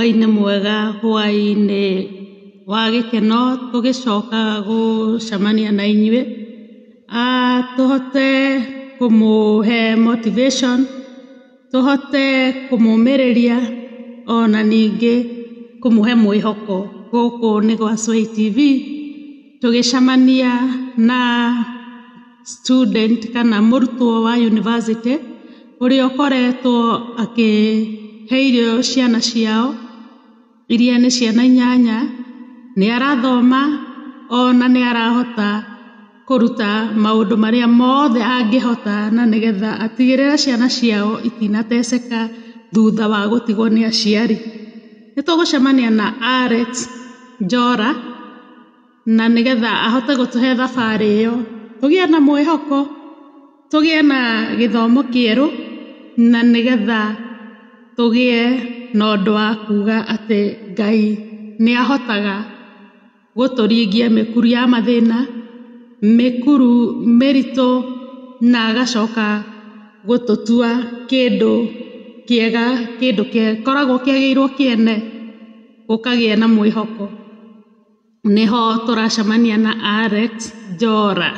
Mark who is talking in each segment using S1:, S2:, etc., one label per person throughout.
S1: ngai nĩ mwega hwaĩ-inĩ wa gĩkeno tũgĩcoka gũcemania na inyuĩ Ah, tũhote kũmũhe motivation tũhote kũmũmĩrĩria ona ningĩ kũmũhe mwĩhoko gũkũ nĩ gwa Sway TV tũgĩcemania na student kana mũrutwo wa university ũrĩa ũkoretwo akĩhe irio ciana ciao iria nĩ ciana inyanya nĩ arathoma ona nĩ arahota kũruta maũndũ marĩa mothe angĩhota na nĩgetha atigĩrĩre ciana ciao itinateceka thutha wa gũtigwo nĩ aciari nĩ tũgũcemania na Alex Njora na nĩgetha ahote gũtũhe thabarĩ ĩyo tũgĩe na mwĩhoko tũgĩe na gĩthomo kĩerũ na nĩgetha tũgĩe na ũndũ wa kuga atĩ Ngai nĩ ahotaga gũtũringia mĩkuru ya mathĩna mĩkuru mĩritũ na agacoka gũtũtua kĩndũ kĩega kĩndũ gĩkoragwo kĩagĩirwo kĩene gũkagĩa na mwĩhoko nĩho tũracemania na Alex Njora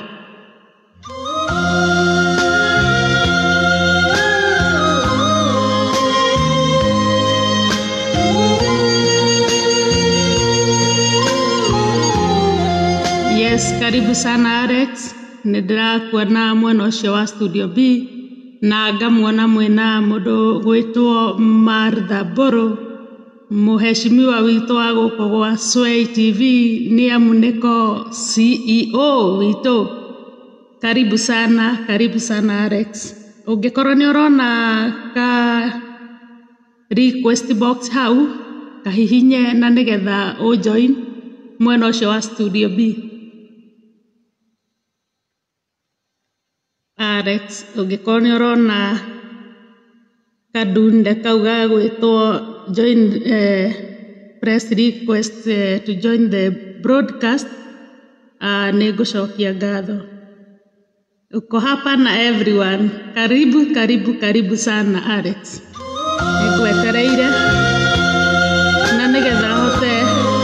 S1: Yes, karibu sana Alex. Nĩ ndĩrakuona mwena ũcio wa studio B na ngamuona mwĩna mũndũ gwĩtwo Martha Mbũrũ mũheshimiwa witũ wa gũkũ gwa Sway TV nĩ amu nĩko CEO witũ. Karibu sana, karibu sana Alex. Ũngĩkorwo nĩ ũrona ka request box hau kahihinye na nĩgetha ũjoin mwena ũcio wa studio B. Alex, ũngĩkorwo nĩ ũrona kadunde kau ga gwĩtwo join eh, press request eh, to join the broadcast uh, nĩ ngũcokia ngatho uko hapa na everyone karibu karibu karibu sana Alex nĩngwetereire na nĩgetha hote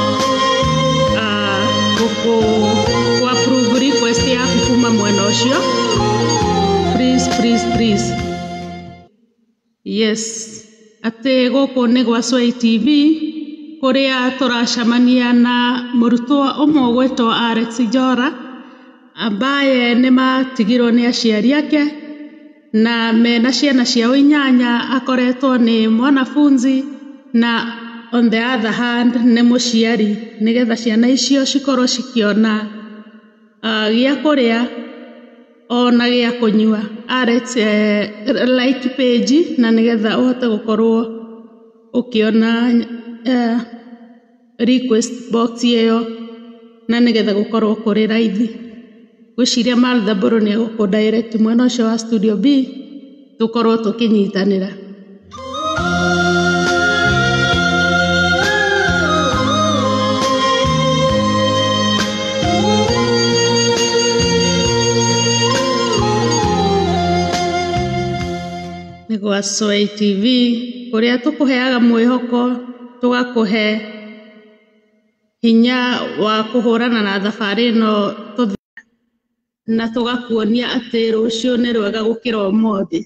S1: uh, gũkũ ku approve request yaku kuma mwena ũcio please please please yes atĩ gũkũ nĩ gwa Sway TV kũrĩa tũracemania na mũrutwo ũmwe ũgwĩtwo Alex Njora ambaye nĩ matigirwo nĩ aciari ake na mena ciana ciao inyanya akoretwo nĩ mwanafunzi na on the other hand nĩ mũciari nĩgetha ciana icio cikorwo cikĩona uh, gĩa kũrĩa ona gĩa kũnyua Alex eh, like page na nĩgetha ũhote gũkorwo ũkĩona eh, request box ĩyo na nĩgetha gũkorwo kũrĩ raithi gwĩciria Martha Mbũrũ nĩ egũkũ direct mwena ũcio wa studio B tũkorwo tũkĩnyitanĩra nĩ gwa Sway TV kũrĩa tũkũheaga mwĩhoko tũgakũhe hinya wa kũhũrana na thabarĩ ĩno tũthi na tũgakuonia atĩ rũciũ nĩ rwega gũkĩra ũmũthĩ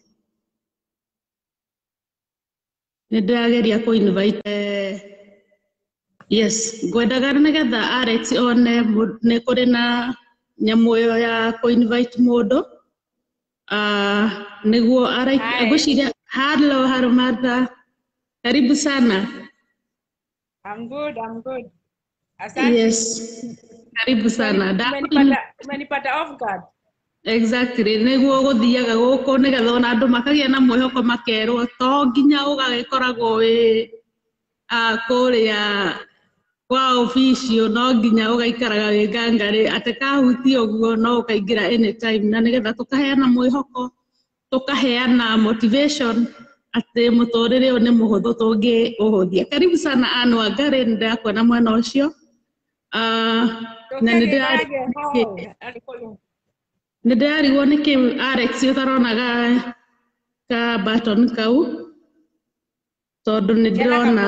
S1: nĩ ndĩrageria kũ invite eh, yes ngwendaga nĩgetha Alex one mũ- nĩ kũrĩ na nyamũ ĩyo ya kũ invite mũndũ Ah, nĩguo ara-
S2: Hi.
S1: ngwĩciria hello hello Martha karibu sana
S2: I'm good, I'm good. Asante.
S1: yes karibu sana
S2: Umeni-
S1: Ndakwĩna-
S2: Umenipata, umenipata off guard.
S1: exactly nĩguo gũthiaga gũkũ nĩgetha ona andũ makagĩa na mwĩhoko makerwo to nginya ũgagĩkoragwo wĩ ah, kũrĩa kwa officio no nginya ũgaikaraga wĩ ngangarĩ atĩ kahutia ũguo no ũkaingĩra anytime na nĩgetha tũkaheana mwĩhoko tũkaheana motivation atĩ mũtũrĩre ũyũ nĩ mũhũthũ tũngĩũhũthia karibu sana Anne Wangari nĩ ndĩrakuona mwena ũcio Ah, na nĩ
S2: Tokeni
S1: ndĩra-
S2: rage home. Alikuwa-
S1: nĩ ndĩrarigwo nĩkĩ Alex ũtaronaga ka button kau tondå nä ndärona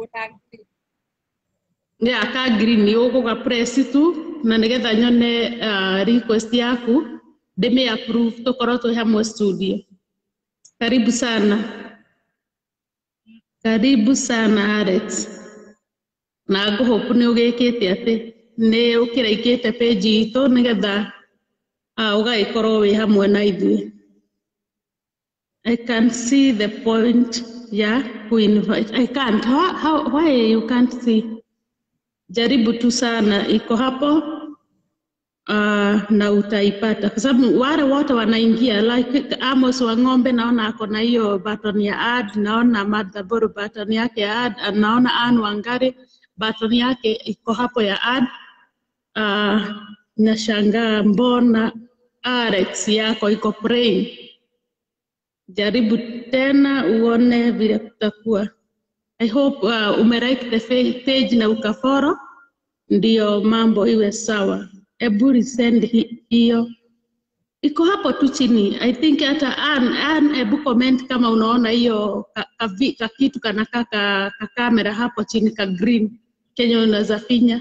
S1: ya ka green ũgũga press tu na nĩgetha nyone uh, request yaku ndĩmĩ approve tũkorwo twĩ hamwe studio karibu sana karibu sana Alex na ngũhopu nĩ ũgĩkĩte atĩ nĩ ũkĩraikĩte page itũ nĩgetha uh, ũgagĩkorwo wĩ hamwe na ithuĩ I can see the point ya kuinvite. I can't. How, how, why you can't see? Jaribu tu sana, iko hapo uh, na utaipata kwa sababu wale wote wanaingia like Amos wa ng'ombe naona ako na hiyo button ya add, naona Martha Boru button yake ya add, naona Anne Wangari button yake iko hapo ya add. Uh, nashangaa mbona Alex yako iko plain. Jaribu tena uone vile kutakuwa. I hope uh, umelike the fa- page na ukaforo ndio mambo iwe sawa. Ebu resend hi- hiyo iko hapo tu chini. I think hata Ann, Ann, ebu comment kama unaona hiyo ka, ka, vi- ka kitu kanakaa ka, ka kamera hapo chini ka green kenye unaweza finya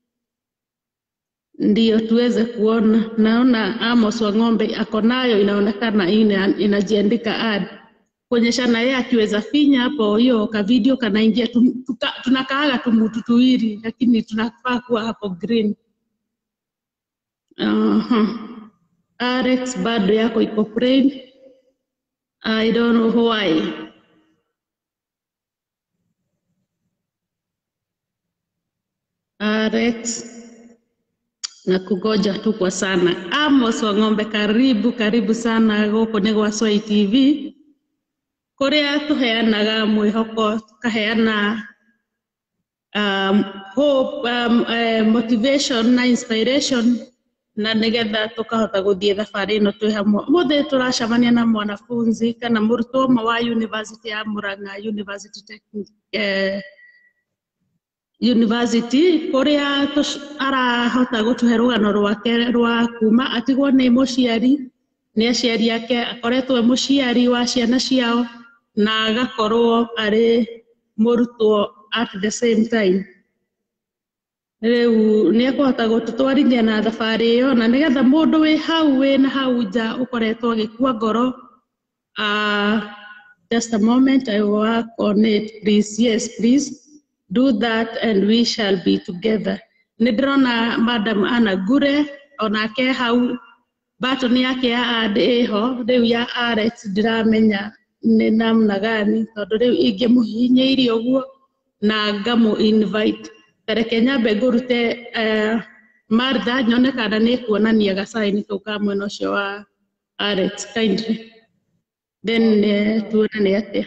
S1: ndio tuweze kuona. Naona Amos wa ng'ombe ako nayo, inaonekana ina, inajiandika ad kuonyeshana yeye akiweza finya hapo hiyo ka video kanaingia. tu- tuka- Tunakaaga tumutu tuwili, lakini tunafaa kuwa hapo green. Aha. Alex bado yako iko plain. I don't know why. Alex na kugoja tu kwa sana. Amos wa ng'ombe, karibu karibu sana gũkũ nĩ gwa Swai TV kũrĩa tũheanaga mwĩhoko tũkaheana um, hope, um, uh, motivation na inspiration na nĩgetha tũkahota gũthiĩ thabarĩ ĩno twĩ hamwe. Ũmũthĩ tũracemania na mwanafunzi kana mũrutwo ũmwe wa University ya Murang'a University Technic, eh, university kũrĩa tũc- arahota gũtũhe rũgano rwake rwa kuma atigwo nĩ mũciari nĩ aciari ake akoretwo e mũciari wa ciana ciao na agakorwo arĩ mũrutwo at the same time rĩu nĩ ekũhota gũtũtwarithia na thabarĩ ĩyo na nĩgetha mũndũ wĩ hau wĩ na hau nja ũkoretwo ũgĩkua ngoro uh, just a moment I will work on it please yes please do that and we shall be together nĩ ndĩrona madam Anna Gure onake hau button yake ya ad ĩho rĩu ya Alex ndiramenya nĩ namna gani tondũ rĩu ingĩmũhihinyĩirie ũguo na ngamũ invite tareke nyambe ngũrute uh, Martha nyone kana nĩ kuonania gacaini kau ka mwena ũcio wa Alex kindly then uh, tuone nĩ atĩa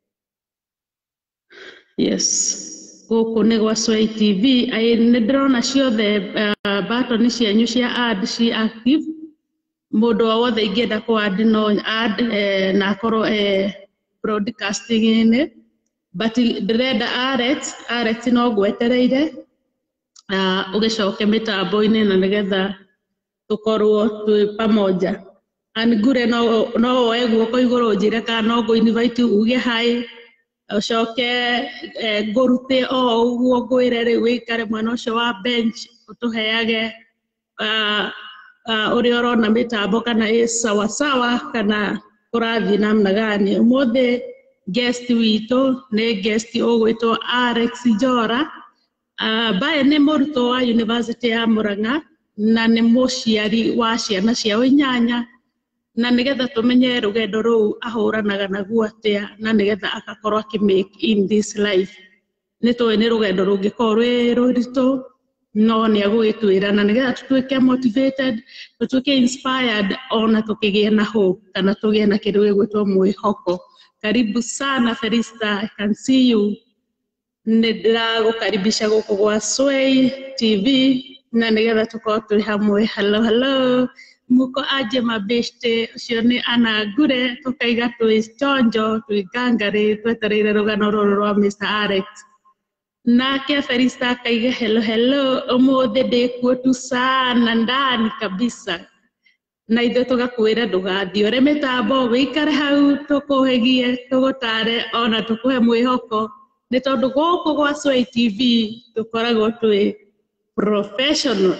S1: yes gũkũ nĩ gwa Swai TV Ai, nĩ ndĩrona ciothe uh, button cianyu cia add ci active mũndũ o wothe ingĩenda kũ add no add eh, na akorwo eh, broadcasting-inĩ but ndĩrenda Alex Alex no ngwetereire uh, ũgĩcoke mĩtambo-inĩ na nĩgetha tũkorwo twĩ pamoja angure no no woe guoko igũrũ njĩre kana no ngũ invite uge hi ũcoke eh, ngũrute o ũguo ngwĩre rĩu wĩikare mwena ũcio wa bench ũtũheage uh, uh, ũrĩa ũrona mĩtambo kana ĩ sawasawa kana kũrathiĩ namna gani ũmũthĩ guest witũ nĩ guest ũgwĩtwo Alex Njora ambaye nĩ mũrutwo wa University ya Murang'a na nĩ mũciari wa ciana ciao inyanya na nĩgetha tũmenye rũgendo rũu ahũranaga naguo atĩa na nĩgetha agakorwo akĩ make in this life nĩ tũĩ nĩ rũgendo rũngĩkorwo rwĩ rũritũ no nĩ agũgĩtwĩra na nĩgetha tũtuĩke motivated tũtuĩke inspired ona tũkĩgĩa na hope kana tũgĩe na kĩndũ gĩgwĩtwo mwĩhoko karibu sana Felista I can see you nĩ ndĩragũkaribisha gũkũ gwa Sway TV na nĩgetha tũkorwo tũrĩ hamwe hello hello muko aje mabeshte ũcio nĩ Anna Ngure tũkaiga twĩ chonjo twĩ ngangarĩ twetereire rũgano rũrũ rwa Mr. Alex nake Felista akaiga hello hello ũmũthĩ ndĩkuo tu sana ndani kabisa na ithuĩ tũgakwĩra ndũgathiĩ ũre mĩtambo wĩikare hau tũkũhĩgie tũgũtare ona tũkũhe mwĩhoko nĩ tondũ gũkũ gwa Sway TV tũkoragwo twĩ professional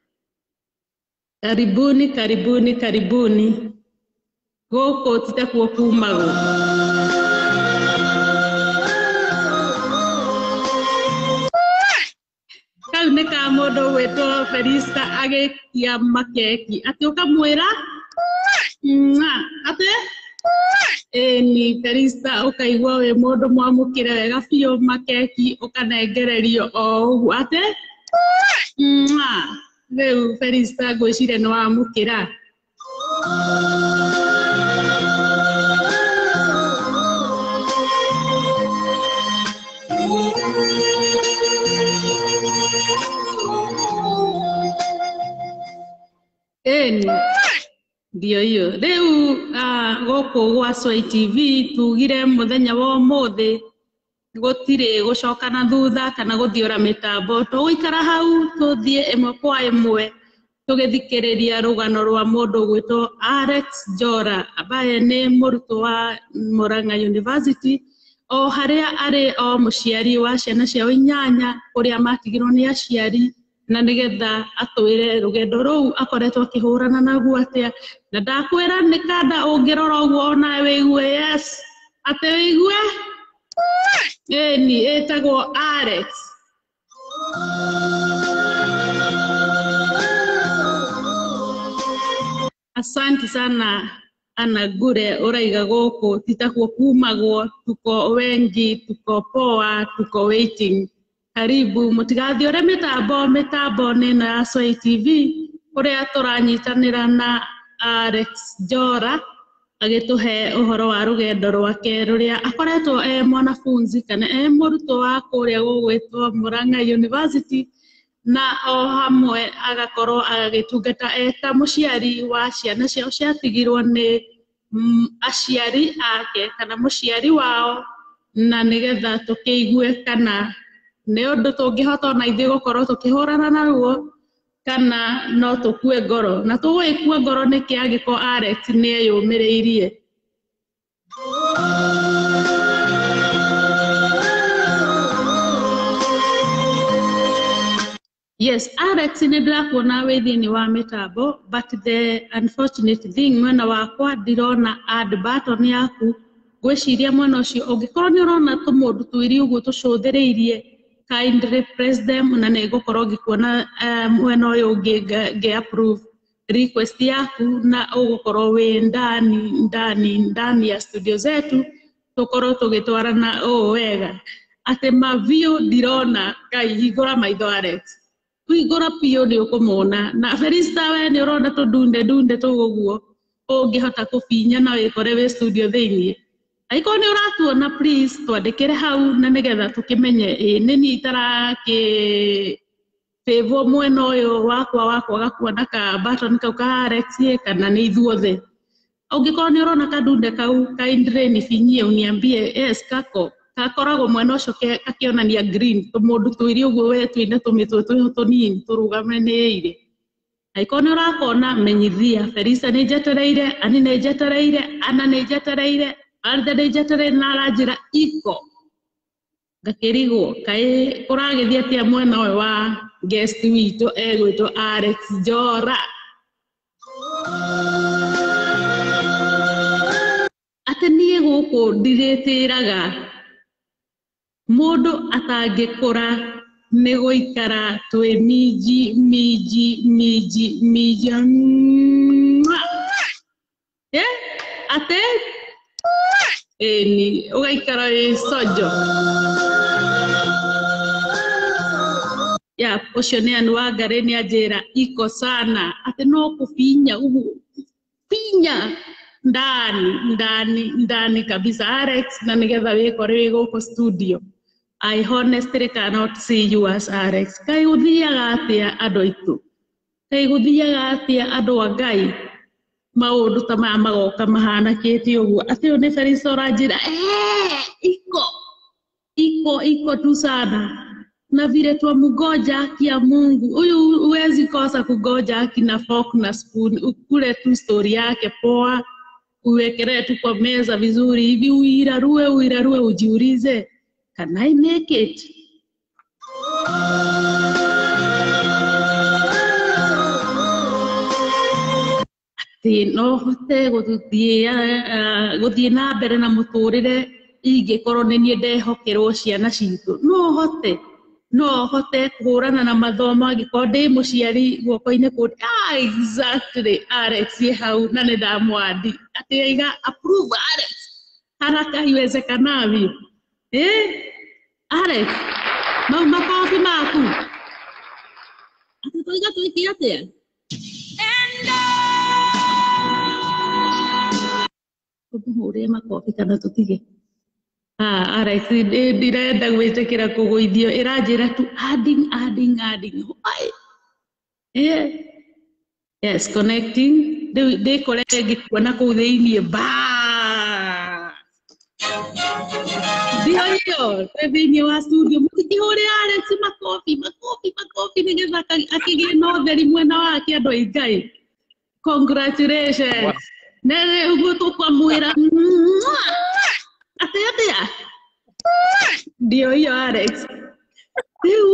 S1: karibuni karibuni karibuni gũkũ titakuo kumagwo kau nĩ ka mũndũ gwĩtwo Felista agĩkia makeki atĩ ũkamwĩra "Mwa", atĩ ĩni Felista ũkaigua wĩ mũndũ mwamũkĩre wega biũ makeki ũkanengererio o ũguo atĩ "Mwa", rĩu Felista ngwĩciria nĩ wamũkĩra ĩni ndio hiyo rĩu ah, gũkũ gwa Sway TV tugire mũthenya wa ũmũthĩ gũtirĩ gũcoka na thutha kana gũthiũra mĩtambo tũgũikara hau tũthiĩ ĩmwe kwa ĩmwe tũgĩthikĩrĩria rũgano rwa mũndũ gwĩtwo Alex Jora ambaye nĩ mũrutwo wa Murang'a University o harĩa arĩ o mũciari wa ciana ciao inyanya kũrĩa matigirwo nĩ aciari na nĩgetha atwĩre rũgendo rũu akoretwo akĩhũrana naguo atĩa na ndakwĩra nĩ kanda ũngĩrora ũguo onawe wĩigue yes atĩ wĩigue ĩni ĩtagwo Alex Asanti sana Ana Gure uraiga gũkũ titakuo kumagwo tuko wengi tuko poa tuko waiting karibu mũtigathiĩ ũrĩa mĩtambo mĩtambo nĩ ĩno ya Sway TV kũrĩa tũranyitanĩra na Alex Jora agĩtũhe ũhoro wa rũgendo rwake rũrĩa akoretwo e mwanafunzi kana e mũrutwo wa kũrĩa gũgwĩtwo Murang'a University na o hamwe agakorwo agĩtungata e ta mũciari wa ciana ciao ciatigirwo nĩ mm, aciari ake kana mũciari wao na nĩgetha tũkĩigue kana nĩ ũndũ tũngĩhota ona ithuĩ gũkorwo tũkĩhũrana naguo kana no tũkue ngoro na tũgũgĩkua ngoro nĩkĩ angĩkorwo Alex nĩ eyũmĩrĩirie Yes, Alex nĩ ndĩrakuona wĩ thĩinĩ wa mĩtambo but the unfortunate thing mwena wakwa ndirona add button yaku ngwĩciria mwena ũcio ũngĩkorwo nĩ ũrona tũmũndũ twĩri ũguo tũcũthĩrĩirie kindly press them na nĩ ngũkorwo ngĩkuona eh, mwena ũyũ ũngĩ nga- ngĩ approve request yaku na ũgũkorwo wĩ ndani ndani ndani ya studio zetu tũkorwo tũgĩtwarana ũũ wega atĩ maviũ ndirona ngai hingũra maitho Alex kũhingũra biũ nĩ ũkũmona na Felista we nĩ ũrona tũndunde ndunde tũu ũguo ũngĩhota kũbinya na wĩkore wĩ studio thĩiniĩ angĩkorwo nĩ ũratuona please twandĩkĩre hau na nĩgetha tũkĩmenye ĩ nĩ niĩ itarakĩ favour mwena ũyũ wakwa wa kwaga kuona ka button kau ka Alex ĩ, kana nĩ ithuothe ũngĩkorwo nĩ ũrona kandunde kau kindly nibinyie uniambie yes kako gakoragwo mwena ũcio ke- gakĩonania green tũmũndũ twĩri ũguo we twĩna tũmĩtwe twĩho tũnini tũrũgamanĩire angĩkorwo nĩ ũrakona menyithia Felista nĩ njetereire ani nĩ njetereire ana nĩ njetereire Alda nĩ njetereire na aranjĩra iko ngakĩrigwo kaĩ kũragĩthiĩ atĩa mwena ũyũ wa guest witũ egwĩtwo Alex Jora atĩ niĩ gũkũ ndirĩtĩraga mũndũ atangĩkũra nĩ gũikara twĩ minji minji minji minji Mwah! Eh, atĩ ĩni ũgaikara wĩ sojo ya ũcio nĩ anu wa ngarĩ nĩ anjĩra iko sana atĩ no kũbinya ũguo binya ndani ndani ndani kabisa Alex na nĩgetha wĩkore wĩ gũkũ studio I honestly cannot see you as Alex kaĩ gũthiaga atĩa andũ aitũ kaĩ gũthiaga atĩa andũ a Ngai maũndũ ta maya magoka mahanakĩte ũguo atĩ ũyũ nĩ Felista ũranjĩra "Eh, iko iko iko tu sana na vile twamgoja haki ya Mungu. Huyu huwezi kosa kugoja haki na fork na spoon, ukule tu story yake poa, uwekelee tu kwa meza vizuri hivi, uirarue uirarue, ujiulize can I make it? atĩ no hote gũthiĩ ah, gũthiĩ na mbere na mũtũrĩre ingĩkorwo nĩ niĩ ndehokerwo ciana citũ no hote no hote kũhũrana na mathomo angĩkorwo ndĩ mũciari guoko-inĩ kũ ah, exactly Alex ye hau na nĩ ndamwandi atĩ aiga approve Alex haraka iwezekanavyo eh Alex mau makobi maku atĩ tũiga twĩke atĩa tũmũhũrĩre makobi kana tũtige Ah, Alex ndĩ- ndirenda gwĩtĩkĩra kũgũithio ĩranjĩra tu adding adding adding Why? Yeah. Yes, connecting. Rĩu ndĩkore ngĩkuona kũu thĩiniĩ ba ndio hiyo twĩ thĩiniĩ wa studio mũkĩhũrĩra Alex makobi makobi makobi nĩgetha aka- akĩgĩe na ũtheri mwena wake andũ ai Ngai congratulations na rĩu guo tũkwamwĩra mwah! atĩ atĩa ndio hiyo Alex rĩu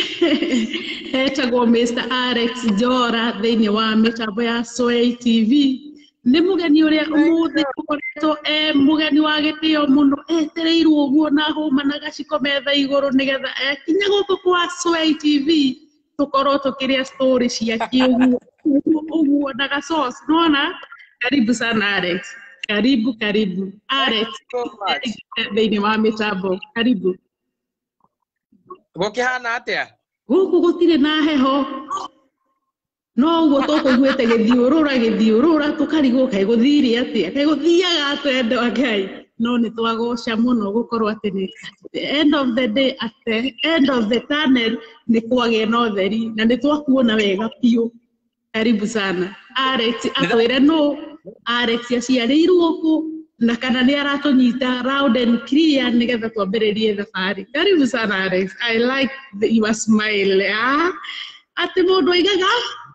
S1: etagwo Mr Alex Njora thĩinĩ wa mĩtambo ya Sway TV nĩ mũgeni ũrĩa ũmũthĩ ũkoretwo e mũgeni wa gĩtĩo mũno etereirwo ũguo na hũma na gaciko metha igũrũ nĩgetha ekinye gũkũ kwa Sway TV tũkorwo tũkĩrĩa story ciake ũguo ũguo- ũguo na gasosi nona karibu sana Alex karibu karibu Alex
S3: so much.
S1: thĩinĩ wa mĩtambo karibu
S3: Gũkĩhana atĩa?
S1: gũkũ gũtirĩ na heho no ũguo tũkũiguĩte gĩthiũrũra gĩthiũrũra tũkarigwo kaĩ gũthire atĩa kaĩ gũthiaga atĩa andũ a Ngai no nĩ twagoca mũno gũkorwo atĩ nĩ the end of the day at the end of the tunnel nĩ kwagĩa na ũtheri na nĩ twakuona wega biũ karibu sana Alex atwĩre nũ Alex aciarĩirwo kũ na kana nĩ aratũnyita loud and clear nĩgetha twambĩrĩrie thabarĩ karibu sana Alex I like the, your smile ah atĩ mũndũ aigaga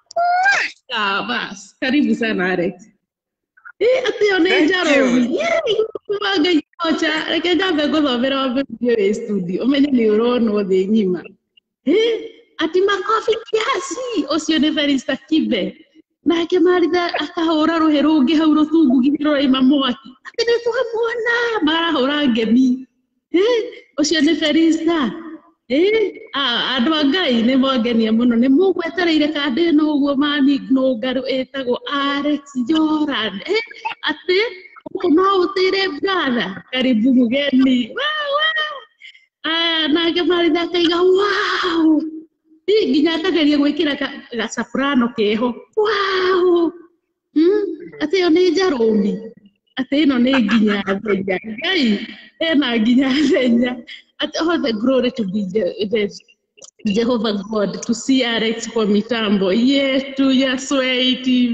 S1: ah bas karibu sana Alex Eh, atĩ yo nĩ
S3: Thank
S1: njarobi
S3: you.
S1: Ngai ocha reke nyambe ngũthomera wambĩrĩrie wĩ studio ũmenye nĩ ũronwo thĩ ng'ima Eh, ati makobi kiasi ũcio nĩ Felista Kibe nake Maritha akahũra rũhĩ rũngĩ hau rũtungu nginya rũraima mwaki atĩ nĩ twamuona marahũra ngemi Eh, ũcio nĩ Felista Eh, ah, andũ a Ngai nĩ mwangenia mũno nĩ mũgwetereire kandĩ no ũguo mami nũngarũ ĩtagwo Alex Joran Eh, atĩ gũkũ no ũtĩre brother karibu mũgeni Wow, wow. Ah, nake Maritha akaiga wow Ĩ, nginya akageria gwĩkĩra ga- gacaburano keho wow mm? atĩ ĩyo nĩ njarũmi atĩ ĩno nĩ nginya thenya ngai ena nginya thenya atĩ all the glory to be Je- Je- Jehovah God to see Alex kwa mitambo yetu ya Sway TV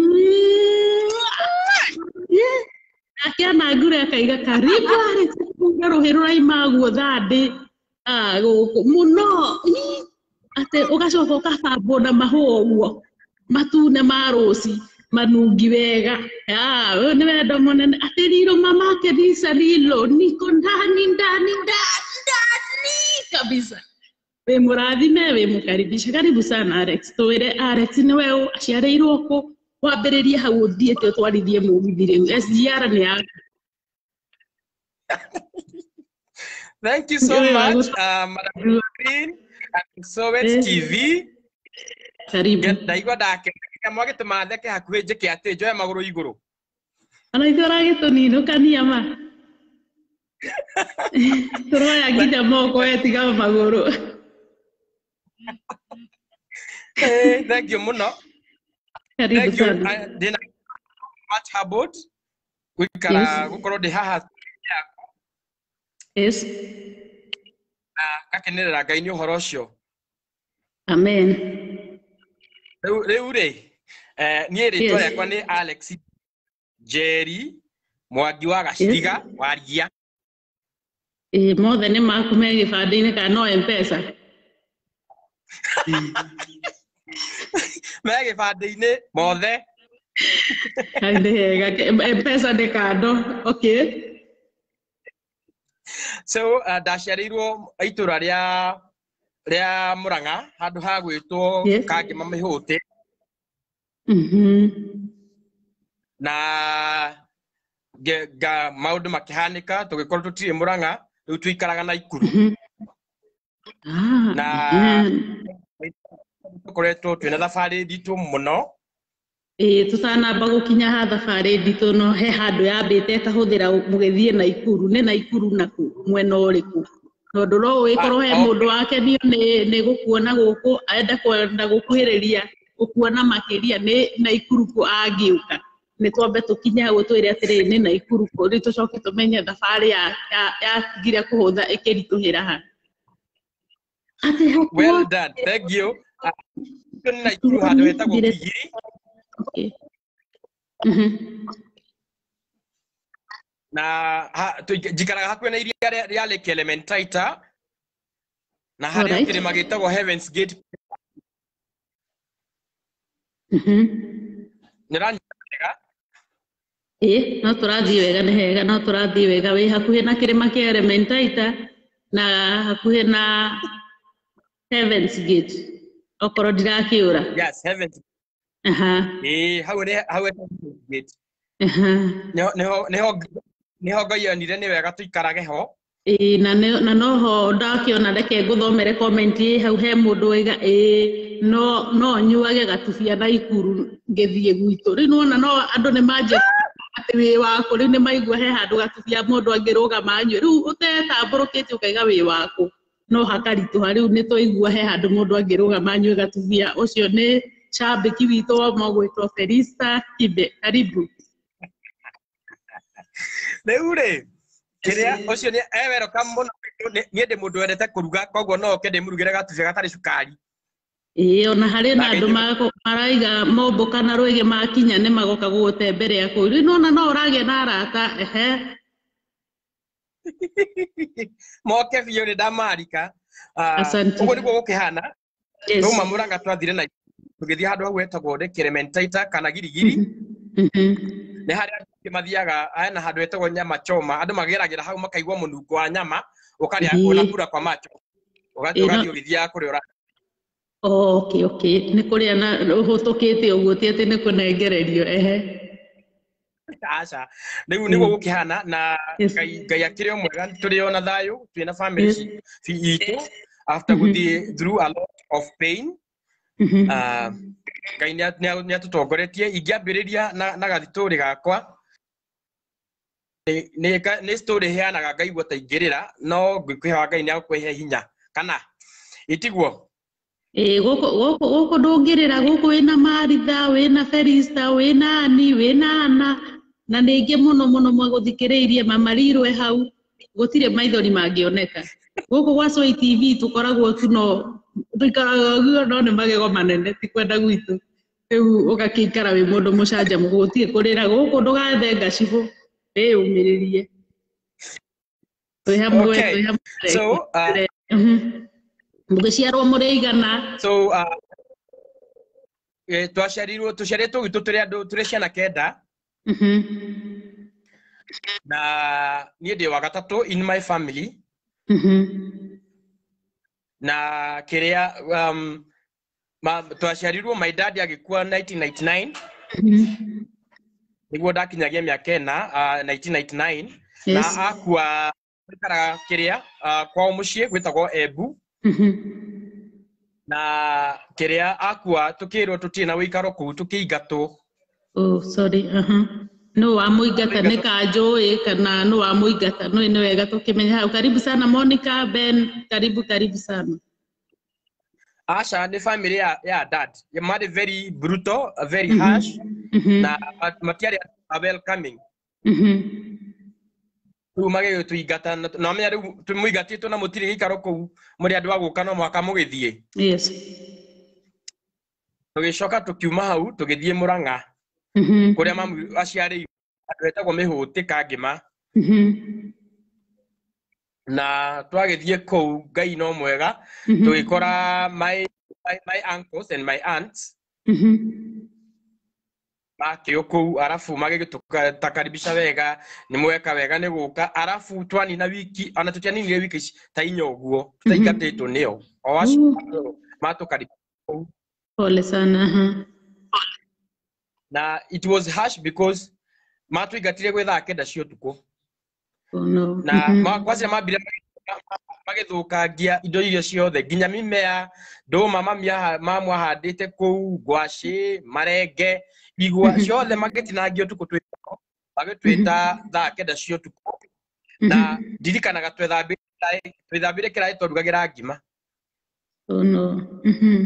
S1: Yeah. nake anangure akaiga karibu Alex kuga rũhĩ rũraima guo thandĩ Ah, gũkũ mũno Ii. atĩ ũgacoka ũkabambwo na mahũa ũguo matune ma rũci manungi wega Ah, ũyũ nĩ wendo mũnene atĩ riro mamake risa rilo niko ndani ndani ndani ndani kabisa wĩ mũrathime wĩ mũkaribisha karibu sana Alex twĩre Alex nĩwe ũ aciarĩirwo kũ wambĩrĩrie hau ũthiĩte ũtwarithie mũgithi rĩu SGR nĩ yaku
S3: Thank you so
S1: Wewe
S3: much,
S1: wagu-
S3: uh, Madam Green and Sowet
S1: Eh.
S3: TV.
S1: karibu
S3: Ndaigua ndakena mwagĩte matheke hakuhĩ njĩke atĩ njoe magũrũ igũrũ.
S1: ona ithuĩ ũragĩtũninũkania ma tũroya nginya moko wetiga magũrũ
S3: Eh, Thank you mũno.
S1: karibu
S3: Thank you.
S1: sana
S3: Uh, Ndĩna much humbled gũikara
S1: Yes.
S3: gũkorwo ndĩ haha
S1: yes
S3: na ngakenerera Ngai nĩ ũhoro ũcio.
S1: amen
S3: Rĩu rĩu rĩ, eh, niĩ rĩtwa
S1: Yes.
S3: rĩakwa nĩ Alex Njeri Mwangi wa Gaciriga wa Ria.
S1: ĩ mothe nĩ maku me gĩbandĩ-inĩ kana no mpesa
S3: me gĩbandĩ-inĩ mothe
S1: Ai, nĩ hega Ke- mpesa nĩ kando okay
S3: so uh, ndaciarĩirwo itũra rĩa rĩa mũrang'a handũ ha gwĩtwo
S1: Yes.
S3: kangĩma mĩhũtĩ
S1: Mhm.
S3: na nge- nga maũndũ makĩhanĩka tũgĩkorwo tũtirĩ mũrang'a rĩu tũikaraga na ikuru
S1: Mhm. Ah,
S3: Na-
S1: eh,
S3: tũkoretwo twĩna thabarĩ nditũ mũno
S1: ĩĩ tũtanamba gũkinya ha thabarĩ nditũ no he handũ yambĩte ĩkahũthĩra mũgĩthiĩ Naikuru nĩ Naikuru na kũ mwena ũrĩkũ tondũ no ũgĩkorwo he
S3: Ah, oh.
S1: mũndũ wakenio nĩ nĩ gũkuona gũkũ enda kwenda gũkuhĩrĩria gũkuona makĩria nĩ Naikuru kũ angĩũka nĩ twambe tũkinye hau twĩre atĩrĩrĩ nĩ Naikuru kũ rĩu tũcoke tũmenye thabarĩ ya- ya- yatigire kũhũtha ĩkĩritũhĩra ha atĩ hakuo
S3: well done thank you Ah, tũ nĩ naikuru handũ hetagwo kigiri
S1: Okay. Mhm.
S3: na ha- tũ- njikaraga hakuhĩ na iria rĩa- rĩa lake elementaita na harĩa
S1: Alright.
S3: kĩrĩma gĩtagwo heavens gate
S1: Mhm.
S3: nĩranyitega
S1: ĩĩ no tũrathiĩ wega nĩ hega no tũrathiĩ wega wĩ hakuhĩ na kĩrĩma kĩa Elementaita na hakuhĩ na Heavens Gate okorwo ndirakĩũra
S3: yes heavens
S1: aha
S3: ĩĩ hau nĩ hau he heavens gate
S1: aha
S3: Nĩho- nĩho nĩho nĩho ngai onire nĩ wega tũikarage ho
S1: ĩĩ na nĩ- na noho ndakĩona reke ngũthomere komenti ĩ hau he mũndũ waiga ĩĩ no no nyuage gatubia na ikuru ngĩthiĩ gwitũ rĩu nĩwona no andũ nĩ manjia atĩ wĩ waku rĩu nĩ maigua he handũ gatubia mũndũ angĩrũgama anyue rĩu ũtetambũrũkĩte ũkaiga wĩ waku no hakaritũha rĩu nĩ twaigua he handũ mũndũ angĩrũgama anyue gatubia ũcio nĩ cambĩki witũ wa ũmwe Felista Kibe karibu
S3: rĩu rĩ kĩrĩa ũcio nĩ e welcome mũno Nĩ- niĩ ndĩ mũndũ wendete kũruga koguo no oke ndĩmũrugĩre gatubia gatarĩ cukari
S1: ĩĩ ona harĩ na
S3: Na
S1: andũ
S3: gĩtũ-
S1: mago- maraiga mombũka na rwĩgĩ makinya nĩ magoka gũgũtemberea kũu rĩu nona no ũragĩa na arata ehe
S3: moke biũ nĩ ndamarika Ah,
S1: Asante.
S3: ũguo nĩguo gũkĩhana
S1: yes.
S3: Roma mũranga twathire na tũgĩthiĩ handũ hau hetagwo Elementaita kana girigiri
S1: Mhm.
S3: nĩ harĩa andũ aingĩ mathiaga hena handũ hetagwo nyama choma andũ mageragĩra hau makaigua mũnungo wa nyama ũkarĩa
S1: Ĩĩ.
S3: ũnakura kwa macho ũgathiĩ
S1: Ĩĩ, no-
S3: ũgathiĩ ũgĩthiaga kũrĩa ũra
S1: Oh, okay, okay. nĩ kũrĩa na ũhũtũkĩte ũguo ti atĩ nĩ kũnengererio ehe
S3: aca rĩu nĩguo gũkĩhana na
S1: Yes.
S3: ngai ngai akĩrĩ o mwega tũrĩ o na thayũ twĩna family
S1: Yes.
S3: ci- ci- itũ after
S1: Mhm.
S3: gũthiĩ through a lot of pain
S1: Mhm.
S3: Ah, ngai nĩ nĩ- nĩ atũtongoretie ingĩambĩrĩria na na gathitũrĩ gakwa Nĩ- nĩ ka- nĩ story heanaga ngaigua ta ingĩrĩra no ngĩkwĩhoa ngai nĩ agũkũhe hinya kana itiguo
S1: Ĩĩ, gũkũ gũkũ gũkũ ndũngĩrĩra gũkũ wĩna Maritha wĩna Felista wĩna Ani wĩna Ana na ningĩ mũno mũno mwagũthikĩrĩirie mama Rirwe hau gũtirĩ maithori mangĩoneka gũkũ gwa Sway TV tũkoragwo tu no tũikaraga ũguo no nĩ magego manene ti kwenda gwitũ rĩu ũgakĩikara wĩ mũndũ mũcanjamũku gũtirĩ kũrĩra gũkũ ndũgathe ngacibũ wĩyũmĩrĩrie twĩ hamwe
S3: Okay.
S1: twĩ hamwe
S3: so uh,
S1: Mhm. mũgĩciarwo mũrĩ igana
S3: so uh, eh, twaciarirwo tũciarĩtwo gwitũ tũrĩ andũ tũrĩ ciana kenda
S1: Mhm.
S3: na niĩ ndĩ wa gatatũ in my family
S1: Mhm.
S3: na kĩrĩa um, ma, twaciarirwo my dad agĩkua 1999
S1: Mhm.
S3: nĩguo ndakinyagia mĩaka ĩna uh, 1999
S1: Yes.
S3: na akua aikaraga kĩrĩa uh, kwao mũciĩ gwĩtagwo embu
S1: Mhm.
S3: na kĩrĩa akua tũkĩrwo tũtirĩ na wĩikaro kũu tũkĩingatwo
S1: Oh, sorry. Aha. Nũ wa mũingata nĩ kanjũĩ kana nũ wa mũingata nũ nĩ wega tũkĩmenya hau. Karibu sana Monica, Ben, karibu karibu sana.
S3: aca nĩ family ya, ya dad marĩ very brutal very
S1: Mhm.
S3: harsh
S1: Mhm.
S3: na ma- matiarĩ a welcoming
S1: Mhm.
S3: rĩu magĩgĩtũingata na na wamenya rĩu mũingatĩtwo na mũtirĩ gĩikaro kũu mũrĩ andũ a gũka no mwaka mũgĩthiĩ
S1: Yes.
S3: tũgĩcoka tũkiuma hau tũgĩthiĩ mũrang'a
S1: Mhm.
S3: kũrĩa mamu aciarĩirwo andũ etagwo mĩhũtĩ kangĩma
S1: Mhm.
S3: na twagĩthiĩ kũu ngai no mwega
S1: Mhm.
S3: tũgĩkora my my, my uncles and my aunts
S1: Mhm.
S3: makĩo kũu arabu magĩgĩtũtakaribisha wega nĩ mweka wega nĩ gũka arabu twanina wiki ona tũtianinire wiki ici ta inya ũguo tũtaingatĩtwo nĩo o acio matũkaribisha kũu
S1: Pole sana. aha.
S3: na it was harsh because matũingatire gwĩ thaa kenda cia ũtukũ
S1: Oh no.
S3: na
S1: Mhm.
S3: ma- kwacĩra mambire magĩthũkangia indo iria ciothe nginya mimea ndũma mamia- mamwahandĩte kũu ngwacĩ marenge igwa
S1: Mhm.
S3: ciothe magĩtinangia ũtukũ twĩ magĩtwĩta thaa kenda cia ũtukũ na
S1: Mhm.
S3: ndirikanaga twethambĩre kĩraĩ- twethambĩre kĩraĩ twarugagĩra ngima
S1: Oh no. Mhm.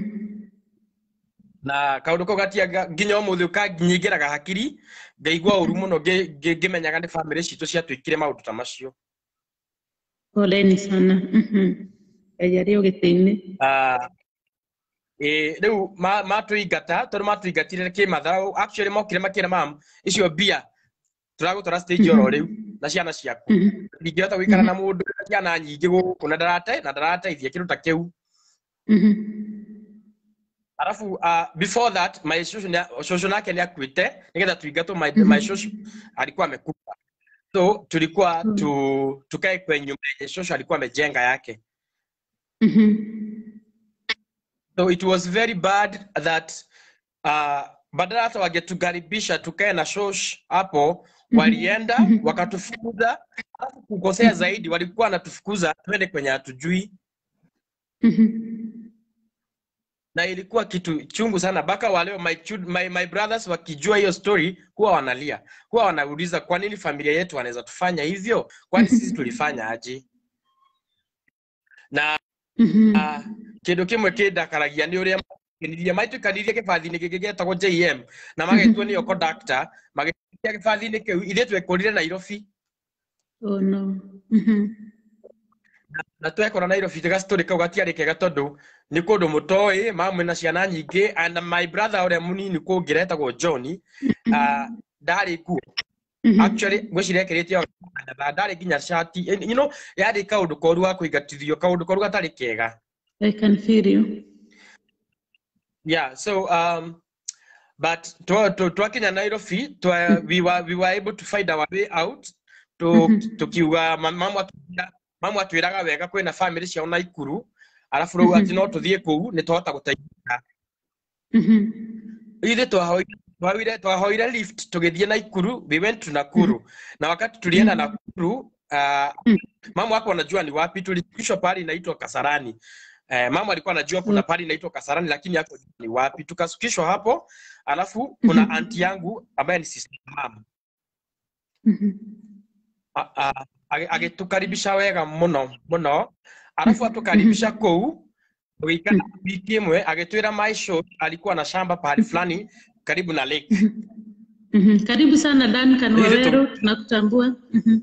S3: na kaũndũ kau gatiaga nginya ũmũthĩ ũkanyingĩraga hakiri ngaigua ũru mũno ngĩ- ngĩ- ngĩmenyaga nĩ bamĩrĩ citũ ciatwĩkire maũndũ ta macio
S1: Poleni sana. Mhm. Ngai arĩ ũgĩtĩ-inĩ.
S3: Ah, ĩ rĩu ma- matũingata tondũ matũingatire kĩmathaũ actually mokire makĩra mam icio mbia tũragũtwara stage oro rĩu na ciana ciaku
S1: Mhm.
S3: ndingĩhota gũikara na mũndũ na ciana nyingĩ gũkũ na ndarate na ndarateithia kĩndũ ta kĩu
S1: Mhm.
S3: arabu uh, before that my shosho nĩ- shosho nake nĩ akuĩte nĩgetha tuingatwo my, my shosho alikuwa amekufa so tulikuwa
S1: Mm.
S3: tu, tukae kwenye nyumba yenye shosho alikuwa amejenga yake
S1: Mhm.
S3: so it was very bad that uh, badala hata wangetukaribisha tukae na shosh hapo walienda wakatufukuza alafu kukosea zaidi walikuwa wanatufukuza twende kwenye hatujui
S1: Mhm.
S3: na ilikuwa kitu chungu sana mpaka waleo my, chud- my, my brothers wakijua hiyo story huwa wanalia huwa wanauliza kwa nini familia yetu wanaweza tufanya hivyo kwani sisi tulifanya aje na
S1: Mhm.
S3: uh, kindu kimwe kindakaragia ni uria kenirie maitũikanirie gĩbathi-inĩ gĩkĩ gĩtagwo JM na magetwo nĩo conductor magĩtia gĩbathi-inĩ kĩu ithuĩ twekũrire Nairobi
S1: Oh no. Mhm.
S3: na twekora Nairobi gacitorĩ kau gatiarĩ kega tondũ nĩ kũndũ mũtoĩ mamwe na ciana nyingĩ and my brother ũrĩa mũnini kũngĩra etagwo John uh, ndarĩ kuo
S1: Mhm.
S3: actually ngwĩciria ekĩrĩte o na ndarĩ nginya shati you know yarĩ kaũndũ koru ga kũingatithio kaũndũ koru gatarĩ kega
S1: I can feel you.
S3: Yeah, so um, but to, to, twakinya Nairobi, twa, we, were, we were able to find our way out. Tu-
S1: Mhm.
S3: Tukiuga ma- mamu atwĩra- mamu atwĩraga wega kwĩna bamĩrĩ ciao Naikuru, arabu rĩu atĩ no tũthiĩ kũu nĩ twahota gũteithĩka.
S1: Mhm.
S3: Ithuĩ twahoire twahoire twahoire lift tũgĩthiĩ Naikuru, we went to Nakuru. Na wakati tulienda Nakuru, uh, mamu hapo anajua ni wapi, tulifikishwa pahali inaitwa Kasarani. Eh, mama alikuwa anajua kuna pahali inaitwa Kasarani lakini hapo ni wapi. Tukasukishwa hapo, alafu kuna
S1: Mhm.
S3: anti yangu ambaye ni sister mama
S1: Mhm.
S3: A- a- age- agĩtũkaribisha wega mũno mũno, alafu atukaribisha kũu tũgĩikara wiki ĩmwe, agĩtwĩra my show alikuwa na shamba pahali fulani karibu na lake.
S1: Mhm. Karibu sana Duncan
S3: Hizi tu-
S1: Waweru, tunakutambua. Mhm.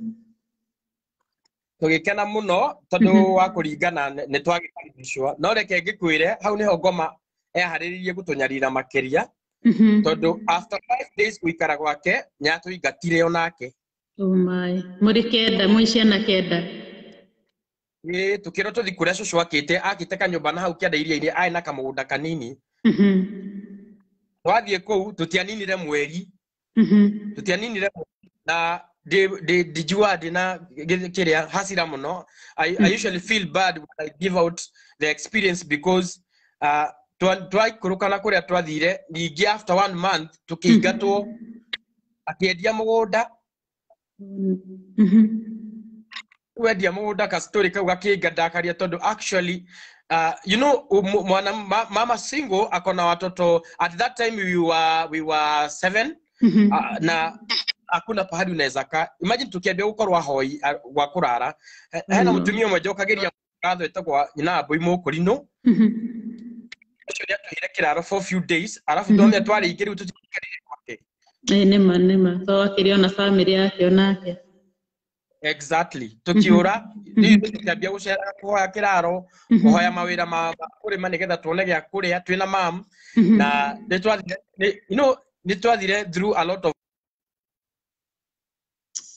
S3: tũgĩkena mũno tondũ wa kũringana nĩ- nĩ twagĩkaribishwo no reke ngĩkwĩre hau nĩho ngoma eharĩrĩirie gũtũnyarira makĩria
S1: Mhm.
S3: tondũ after five days gũikara gwake nĩatũingatire onake
S1: Oh my. Mũrĩ kenda, mwĩ ciana kenda.
S3: ĩ tũkĩrwo tũthi kũrĩa cũcũ akĩte akĩte kanyũmba na hau kĩanda iria-inĩ arĩ na kamũgũnda kanini
S1: Mhm.
S3: twathiĩ kũu tũtianinire mweri
S1: Mhm.
S3: tũtianinire mweri na ndĩ- ndĩ- ndinjua ndĩ na gĩ- kĩrĩa hasira mũno I, I usually feel bad when I give out the experience because uh, twa- twaikũrũkana kũrĩa twathire ningĩ after one month tũkĩingatwo akĩendia mũgũnda
S1: Mhm.
S3: wendia mũgũnda kastori kau gakĩngandakaria tondũ actually uh, you know um, mwana ma, mama single akona watoto at that time we were, we were seven
S1: Mhm.
S3: uh, na hakuna pahali unaweza kaa imagine tukiambia gũkorwo ahoi a- gwa kũrara He- hena
S1: Mm.
S3: mũtumia ũmwe njokagĩria ngatho ĩtagwo nyina mbũi mũkũrinũ
S1: Mhm.
S3: ũcio nĩ atũheire kĩraro for few days arabu
S1: Mhm.
S3: twamĩa twarĩingĩ rĩu tũtikarire gwake
S1: Ĩĩ nĩma nĩma to akĩrĩ ona bamĩrĩ yake onake
S3: exactly tũkĩũra rĩu tũkĩambia gũceraga kũhoya kĩraro
S1: Mhm.
S3: kũhoya mawĩra ma ma kũrĩma nĩgetha tuone gĩa kũrĩa twĩna mam
S1: Mhm.
S3: na nĩ twathire nĩ- you know nĩ twathire through a lot of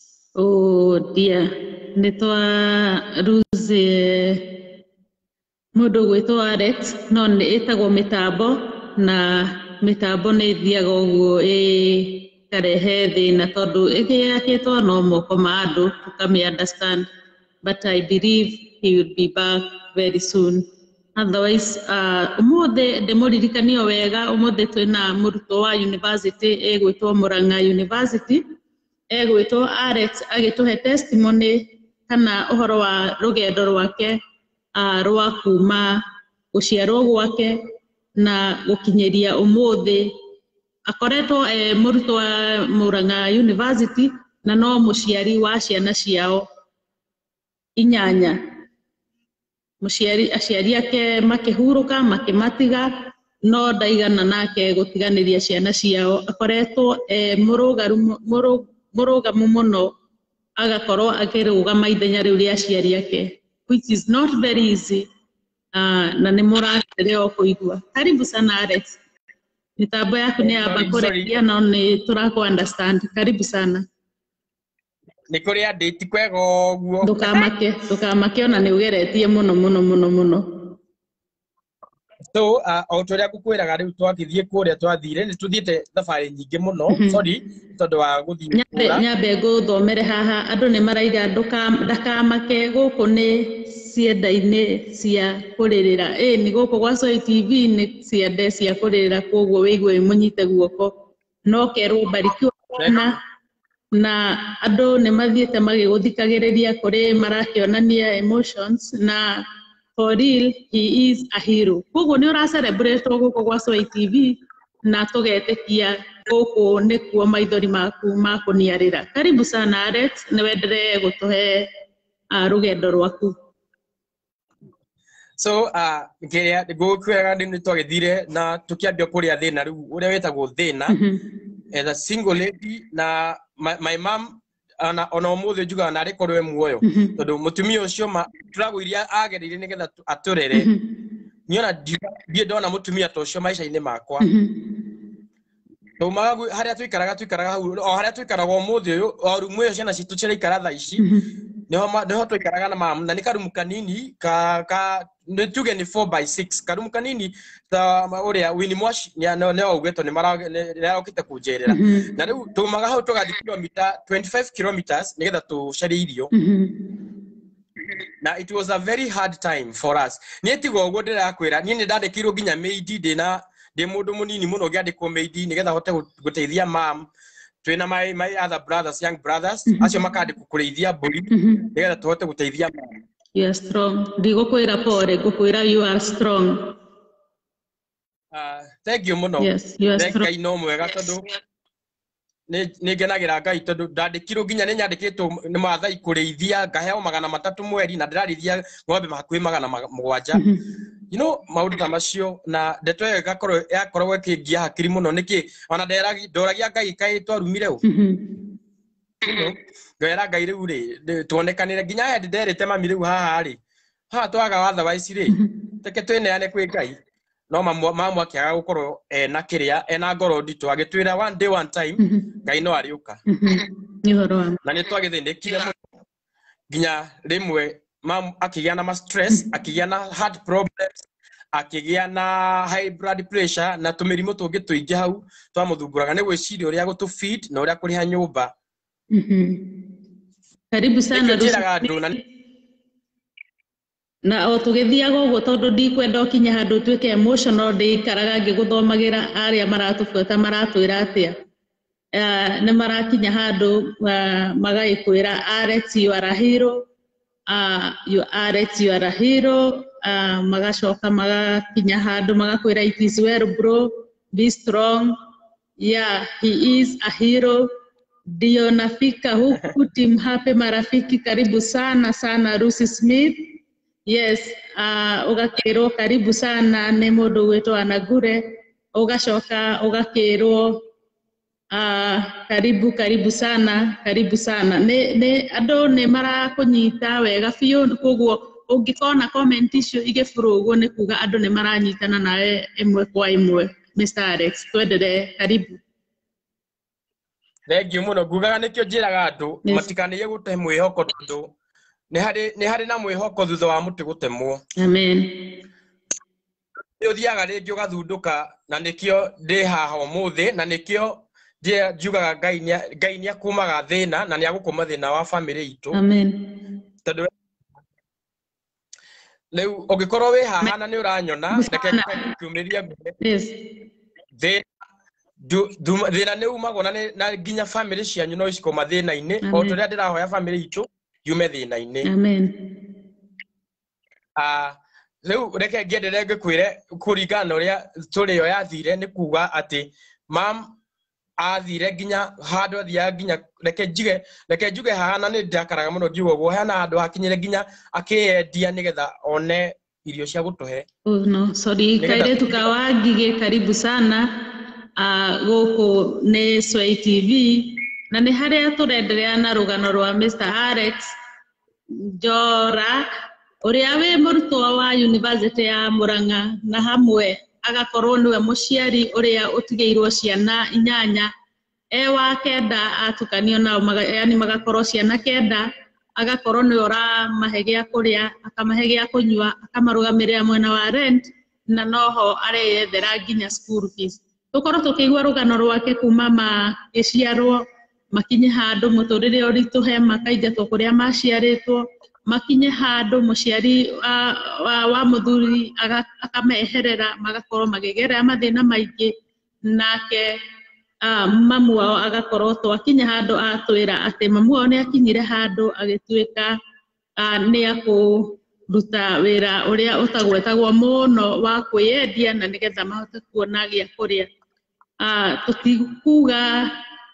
S1: Oh dear. Nĩ twa lose mũndũ gwĩtwo Alex no nĩ ĩtagwo mĩtambo na mĩtambo nĩ ĩthiaga ũguo ĩkarehe thĩna tondũ ĩgĩakĩtwo no moko ma andũ tũkame understand but I believe he will be back very soon otherwise uh, ũmũthĩ ndĩmũririkanio wega ũmũthĩ twĩna mũrutwo wa university ĩgwĩtwo Murang'a University egwĩtwo Alex agĩtũhe testimony kana ũhoro wa rũgendo rwake uh, rwa kuma gũciarwo gwake na gũkinyĩria ũmũthĩ akoretwo e mũrutwo wa Murang'a University na no mũciari wa ciana ciao inyanya mũciari aciari ake makĩhurũka makĩmatiga no ndaigana nake gũtiganĩria ciana ciao akoretwo e mũrũgaru mũrũ- mũrũgamu mũno agakorwo akĩrũgama ithenya rĩu rĩa aciari ake which is not very easy uh, na nĩ mũrakenerera o kũigua karibu sana Alex mitambo yaku nĩ yamba
S3: Sorry, sorry.
S1: kũrekia no nĩ tũrakũ understand karibu sana
S3: nä kå rä a ndä ti kwega å guo
S1: ndũkamake ndũkamake ona nĩ ũgeretie mũno mũno mũno mũno
S3: so uh, o ta å rä a ngå kwä raga rä u twagä thiä kå rä a twathire nä tå thiä te thabarä nyingä må no
S1: Mhm.
S3: tondå wa gå thiä
S1: nyambe nyambe ngũthomere haha andũ nĩ maraiga ndũka- ndakamake gũkũ nĩ cienda-inĩ cia kũrĩrĩra ĩ nĩ gũkũ gwa Soy TV nĩ ciende cia kũrĩrĩra koguo wĩigue mũnyite guoko no kerwo mbarikiwa sana na andũ nĩ mathiĩte magĩgũthikagĩrĩria kũrĩ marakĩonania emotions na for real he is a hero koguo nĩ ũra celebrate gũkũ gwa Soy TV na tũgetĩkia gũkũ nĩkuo maithori maku makũniarĩra karibu sana Alex nĩ wenderee gũtũhe uh, rũgendo rwaku
S3: so kä rä a ngå kwä raga nä twagä thire na tå kä ambia kå rä a thä na rä u å rä a wätagwo thä na
S1: Mhm.
S3: as a single lady na my, my mom ona ona å thä njugaga narä korwo e muoyo
S1: Mhm.
S3: tondå må tumia å cio tåragå iria agereire nä getha atå rere
S1: Mhm.
S3: nä ona ndiä ndona må tumia ta å cio maica-inä makwa
S1: Mhm.
S3: taumaga harä a tũikaraga tũikaraga hau o harä a tũikaraga å må thä å yå o rumu ä yo ciana citå ciraikara tha ici
S1: Mhm.
S3: nĩho twaikaraga na mamu na nĩ karumu kanini ka ka nĩ tuge nĩ 4 by 6 karumu kanini ta ũrĩa wini mwaci nĩ augĩtwo nĩ arokĩte kũnjerera
S1: Mhm.
S3: na rĩu taumaga hau tũgathiĩ kilomita 25 kilometers nĩgetha tũcarie irio
S1: Mhm.
S3: na it was a very hard time for us niä tiga å guo ndä rakwä ra niä nä ndandä kä irwo nginya meidi ndä na ndä må ndå må nini må no ngä andä kwo meidi nä getha hote gå teithia mam twä na my, my other brothers young brothers
S1: Mhm.
S3: acio makandä kå rä ithia mbå ri
S1: Mhm.
S3: nä getha tå hote gå teithia mam
S1: You are strong ndigũkwĩra pore ngũkwĩra you are strong
S3: Ah, thank you må no
S1: yes you are strong
S3: ngai no mwega tondå nä ngenagä ra ngai tondå ndandä kirwo nginya nä nyandä kä two nä mathai kå rä ithia ngaheo magana matatå mweri na ndä rarä ithia ng'ombe hakuhä magana ma- mũgwanja
S1: Mhm.
S3: you know maundu ta macio na ndeto ĩyo ĩgakorwo yakoragwo ĩkĩngia hakiri mũno nĩkĩ ona nderagi- ndoragia ngai kaĩ twarumire ũ
S1: Mhm.
S3: ngera ngai rĩu rĩ tuonekanĩre nginya hendi nderĩte mami rĩu haha rĩ haha twaga watha wa ici rĩ
S1: Mhm.
S3: teke twĩneane kwĩ ngai no mamu mamu akĩaga gũkorwo ena kĩrĩa ena ngoro nditũ agĩtwĩra one day one time
S1: Mhm.
S3: ngai no arĩũka
S1: Mhm. nĩ ũhoro wa
S3: na nĩ twagĩthĩnĩkire mũno nginya rĩmwe mam akĩgĩa na ma stress akĩgĩa na heart problems akĩgĩa na high blood pressure na tũmĩrimũ tũngĩ tũingĩ hau twamũthumbũraga nĩ gwĩciria ũrĩa gũtũ feed na ũrĩa kũrĩha nyũmba
S1: Mhm. karibu sana
S3: nĩkĩo njĩraga
S1: Lucy.
S3: andũ na
S1: na o tũgĩthiaga ũguo tondũ ndikwenda ũkinye handũ ũtuĩke emotional ndĩikaraga ngĩgũthomagĩra arĩa maratũbuata maratwĩra atĩa uh, nĩ marakinya handũ uh, magagĩkwĩra Alex you are a hero uh, you Alex you are a hero uh, magacoka magakinya handũ magakwĩra it is well bro be strong yeah he is a hero ndio nafika huku team hape marafiki karibu sana sana Lucy Smith yes uh, ũgakĩrwo karibu sana nĩ mũndũ gwĩtwo Anagure ũgacoka ũgakĩrwo uh, karibu karibu sana karibu sana nĩ nĩ andũ nĩ marakũnyita wega biũ koguo ũngĩkona comment icio igĩbũrwo ũguo nĩ kuga andũ nĩ maranyitana nawe ĩmwe kwa ĩmwe Mr. Alex twenderee karibu
S3: thengiũ mũno ngugaga nĩkĩo njĩraga andũ
S1: Yes.
S3: matikanĩie gũte mwĩhoko tondũ nĩ harĩ nĩ harĩ na mwĩhoko thutha wa mũtĩ gũtemwo
S1: Amen.
S3: nĩ ũthiaga rĩngĩ ũgathundũka na nĩkĩo ndĩ haha ũmũthĩ na nĩkĩo ndĩ- njugaga ngai nĩa- ngai nĩ akumaga thĩna na nĩ agũkũma thĩna wa bamĩrĩ itũ
S1: Amen.
S3: tondũ rĩu ũngĩkorwo wĩ haha na nĩ ũranyona reke kiumĩria mbere
S1: Yes.
S3: thĩna ndu- nduma- thĩna nĩ umagwo na nĩ- na nginya bamĩrĩ cianyu no icikoma thĩna-inĩ o
S1: Amen.
S3: tũrĩa ndĩrahoya bamĩrĩ itũ yume thĩna-inĩ
S1: Amen.
S3: Ah, rĩu reke ngĩendelee ngĩkwĩre kũringana na ũrĩa tũrĩ yo yathire nĩ kuga atĩ mam athire nginya handũ athiaga nginya reke njuge reke njuge haha na nĩ ndakaraga mũno ngiuga ũguo hena handũ hakinyire nginya akĩyendia nĩgetha one irio cia gũtũhe
S1: Oh, no, sorry.
S3: Nĩgetha-
S1: Kairetu ka Wangige, karibu sana uh, gũkũ nĩ Sway TV na nĩ harĩa tũrenderea na rũgano rwa Mr. Alex Njora ũrĩa wĩ mũrutwo wa University ya Murang'a na hamwe agakorwo nĩwe mũciari ũrĩa ũtigĩirwo ciana inyanya e wa kenda atukanio nao maga, yani magakorwo ciana kenda agakorwo nĩwe ũramahe gĩa kũrĩa akamahe gĩa kũnyua akamarũgamĩrĩra mwena wa rent na noho areyethera nginya school fees tũkorwo tũkĩigua rũgano rwake kuma magĩciarwo makinye handũ mũtũrĩre ũritũhe makaingatwo kũrĩa maciarĩtwo makinye handũ mũciari wa, wa, wa mũthuri aga- akameherera magakorwo makĩgerera mathĩna maingĩ nake uh, mamu wao agakorwo twakinya handũ atwĩra atĩ mamu wao nĩ akinyire handũ agĩtuĩka uh, nĩ akũruta wĩra ũrĩa ũtagwetagwo mũno wa kwĩyendia na nĩgetha mahote kuona gĩa kũrĩa uh, tũtikuga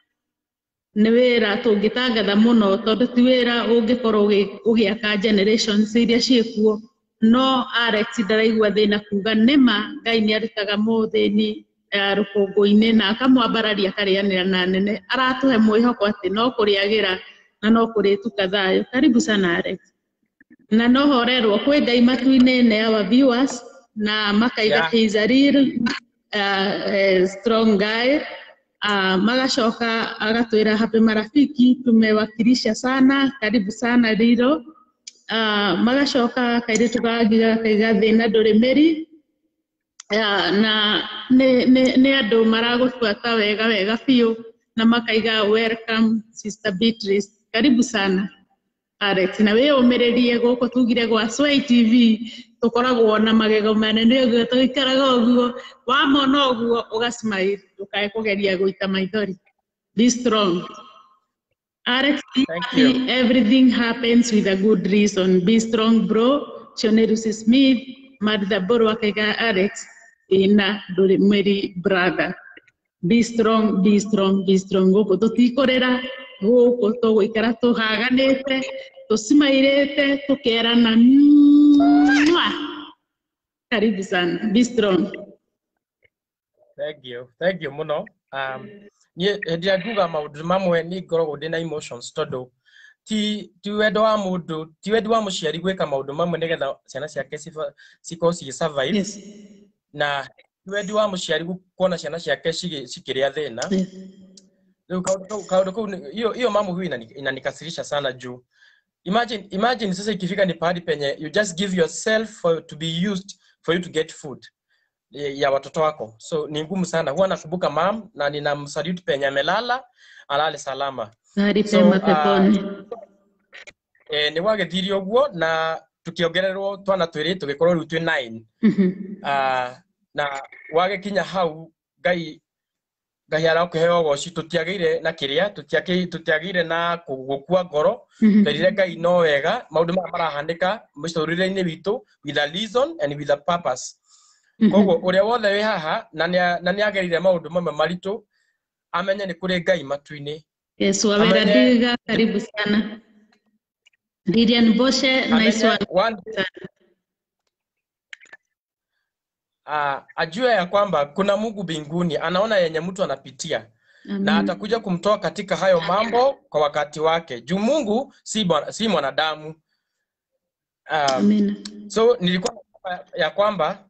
S1: nĩ wĩra tũngĩtangatha mũno tondũ ti wĩra ũngĩkorwo ũgĩ- ũgĩaka generations iria ciĩkuo no Alex ndaraigua thĩna kuga nĩma Ngai nĩ arutaga mũthĩni eh, rũkũngũ-inĩ na akamwambararia akarĩanĩra na nene aratũhe mwĩhoko atĩ no kũrĩagĩra na no kũrĩtuka thayũ karibu sana Alex na no horerwo kwĩ Ngai matu-inĩ nĩ our viewers na makaiga
S3: Yeah.
S1: he's a real uh, uh, strong guy uh, magacoka agatwĩra happy marafiki tumewakilisha sana karibu sana Riro uh, magacoka kairĩtu gagiga kaiga thĩna ndũrĩ mĩri uh, na nĩ nĩ- nĩ andũ maragũbuata wega wega biũ na makaiga welcome sister Beatrice karibu sana Alex na wĩyũmĩrĩrie gũkũ tugire gwa Sway TV tũkoragwo na magego manene ũguo tũikaraga ũguo wamona ũguo ũgasmile ndũkae kũgeria gũita maithori be strong Alex
S3: Thank you.
S1: everything happens with a good reason be strong bro Chonerusi Smith Martha Boro akaiga Alex ina ndũrĩ mwĩri brother be strong be strong be strong gũkũ tũtikũrĩra gũkũ tũgũikara tũhaganĩte tũcimairĩte tũkerana "Mwah." karibu sana be strong
S3: thank you thank you mũno um, niĩ hĩndĩ ĩrĩa nguga maũndũ mamwe nĩ ngoragwo ndĩ na emotions tondũ ti ti wendo wa mũndũ ti wendi wa mũciari gwĩka maũndũ mamwe nĩgetha ciana ciake ciba- cikorwo cigĩ survive
S1: yes.
S3: na ti wendi wa mũciari gu- kuona ciana ciake cigĩ- cikĩrĩa thĩna
S1: yes.
S3: Rĩu kaũndũ kau- kaũndũ kau nĩ- hiyo hiyo mambo huwa inani- inanikasirisha sana juu imagine imagine sasa ikifika ni pahali penye you just give yourself for, to be used for you to get food ya ya watoto wako so ni ngumu sana huwa nakumbuka mam na ninamsalute penye amelala alale salama
S1: Ngari
S3: So,
S1: pema
S3: uh,
S1: peponi
S3: e, nä gwagäthire å guo na tukiongererwo twana twä tũgĩkorwo rĩu twĩ nine
S1: Mhm.
S3: uh, na wagä kinya hau ngai ngai arakũheo goci tũtiagĩire na kĩrĩa tũtiakĩ- tũtiagĩire na kũ- gũkua ngoro
S1: Mhm.
S3: twerire ngai no wega maũndũ maya marahanĩka mũtũrĩre-inĩ witũ with a reason and with a purpose
S1: Mhm.
S3: koguo ũrĩa wothe wĩ haha na nĩa- na nĩ agerire maũndũ mamwe maritũ amenye nĩ kũrĩ ngai matu-inĩ
S1: Yes, Wawera
S3: Amenye-
S1: Diga, karibu sana. Lilian Boshe, nice
S3: amenye
S1: one.
S3: one uh, ajue ya kwamba kuna mungu mbinguni anaona yenye mtu anapitia na
S1: Amen.
S3: atakuja kumtoa katika hayo mambo kwa wakati wake juu mungu si, bwana- si mwanadamu um,
S1: Amen.
S3: so nilikuwa nasema ya kwamba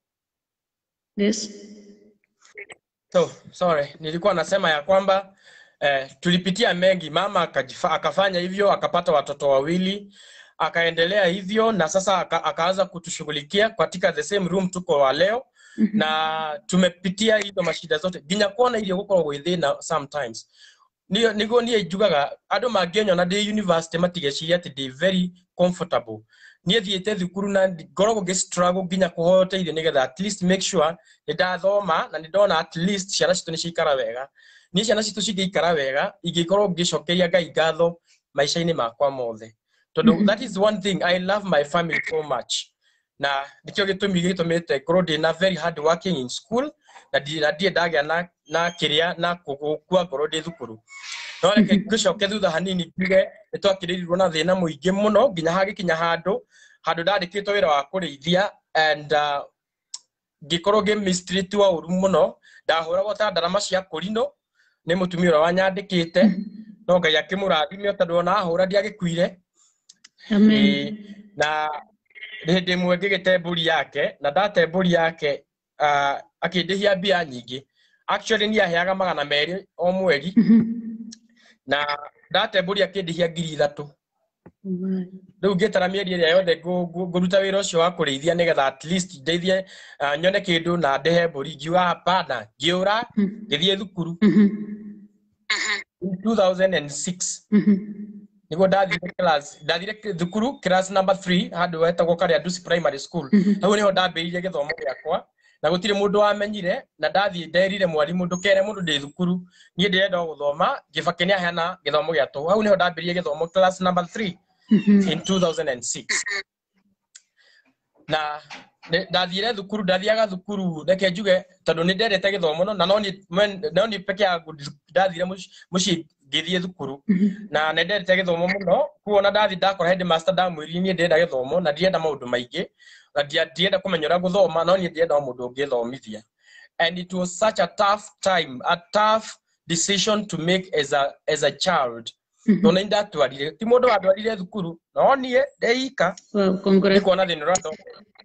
S1: Yes.
S3: so sorry nilikuwa nasema ya kwamba eh, tulipitia mengi mama akajifa, akafanya hivyo akapata watoto wawili akaendelea hivyo na sasa aka, akaanza kutushughulikia katika the same room tuko wa leo na tumepitia hizo mashida zote nginya kuona irio gukorwo gwĩ thĩna sometimes nĩyo nĩguo niĩ njugaga andũ mangĩnyona ndĩ university matigeciria atĩ ndĩ very comfortable niĩ thiĩte thukuru na ngoragwo ngĩ struggle nginya kũhoteire nĩgetha at least make sure nĩ ndathoma na nĩ ndona at least ciana citũ nĩ ciaikara wega niĩ ciana citũ cingĩikara wega ingĩkorwo ngĩcokeria ngai ngatho maica-inĩ makwa mothe tondũ that is one thing i love my family so much na nĩkĩo gĩtũmi gĩtũmĩte ngorwo ndĩ na very hard working in school na ndi- na ndirĩ ndagĩa na na kĩrĩa na gũkua ngoro ndĩ thukuru no reke ngĩcoke thutha hanini njuge nĩ twakĩrĩirwo na thĩna mũingĩ mũno nginya hagĩkinya handũ handũ ndandĩkĩtwo wĩra wa kũrĩithia and uh, ngĩkorwo ngĩ mistreat wa ũru mũno ndahũragwo ta ndarama cia kũrinũ nĩ mũtumia ũrĩa wanyandĩkĩte no ngai akĩmũrathime tondũ ona ahũra ndiagĩkuire
S1: Amen.
S3: Ĩĩ, na hĩndĩ ĩmwe ngĩgĩte mbũri yake na ndate mbũri yake uh, akĩndĩhia mbia nyingĩ actually nĩ aheaga magana merĩ o mweri na ndate mbũri akĩndĩhia ngiri ithatũ rĩu ngĩtara mĩeri ĩrĩa yothe ngũ- ngũ- ngũruta wĩra ũcio wa kũrĩithia nĩgetha at least ndeithie uh, nyone kĩndũ na ndehe mbũri ngiuga hapana ngĩũra ngĩthiĩ thukuru in 2006 niguo ndathire class ndathire thukuru class number 3 handå wetagwo karä nduci primary school hau niho ndambĩrĩirie gĩthomo gĩakwa na gũtirĩ mũndũ wamenyire na ndathiĩ nderire mwarimũ ndũkere mũndũ ndĩ thukuru niĩ ndĩrenda o gũthoma gĩbake nĩ aheana gĩthomo gĩa tũhũ hau niho ndambĩrĩirie gĩthomo class number 3 in 2006 na nĩ- ndathire thukuru ndathiaga thukuru reke njuge tondũ nĩ ndendete gĩthomo no- na no niĩ mwen- no niĩ peke yangu ndathire mũci- mũciĩ ngĩthiĩ thukuru na nĩ ndendete gĩthomo mũno kuona ndathi ndakora headmaster ndamwĩrire niĩ ndĩrenda gĩthomo na ndirenda maũndũ maingĩ na ndia- ndirenda kũmenya ũrĩa gũthoma no niĩ ndĩrenda o mũndũ ũngĩthomithia and it was such a tough time a tough decision to make as a, as a child tondũ nĩ ndatwarire ti mũndũ wandwarire thukuru no niĩ ndeika
S1: Wow,
S3: nĩ
S1: congrats.
S3: kuona thĩna ũrathoma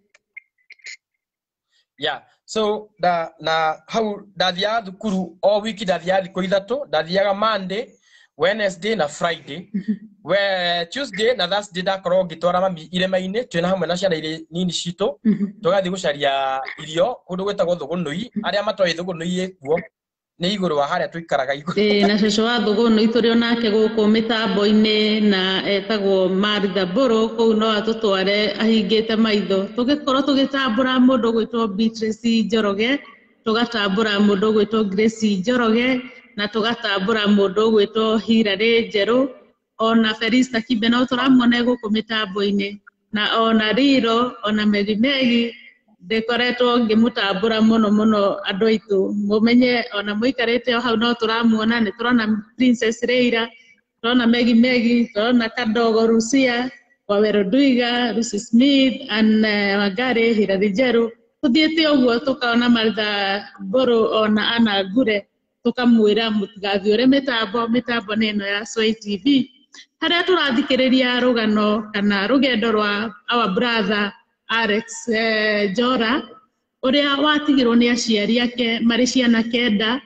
S3: yeah so da, na hau ndathiaga thukuru o wiki ndathiaga thikũ ithatũ ndathiaga monday wednesday na friday we tuesday na thursday ndakorwo ngĩtwara mami irĩma-inĩ twĩna hamwe na ciana irĩ nini citũ tũgathiĩ gũcaria irio kũndũ gwĩtagwo thũgũnũi arĩa matoĩ thũgũnũi ĩkuo nĩ igũrũ wa harĩa tũikaraga igũrũ
S1: Ĩĩ, na cũcũ wa thũgũnũ itũrĩ onake gũkũ mĩtambo-inĩ na etagwo Martha Mbũrũ kũu no atũtware ahingĩte maitho tũgĩkorwo tũgĩtambũra mũndũ gwĩtwo Beatrice Njoroge tũgatambũra mũndũ gwĩtwo Grace Njoroge na tũgatambũra mũndũ gwĩtwo Hilary Njerũ ona Felista Kibe no tũramuona gũkũ mĩtambo-inĩ na ona Riro ona Megi Megi ndĩkoretwo ngĩmũtambũra mũno mũno andũ aitũ mũmenye ona mũikarĩte o hau no tũramuona nĩ tũrona Princess Leila tũrona Megi Megi tũrona Kadogo Rucia Waweru Ndwiga Lucy Smith Anne Wangari Hilary Njerũ tũthiĩte ũguo tũkaona Martha Mbũrũ ona Anna Ngure tũkamwĩra mũtigathiũre mĩtambo mĩtambo nĩ ĩno ya Sway TV harĩa tũrathikĩrĩria rũgano kana rũgendo rwa our brother Alex eh, Njora ũrĩa watigirwo nĩ aciari ake marĩ ciana kenda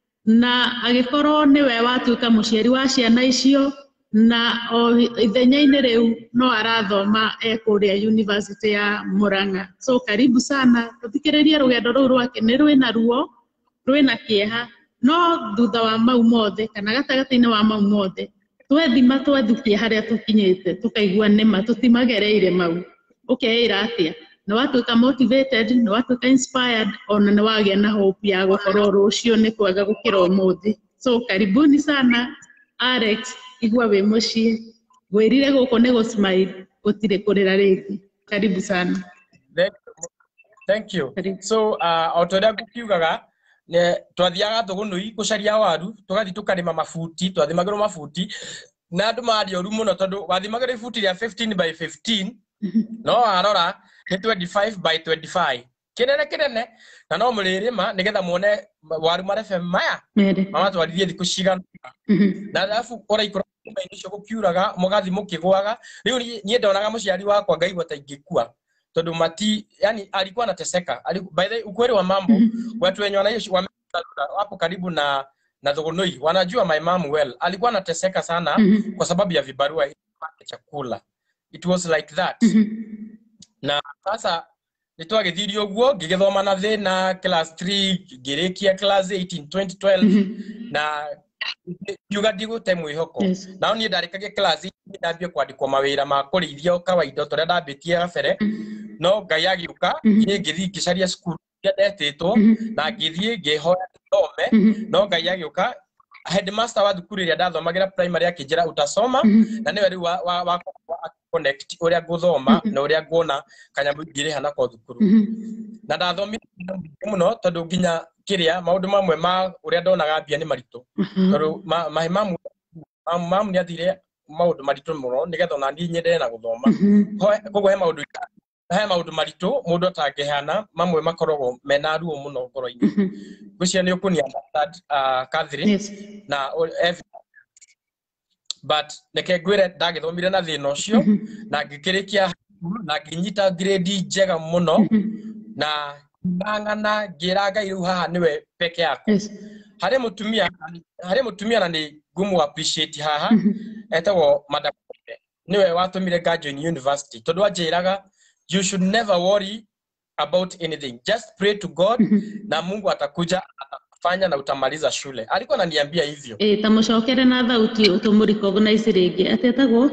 S1: na agĩkorwo nĩwe watuĩka mũciari wa ciana icio na o ithenya-inĩ rĩu no arathoma e kũrĩa university ya Murang'a so karibu sana tũthikĩrĩrie rũgendo rũu rwake nĩ rwĩna ruo rwĩna kĩeha no thutha wa mau mothe kana gatagatĩ-inĩ wa mau mothe twethima twethukia harĩa tũkinyĩte tũkaigua nĩma tũtimagereire mau ũkeĩra atĩa nĩ watuĩka motivated nĩ watuĩka inspired ona nĩ wagĩa na hope ya gũkorwo rũciũ nĩ kwega gũkĩra ũmũthĩ so karibuni sana Alex igua wĩ mũciĩ ngwĩrire gũkũ nĩ gũsmile gũtirĩ kũrĩra rĩngĩ karibu sana
S3: Thank you. Thank you.
S1: Karibu.
S3: So, uh, o ta ũrĩa ngũkiugaga nĩ- twathiaga thũgũnũi gũcaria waru tũgathiĩ tũkarĩma mabuti twathimagĩrwo mabuti na andũ marĩ oru mũno tondũ wathimagĩrwo ibuti rĩa 15 by 15 no warora nĩ 25 by 25 kĩnene kĩnene na no mũrĩrĩma nĩgetha muone waru marebe maya
S1: mere
S3: mamatwarithie thikũ cigana
S1: Mhm.
S3: na alafu ũraikũra nyũmba-inĩ icio gũkiuraga mũgathi mũkĩgwaga rĩu niĩ- niĩ ndonaga mũciari wakwa ngaigua ta ingĩkua tondũ mati yani alikuwa anateseka Ali- by the way, ukweli wa mambo watu wenye wanaishi wame- wapo karibu na na Thogonoi wanajua my mom well. Alikuwa anateseka sana
S1: Mhm.
S3: kwa sababu ya vibarua ili apate chakula. It was like that.
S1: Mhm.
S3: na sasa nä twagä å guo ngä gä thoma na thä na class 3 ngä rä kia class 18 2012
S1: Mhm.
S3: na kiuga ndigå te mwä hoko
S1: Yes.
S3: nao niä ndarä kagia class ndambie kwandäkwo mawä ra ma kå rä ithia o kawaida tå rä a ndambä tie gabere no ngai agä å ka
S1: Mhm.
S3: niä ngä thiä ngä caria cukuru iria ndetä two
S1: Mhm.
S3: na ngä thiä ngä hoya thome
S1: Mhm.
S3: no ngai agä å ka headmaster wa thukuru ä rä a ndathomagä ra primary akĩnjĩra utasoma
S1: Mhm.
S3: na nĩwe rĩu wa, wa, wa, wa connect ũrĩa ngũthoma na ũrĩa nguona kanyamũ ingĩrĩha nako thukuru
S1: Mhm.
S3: na ndathomire maũndũ maingĩ mũno tondũ nginya kĩrĩa maũndũ mamwe ma ũrĩa ndonaga mbia nĩ maritũ
S1: Mhm.
S3: tondũ ma- mahe mamu mamu mamu nĩ athire maũndũ maritũ mũno nĩgetha ona niĩ nyendere na gũthoma
S1: Mhm.
S3: Ho- koguo he maũndũ he maũndũ maritũ mũndũ atangĩheana mamwe makoragwo mena ruo mũno ngoro-inĩ
S1: Mhm.
S3: ngwĩciria nĩ ũkũni understand uh, Catherine
S1: Yes.
S3: na o- ev- but reke ngwĩre ndagĩthomire na thĩna ũcio
S1: Mhm.
S3: na ngĩkĩrĩkia thukuru, na ngĩnyita grade njega mũno
S1: Mhm.
S3: na ng'ang'ana ngĩra ngai rĩu haha nĩwe peke yako
S1: Yes.
S3: harĩ mũtumia harĩ mũtumia na nĩ ngũmũ appreciate haha
S1: Mhm.
S3: etagwo madam Kobe. nĩwe watũmire ngajoin university tondũ anjĩraga you should never worry about anything just pray to god
S1: Mhm.
S3: na mungu atakuja atafanya na utamaliza shule alikuwa ananiambia hivyo
S1: Ĩ, ta mũcokere na thauti ũtũmũ recognize rĩngĩ atetagwo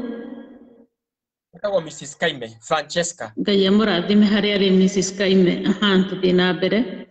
S3: etagwo mrs kaime francesca
S1: ngai amũrathime harĩa arĩ mrs kaime aha tũthiĩ na mbere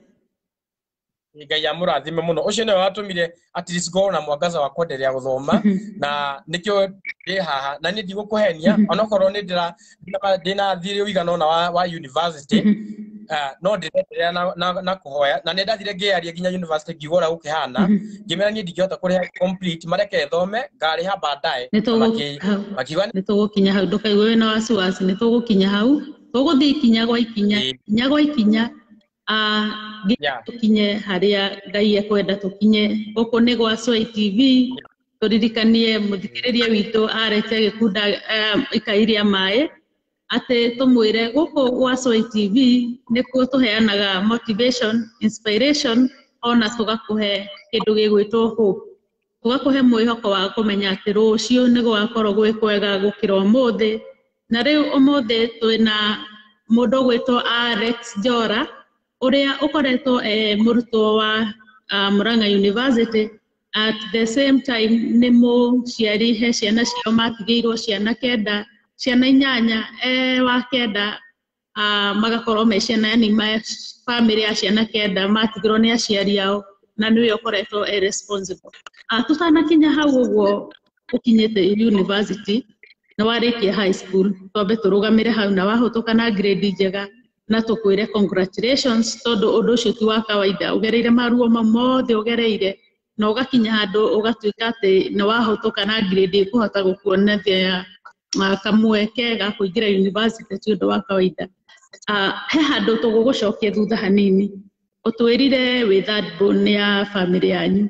S3: ngai amũrathime mũno ũcio nĩwe watũmire at least ngorwo na mwangaza wa kwenderea gũthoma
S1: Mhm.
S3: na nĩkĩo ndĩ haha na nĩ ndigũkũhenia
S1: Mhm.
S3: onokorwo nĩ ndĩra ndĩna- ndĩna thirĩ ũigana ũna wa, wa university
S1: Mhm.
S3: uh, no ndĩrenderea na, na, na kũhoya na nĩ ndathire ngĩaria nginya university ngiuga ũrĩa gũkĩhana
S1: Mhm.
S3: ngĩmera niĩ ndingĩhota kũrĩha complete mareke thome ngarĩha baadaye
S1: Nĩ
S3: Na
S1: tũgũ-
S3: maki-
S1: hau.
S3: makiuga
S1: nĩ tũgũkinya hau ndũkaigue wĩna wasiwasi nĩ tũgũkinya hau tũgũthiĩ ikinya gwa ikinya
S3: Ĩĩ.
S1: ikinya gwa ikinya ah, nginya
S3: Yeah.
S1: tũkinye harĩa ngai ekwenda tũkinye gũkũ nĩ gwa Swai TV tũririkanie mũthikĩrĩria witũ arete gĩkunda um, ikairia maĩ atĩ tũmwĩre gũkũ gwa Swai TV nĩkuo tũheanaga motivation inspiration ona tũgakũhe kĩndũ gĩgwĩtwo hope tũgakũhe mwĩhoko wa kũmenya atĩ rũciũ nĩ gũgakorwo gwĩ kwega gũkĩra ũmũthĩ na rĩu ũmũthĩ twĩna mũndũ ũgwĩtwo Alex Njora ũrĩa ũkoretwo e mũrutwo wa uh, Murang'a University at the same time nĩ mũciari he ciana ciao matigĩirwo ciana kenda ciana inyanya e wa kenda uh, magakorwo me ciana yani ma family ya ciana kenda matigĩrwo nĩ aciari ao na nĩwe ũkoretwo e responsible uh, tũtanakinya hau ũguo ũkinyĩte university na warĩkia high school twambe tũrũgamĩre hau na wahũtũka na grade njega na tũkwĩre congratulations tondũ ũndũ ũcio ti wa kawaida ũgereire maruo mau mothe ũgereire na ũgakinya handũ ũgatuĩka atĩ nĩ wahũtũka na grade ĩkũhota gũkuonathia uh, kamweke ga kũingĩra university ti ũndũ wa kawaida uh, he handũ tũgũgũcokia thutha hanini ũtwĩrire wĩ third born ya family yanyu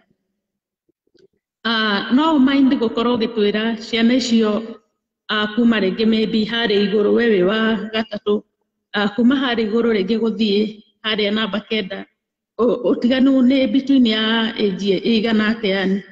S1: uh, no mind gũkorwo ũgĩtwĩra ciana icio uh, kuma rĩngĩ maybe harĩa igũrũ we wĩ wa gatatũ uh, kuma harĩa igũrũ rĩngĩ gũthiĩ harĩa namba kenda Ũ- ũtiganu nĩ between ya age ĩigana atĩa yani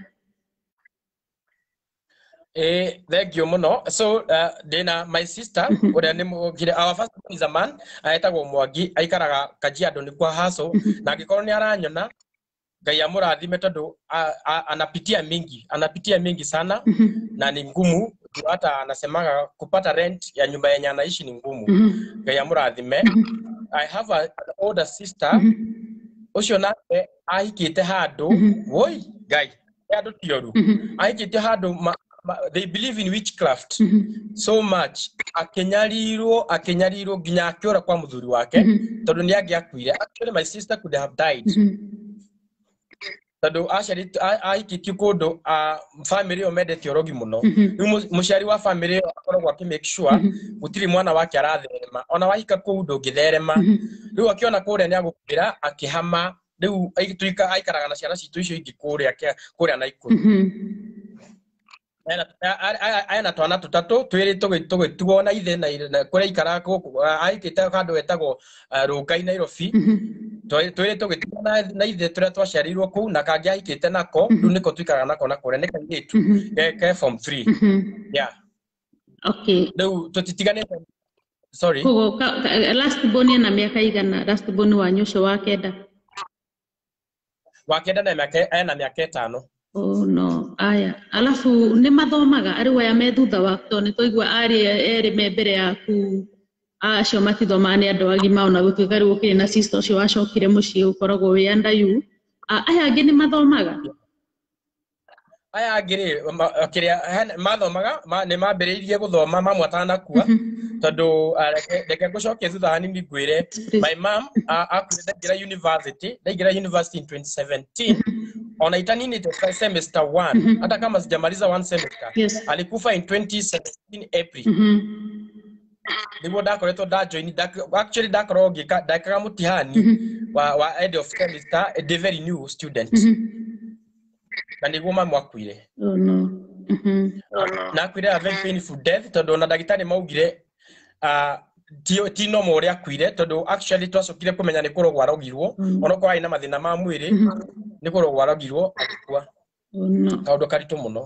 S3: Eh, thank you muno so uh, ndina my sister uria ni mugire our first born is a man aetagwo mwangi aikaraga kajiado ni kwa haso na angikorwo ni aranyona ngai amurathime tondu a- a- anapitia mingi anapitia mingi sana na ni ngumu Juu hata anasemaga kupata rent ya nyumba yenye anaishi ni ngumu ngai amurathime i have a, an older sister ucio nake ahikite handu woi ngai handu tioru ahikite handu ma, ma, they believe in witchcraft so much akinyarirwo akinyarirwo nginya akiura kwa muthuri wake tondu ni angiakuire actually my sister could have died tondu aciari ahikitio kundu family ĩyo mendete ũrogi mũno rĩu mu- mũciari wa family ĩyo akoragwo akĩ make sure gũtirĩ mwana wake aratherema ona wahika kũu ndũngĩtherema rĩu akĩona kũrĩa nĩ agũkuĩra akĩhama rĩu ai- tuika- aikaraga na ciana citũ icio ingĩ kũrĩa kĩa- kũrĩa naikuru Ena- a- a- a- ena twana tũtatũ twĩrĩ tũgĩ- tũgĩtuo na ithe na ire- na kũrĩa aikara aikĩte handũ wetagwo uh, rũngai nairobi twä tå gä tigana na ithe tå rä a twaciarirwo kå u na kangä ahikä te nako rä u nä ko tuikaraga nako na kå rä a nä kairä tu
S1: Mhm.
S3: ke ke form three
S1: Mhm.
S3: yeah
S1: Okay.
S3: rä u tå titiganä te sorry
S1: Kogo ka, ka, last born ena miaka igana last born wanyu ũcio wa kenda
S3: wa kenda na mĩaka ena mä aka ä tano
S1: Oh, no aya alafu nĩ mathomaga arĩ aya me thutha waku tondũ nĩ twaigua arĩ erĩ me mbere yaku acio matithomaga nĩ andũ agima ona gũtuĩka rĩu ũkĩrĩ na sister ũcio wacokire mũciĩ ũkoragwo wĩ andayu aya angĩ nĩ mathomaga
S3: aya angä rä kä rä a mathomaga ma- nä mambä rä irie gå thoma mamwe atanakua tondå reke ngå cokie thutha hanini ngwä re my mam akuire ndaingä ra university ndaingä ra university in 2017 ona itanini te semester one hata kama sijamaliza one semester
S1: Yes.
S3: alikufa in 2017 april
S1: Mhm.
S3: niguo ndakoretwo ndajoini actually ndakorwo ngĩka- ndekaga mũtihani wa, wa end of semester a very new student na niguo mamu akuire
S1: Oh, no. Mhm.
S3: na akuire a very painful death tondũ ona ndagĩtarĩ maugire ah, ti ti normal ũrĩa akuire tondũ actually twacokire kũmenya nĩ kũrogwo arogirwo onokorwo arĩ na mathĩna ma mwĩrĩ nĩ kũrogwo arogirwo agĩkua
S1: Oh, no.
S3: kaũndũ karitũ mũno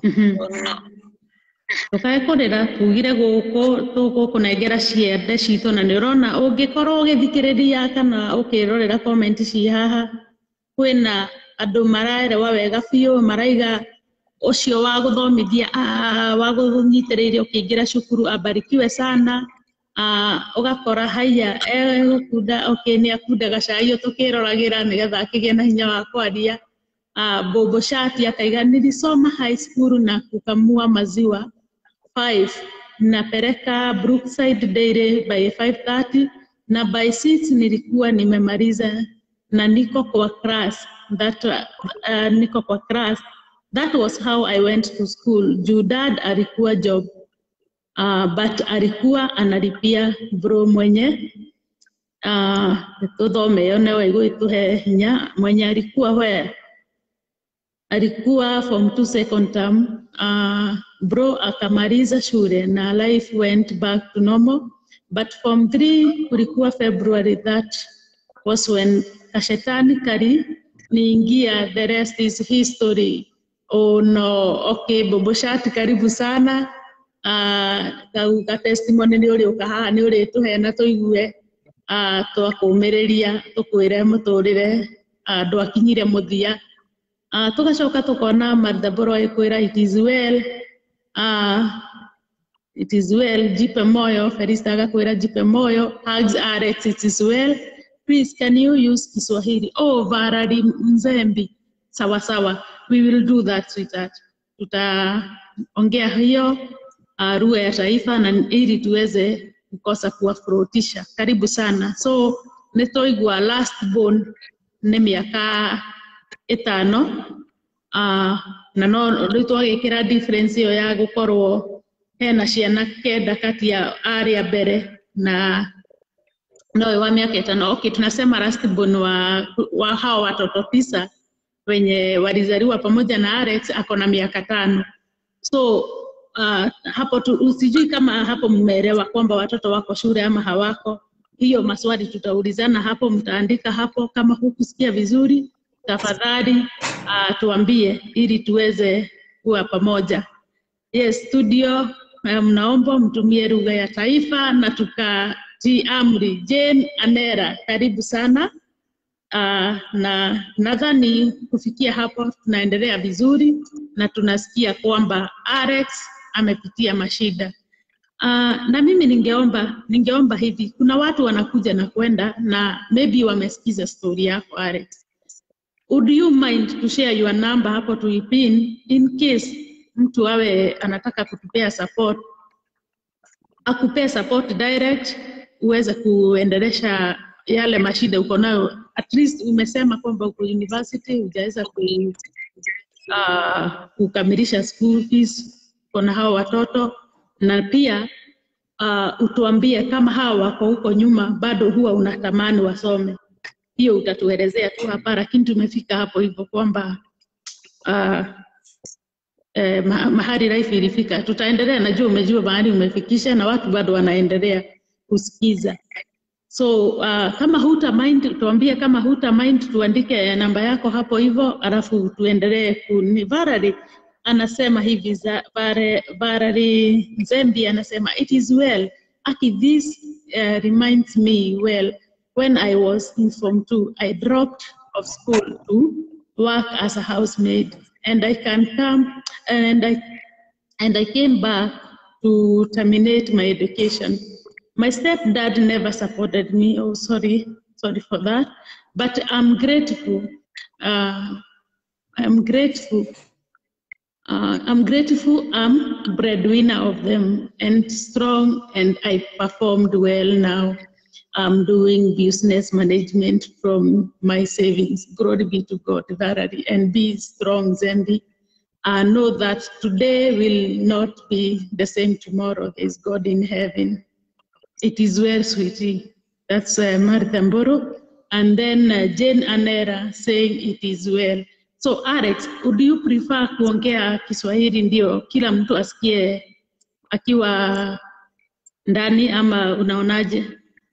S1: tũkae kũrĩra tugire gũkũ tũgũkũnengera ciende citũ na nĩ ũrona ũngĩkorwo ũgĩthikĩrĩria kana ũkĩrorera comment ci haha kwĩna andũ maraerewa wega biũ maraiga ũcio wa gũthomithia ah, wa gũnyitĩrĩire ũkĩingĩra cukuru abarikiwe sana Ah, ũgakora haya egũkunda okay, nĩ akunda gacai tũkĩroragĩra nĩgetha akĩgĩe na hinya wa kwaria uh, Bobo Shati akaiga nilisoma high school na kukamua maziwa 5 napeleka Brookside Dairy by 5:30 na by 6 nilikuwa nimemaliza na niko kwa class that uh, niko kwa class that was how I went to school juu dad alikuwa job uh, but alikuwa analipia bro mwenye uh, tuthome yo newe igwituhe hinya mwenye alikuwa where alikuwa form 2 second term uh, bro akamaliza shule na life went back to normal but form 3 kulikuwa february that was when kashetani kali niingia the rest is history oh no okay bobo shati karibu sana uh, kau ka testimony nĩ ũrĩ ũka haha nĩ ũrĩ tũheana tũigue uh, twakũmĩrĩria tũkwĩre mũtũrĩre uh, ndwakinyire mũthia Uh, tugacoka tukona Martha Boro ikwira it is well uh, it is well jipe moyo Felista agakwira jipe moyo hugs Alex it is well please can you use Kiswahili oh Varari Mzembi sawa sawa we will do that sweetheart tutaongea hiyo uh, lugha ya taifa na ili tuweze kukosa kuwafurahisha karibu sana so nitoigua last born nĩ mĩaka ĩtano uh, na no rĩu twagĩkĩra difference ĩyo ya gũkorwo hena ciana kenda kati ya arĩa mbere na nowe wa miaka ĩtano okay tunasema last born wa, wa hao watoto tisa wenye walizaliwa pamoja na Alex ako na miaka tano so uh, hapo tu, sijui kama hapo mmeelewa kwamba watoto wako shule ama hawako hiyo maswali tutaulizana hapo mtaandika hapo kama hukusikia vizuri tafadhali uh, tuambie ili tuweze kuwa pamoja. Yes, studio uh, mnaomba mtumie lugha ya taifa na tukatii amri. Jane Anera, karibu sana. Uh, na nadhani kufikia hapo tunaendelea vizuri na tunasikia kwamba Alex amepitia mashida. Uh, na mimi ningeomba ningeomba hivi, kuna watu wanakuja na kwenda na maybe wamesikiza story yako Alex would you mind to share your number hapo tuipin in case mtu awe anataka kutupea support akupea support direct uweze kuendelesha yale mashida uko nayo at least umesema kwamba uko university hujaweza ku, uh, kukamilisha school fees uko na hao watoto na pia uh, utuambie kama hawa wako huko nyuma bado huwa unatamani wasome hiyo utatuelezea tu hapa, lakini tumefika hapo hivyo kwamba uh, eh, ma- mahali life ilifika. Tutaendelea, najua umejua mahali umefikisha na watu bado wanaendelea kusikiza. So uh, kama huta mind tuambie, kama huta mind tuandike namba yako hapo hivyo, alafu tuendelee kuni. Varari anasema hivi za Vare, Varari Nzembi anasema it is well. Aki, this uh, reminds me well when I was in Form 2, I dropped of school to work as a housemaid, and I can come and I and I came back to terminate my education. My stepdad never supported me. Oh, sorry, sorry for that. But I'm grateful. Uh, I'm grateful. Uh, I'm grateful. I'm breadwinner of them and strong, and I performed well now. I'm doing business management from my savings. Glory be to God, Varari, and be strong, Zembi. I know that today will not be the same tomorrow. There's God in heaven. It is well, sweetie. That's uh, Martha Mboro. And then uh, Jane Anera saying it is well. So Alex, would you prefer kuongea Kiswahili ndio kila mtu asikie akiwa ndani ama unaonaje?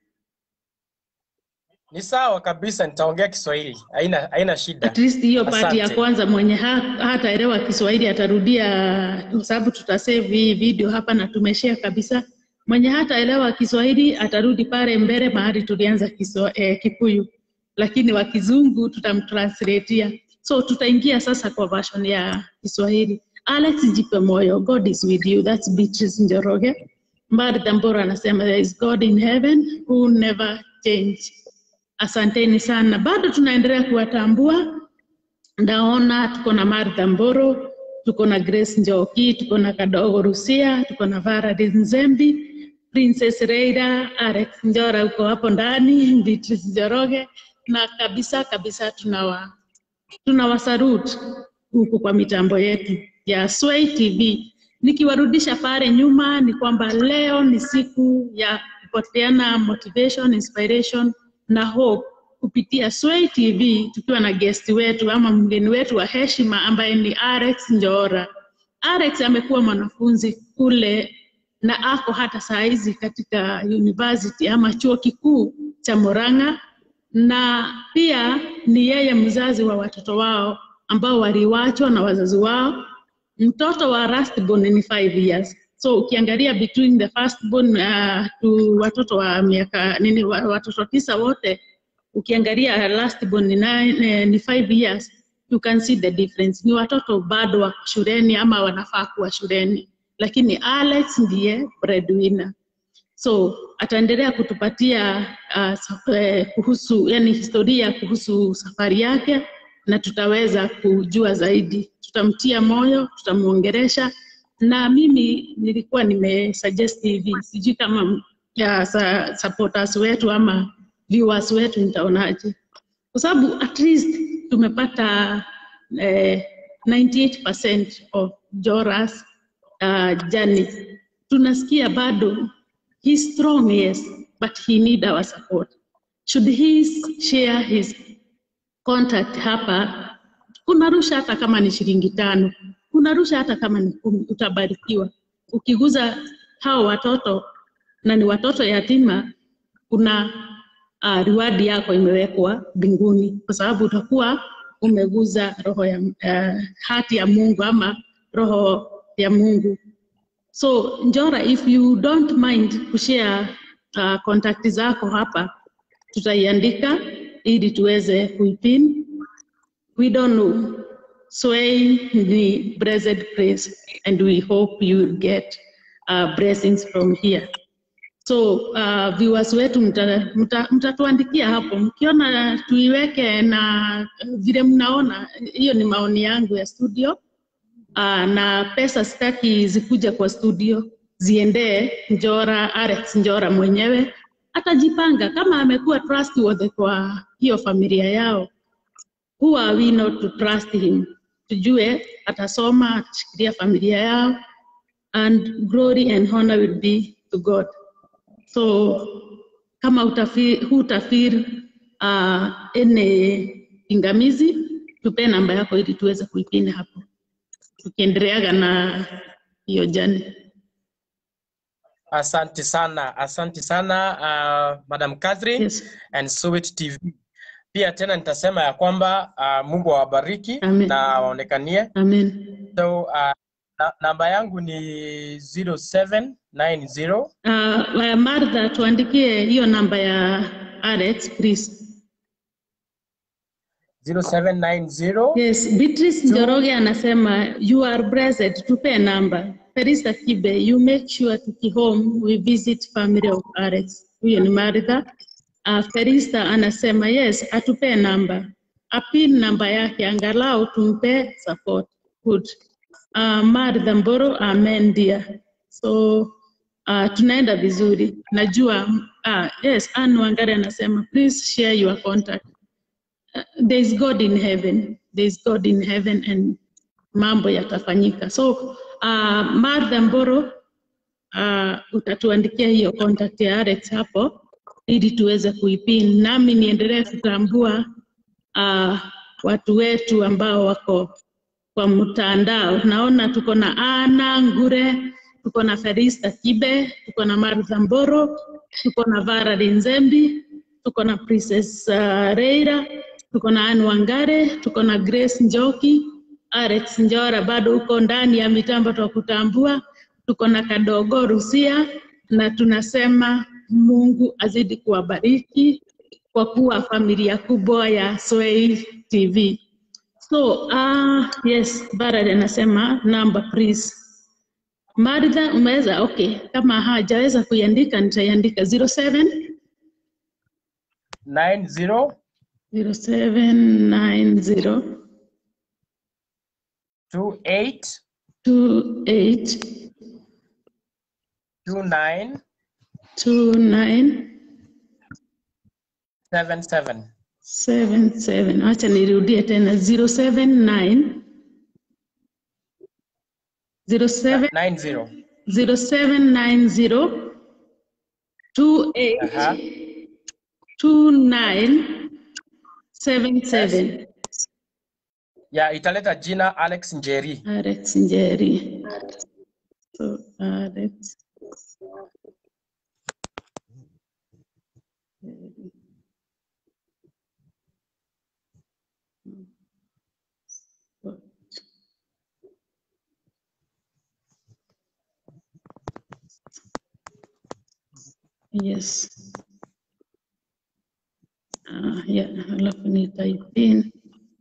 S3: Ni sawa kabisa, nitaongea Kiswahili, haina haina shida.
S1: At least hiyo part ya
S3: Asante.
S1: kwanza mwenye ha, hataelewa Kiswahili atarudia, kwa sababu tutasave hii video hapa na tumeshare kabisa. Mwenye hataelewa Kiswahili atarudi pale mbele mahali tulianza kiswa, eh, Kikuyu, lakini wa Kizungu tutamtranslatea. So tutaingia sasa kwa version ya Kiswahili. Alex jipe moyo, God is with you. That's Beatrice Njoroge. Martha Mbora anasema there is God in heaven who never change. Asanteni sana, bado tunaendelea kuwatambua. Ndaona tuko na Martha Mboro, tuko na Grace Njoki, tuko na Kadogo Rusia, tuko na Vara Nzembi, Princess Reida, Alex Njora uko hapo ndani, Beatrice Njoroge na kabisa kabisa tunawa tunawasarut huku kwa mitambo yetu ya Sway TV. Nikiwarudisha pale nyuma, ni kwamba leo ni siku ya kupoteana motivation, inspiration na hope kupitia Sway TV tukiwa na guest wetu ama mgeni wetu wa heshima ambaye ni Alex Njora. Alex amekuwa mwanafunzi kule na ako hata saa hizi katika university ama chuo kikuu cha Murang'a na pia ni yeye mzazi wa watoto wao ambao waliwachwa na wazazi wao. Mtoto wa lastborn ni five years, so ukiangalia between the firstborn uh, to watoto wa miaka nini, wa- watoto tisa wote, ukiangalia lastborn ni, nine, eh, ni five years, you can see the difference. Ni watoto bado wako shuleni ama wanafaa kuwa shuleni, lakini Alex ndiye breadwinner so ataendelea kutupatia uh, saf- eh, kuhusu yani historia kuhusu safari yake na tutaweza kujua zaidi tutamtia moyo tutamwongeresha na mimi nilikuwa nimesuggest hivi sijui kama ya, sa, supporters wetu ama viewers wetu nitaonaje kwa sababu at least tumepata eh, 98% of Joras uh, journey tunasikia bado he's strong yes but he need our support should he share his contact hapa unarusha hata kama ni shilingi tano unarusha hata kama ni kumi utabarikiwa ukiguza hao watoto na ni watoto yatima kuna uh, riwadi yako imewekwa mbinguni kwa sababu utakuwa umeguza roho ya uh, hati ya mungu ama roho ya mungu So Njora, if you don't mind kushare uh, contact zako hapa, tutaiandika ili tuweze kuipin. We don't know. Sway the blessed place and we hope you will get uh, blessings from here. So uh, viewers wetu mtatuandikia mta, mtatuandikia hapo mkiona tuiweke na vile mnaona, hiyo ni maoni yangu ya studio. Uh, na pesa sitaki zikuja kwa studio ziendee Njora, Alex Njora mwenyewe atajipanga kama amekuwa trustworthy kwa hiyo familia yao. Who are we not to trust him? Tujue atasoma, atashikilia familia yao and glory and honor will be to God. So kama utafi, hutafeel uh, ene pingamizi, tupe namba yako ili tuweze kuipina hapo tukiendeleaga na hiyo jani.
S3: Asante sana, asante sana uh, Madam Catherine
S1: Yes.
S3: and Suwit TV. Pia tena nitasema ya kwamba uh, Mungu awabariki
S1: Amen.
S3: na waonekanie.
S1: Amen.
S3: So uh, na, namba yangu ni 0790
S1: Uh, Martha, tuandikie hiyo namba ya Alex please.
S3: 0790
S1: Yes, Beatrice Njoroge anasema you are blessed. Tupe namba. Felista Kibe, you make sure tukihome we visit family of Alex. Huyo ni Martha. Uh, Felista anasema yes, atupe namba. Apin namba yake angalau tumpe support. Good. Uh, Martha Mboro, amen dear. So uh, tunaenda vizuri. Najua uh, yes, Anne Wangari anasema please share your contact uh, there is God in heaven. There is God in heaven and mambo yatafanyika. So uh, Martha Mboro uh, utatuandikia hiyo contact ya Alex hapo ili tuweze kuipin, nami niendelee kutambua uh, watu wetu ambao wako kwa mtandao. Naona tuko na Ana Ngure, tuko na Felista Kibe, tuko na Martha Mboro, tuko na Vara Nzembi, tuko na Princess uh, Reira, tuko na Anne Wangare, tuko na Grace Njoki, Alex Njora bado uko ndani ya mitambo twa kutambua, tuko na Kadogo Rusia na tunasema Mungu azidi kuwabariki kwa kuwa familia kubwa ya Swahili TV. So, uh, yes, Barad anasema number please. Martha umeweza? Okay, kama hajaweza kuiandika nitaiandika 07
S3: 90
S1: 0790
S3: 28
S1: 28
S3: 29
S1: 29
S3: 77.
S1: 77. Acha nirudie tena 079 07
S3: 90.
S1: 0790 28
S3: Aha.
S1: 2977
S3: Ya italeta jina Alex Njeri.
S1: Alex Njeri. So, Alex. Yes. Ah, yeah, alafu ni type in.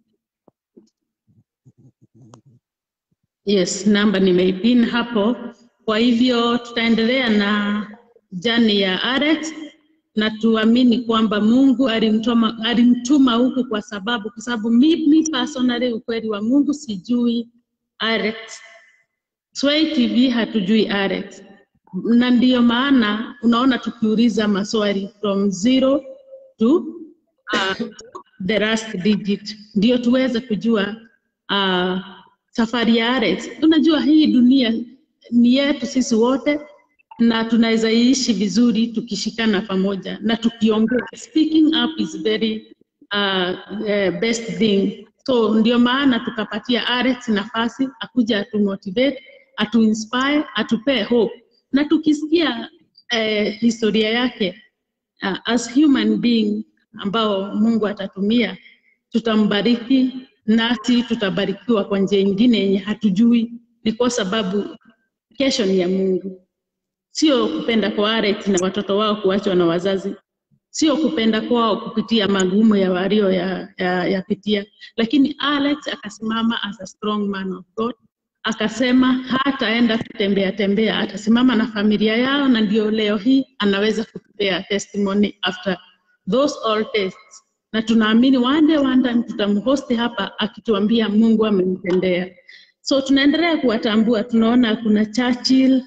S1: Yes, namba nimeipin hapo. Kwa hivyo tutaendelea na jani ya Alex na tuamini kwamba Mungu alimtuma, alimtuma huku kwa sababu kwa sababu mimi personally ukweli wa Mungu sijui Alex. Sway TV hatujui Alex. Na ndiyo maana unaona tukiuliza maswali from zero to uh, the last digit ndio tuweze kujua uh, safari ya Alex. Unajua hii dunia ni yetu sisi wote na tunaweza iishi vizuri tukishikana pamoja na tukiongea. Speaking up is very uh, uh, best thing. So ndio maana tukapatia Alex nafasi akuja atumotivate, atuinspire, atupee hope na tukisikia eh, historia yake uh, as human being ambao Mungu atatumia, tutambariki nasi tutabarikiwa kwa njia ingine yenye hatujui. Ni kwa sababu kesho ni ya Mungu, sio kupenda kwa Alex na watoto wao kuachwa na wazazi, sio kupenda kwao kupitia magumu ya walio ya, ya, yapitia, lakini Alex akasimama as a strong man of God akasema hataenda kutembea tembea, atasimama na familia yao, na ndio leo hii anaweza kutupea testimony after those all tests, na tunaamini one day one time tutamhosti hapa akituambia Mungu amemtendea. So tunaendelea kuwatambua, tunaona kuna Churchill,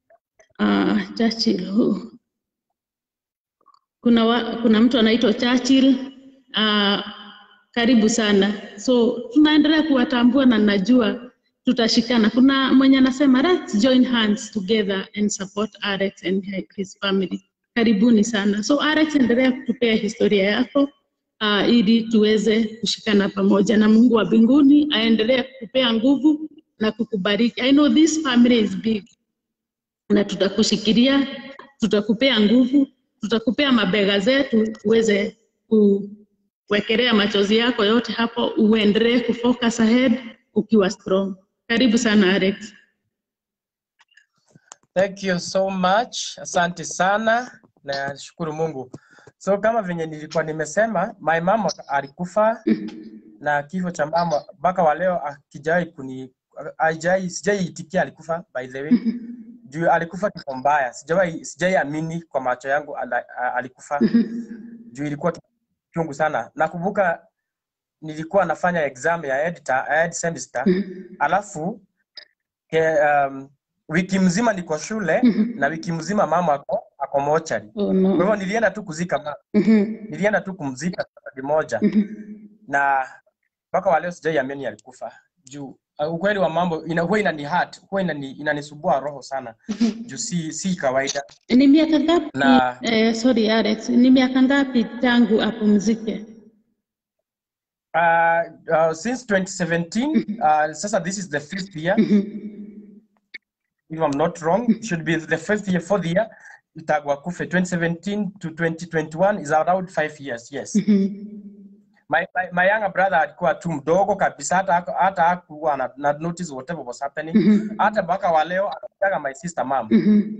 S1: uh, Churchill who? kuna, wa, kuna mtu anaitwa Churchill uh, karibu sana. So tunaendelea kuwatambua na najua tutashikana. Kuna mwenye anasema let's join hands together and support Alex and his family. Karibuni sana. So Alex, endelea kutupea historia yako uh, ili tuweze kushikana pamoja, na Mungu wa mbinguni aendelee kukupea nguvu na kukubariki. I know this family is big. na tutakushikilia, tutakupea nguvu, tutakupea mabega zetu uweze kuwekelea machozi yako yote hapo, uendelee kufocus ahead ukiwa strong. Karibu sana Alex.
S3: Thank you so much. Asante sana na shukuru Mungu. So kama venye nilikuwa nimesema, my mama alikufa na kifo cha mama mpaka wa leo akijai kuni ajai sijaiitikia alikufa by the way. Juu alikufa kifo mbaya. Sijai sijai amini kwa macho yangu ala, a- alikufa. Juu ilikuwa chungu sana. Nakumbuka nilikuwa nafanya exam ya editor, ya ed semester alafu ke, um, wiki mzima niko shule na wiki mzima mama ako ako mochari.
S1: Oh
S3: Kwa
S1: no.
S3: hivyo nilienda tu kuzika mama,
S1: Mhm.
S3: nilienda tu kumzika safari moja
S1: Mhm.
S3: na mpaka wa leo sijaiamini alikufa juu uh, ukweli wa mambo ina, huwa inani hurt, huwa inani, inanisubua roho sana juu si, si kawaida
S1: Ni miaka ngapi?
S3: na
S1: Eh, sorry Alex, ni miaka ngapi tangu apumzike?
S3: uh, uh, since 2017 uh, sasa this is the fifth year if I'm not wrong it should be the fifth year fourth year itagwa kufe 2017 to 2021 is around five years yes my, my, my younger brother alikuwa tu mdogo kabisa hata haku- hata hakuwa na, na notice whatever was happening hata mpaka wa leo anakujaga my sister mom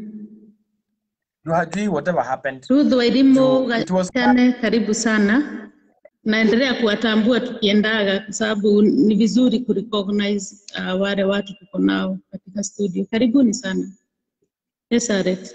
S3: Juu hajui whatever happened
S1: Ruth Wairimu
S3: Juu it was
S1: Gachane, karibu sana. Naendelea kuwatambua tukiendaga, kwa sababu ni vizuri kurecognize uh, wale watu tuko nao katika studio. Karibuni sana. Yes, Alex.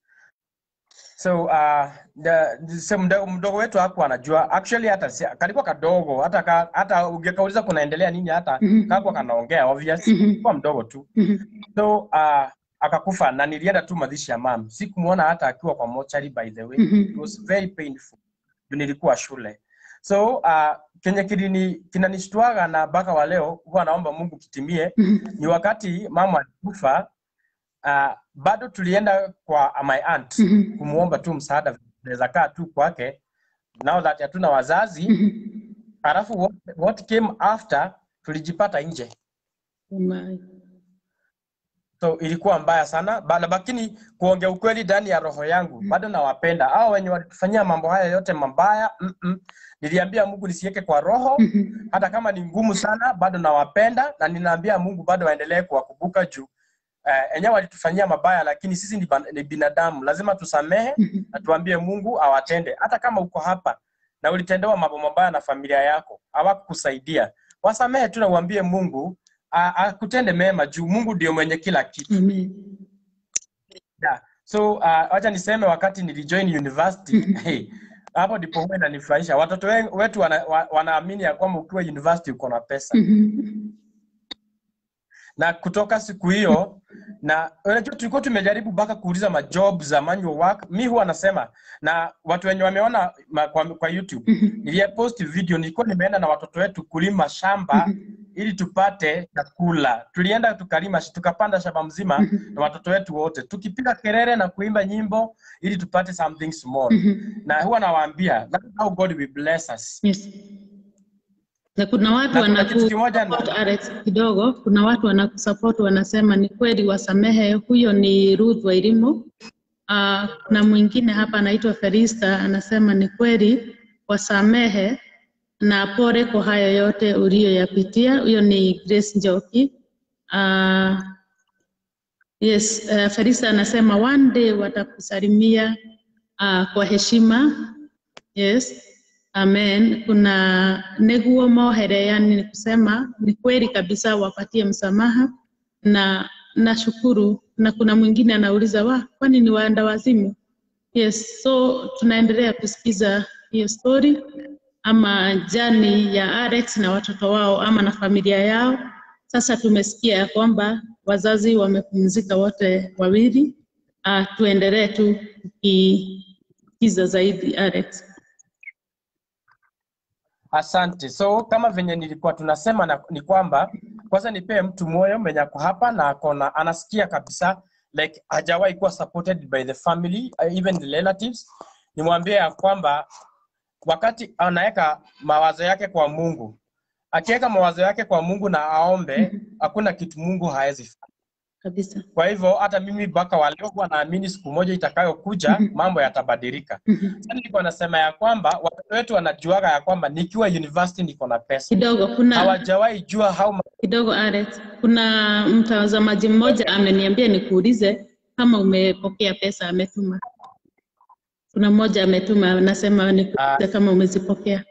S3: so uh, the, the, so mdogo, mdogo wetu hakuwa anajua actually hata si, kalikuwa kadogo hata ka, hata ungekauliza kunaendelea nini hata
S1: Mhm.
S3: kakuwa kanaongea obvious
S1: Mhm.
S3: kwa mdogo tu
S1: Mhm.
S3: so uh, akakufa na nilienda tu mazishi ya mam sikumuona hata akiwa kwa mochari by the way
S1: Mhm.
S3: it was very painful juu nilikuwa shule so uh, kenye kilini kinanishtuaga na mpaka wa leo huwa naomba mungu kitimie
S1: Mhm.
S3: ni wakati mama alikufa uh, bado tulienda kwa my aunt
S1: Mhm.
S3: kumuomba tu msaada naweza kaa tu kwake now that hatuna wazazi
S1: Mhm.
S3: alafu what, what came after tulijipata nje
S1: Oh my.
S3: so ilikuwa mbaya sana Ba- lakini kuongea ukweli ndani ya roho yangu bado nawapenda hao wenye walitufanyia mambo haya yote mabaya mm -mm. niliambia mungu nisiweke kwa roho
S1: Mhm.
S3: hata kama ni ngumu sana bado nawapenda na ninaambia mungu bado aendelee kuwakumbuka juu eh, enyewe walitufanyia mabaya lakini sisi ni, ban- ni binadamu lazima tusamehe
S1: Mhm.
S3: na tuambie mungu awatende hata kama uko hapa na ulitendewa mambo mabaya na familia yako hawakukusaidia wasamehe tu na uambie mungu a- akutende mema juu mungu ndio mwenye kila kitu
S1: Amen.
S3: yeah. so uh, wacha niseme wakati nilijoin university hey, hapo ndipo huwa inanifurahisha watoto wen- wetu wana, wa, wanaamini ya kwamba ukiwa university uko na pesa
S1: Mhm.
S3: na kutoka siku hiyo na unajua tulikuwa tumejaribu mpaka kuuliza majob za manual work mi huwa nasema na watu wenye wameona ma, kwa, kwa youtube
S1: Mhm.
S3: niliyepost video nilikuwa nimeenda na watoto wetu kulima shamba ili tupate chakula tulienda tukalima tukapanda shamba mzima na watoto wetu wote tukipiga kelele na kuimba nyimbo ili tupate something small
S1: Mhm.
S3: na huwa nawaambia that's how god will bless us
S1: Yes. Na kuna watu
S3: na kuna
S1: wanaku
S3: kitu kimoja na,
S1: support Alex kidogo, kuna watu wanakusupport wanasema ni kweli wasamehe. Huyo ni Ruth Wairimu. Uh, na mwingine hapa anaitwa Felista anasema ni kweli wasamehe na pole kwa hayo yote uliyoyapitia. Huyo ni Grace Njoki. Uh, yes, uh, Felista anasema one day watakusalimia uh, kwa heshima. Yes. Amen. Kuna neguo mohere, yani ni kusema ni kweli kabisa, wapatie msamaha na nashukuru. Na kuna mwingine anauliza wa, kwani ni waenda wazimu? Yes, so tunaendelea kusikiza hiyo story ama jani ya Alex na watoto wao ama na familia yao. Sasa tumesikia ya kwamba wazazi wamepumzika wote wawili. Uh, tuendelee tu kusikiza zaidi Alex.
S3: Asante. So kama venye nilikuwa tunasema na, ni kwamba kwanza nipee mtu moyo mwenye ako hapa na akona anasikia kabisa like hajawahi kuwa supported by the family uh, even the relatives. Nimwambie ya kwamba wakati anaweka mawazo yake kwa Mungu, akiweka mawazo yake kwa Mungu na aombe, hakuna kitu Mungu hawezi fanya.
S1: kabisa.
S3: Kwa hivyo hata mimi mpaka wa leo huwa naamini siku moja itakayokuja
S1: Mhm.
S3: mambo yatabadilika.
S1: Mhm.
S3: Sasa nilikuwa nasema ya kwamba watoto wetu wanajuaga ya kwamba nikiwa university niko na pesa,
S1: Kidogo kuna
S3: hawajawahi jua how much
S1: kidogo Alex, kuna mtazamaji mmoja ameniambia nikuulize kama umepokea pesa ametuma. Kuna mmoja ametuma anasema nikuulize kama umezipokea.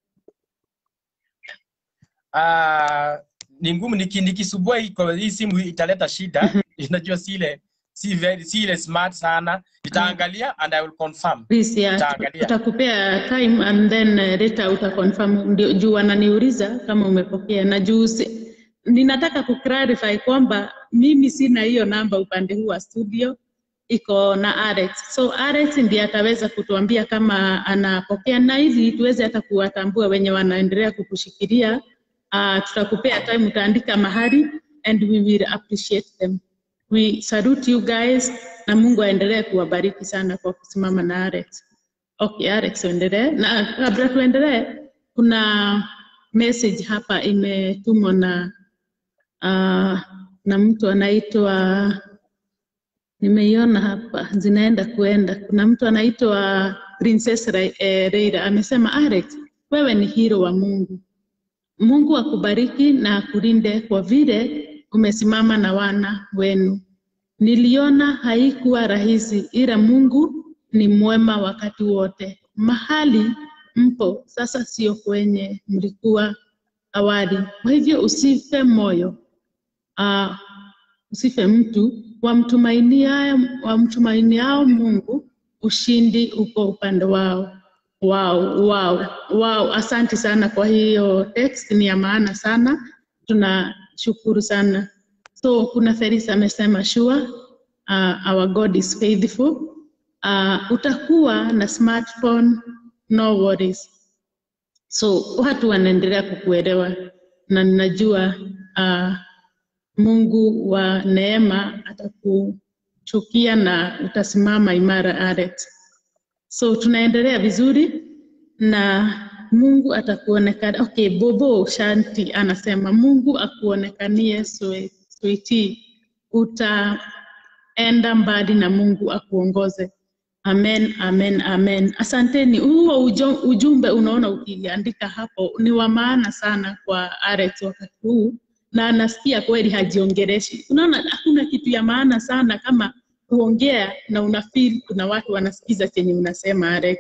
S3: Ah, ni ngumu niki, nikisubua hii kwa hii simu hii italeta shida. Unajua si ile si very si ile smart sana. Nitaangalia and I will confirm.
S1: Please, yeah,
S3: Nitaangalia.
S1: utakupea time and then uh, later utaconfirm. Ndio juu wananiuliza kama umepokea na juu si, ninataka kuclarify kwamba mimi sina hiyo namba upande huu wa studio, iko na Alex. So Alex ndiye ataweza kutuambia kama anapokea, na ili tuweze hata kuwatambua wenye wanaendelea kukushikilia. Uh, tutakupea time, utaandika mahali and we will appreciate them. We salute you guys na Mungu aendelee kuwabariki sana kwa kusimama na Alex. Okay, Alex uendelee. Na kabla tuendelee, kuna message hapa imetumwa na uh, na mtu anaitwa nimeiona hapa zinaenda kuenda. Kuna mtu anaitwa Princess Ra eh, Reira amesema, Alex, wewe ni hero wa Mungu. Mungu akubariki na akulinde kwa vile umesimama na wana wenu. Niliona haikuwa rahisi, ila Mungu ni mwema wakati wote. Mahali mpo sasa sio kwenye mlikuwa awali. Kwa hivyo usife moyo, uh, usife mtu wamtumainiao wamtumainiao Mungu, ushindi uko upande wao. Wow, wow, wow. Asante sana kwa hiyo text, ni ya maana sana, tunashukuru sana. So kuna Felisa amesema sure, uh, our God is faithful. Uh, utakuwa na smartphone, no worries. So watu wanaendelea kukuelewa na ninajua uh, Mungu wa neema atakuchukia na utasimama imara Alex. So tunaendelea vizuri na Mungu atakuonekana. Okay, Bobo Shanti anasema Mungu akuonekanie swe- sweetie, utaenda mbali na Mungu akuongoze. Amen, amen, amen. Asanteni. Huo ujo- ujumbe unaona ukiandika hapo ni wa maana sana kwa Alex wakati huu, na anasikia kweli hajiongeleshi. Unaona, hakuna kitu ya maana sana kama kuongea na una feel kuna watu wanasikiza chenye unasema Alex.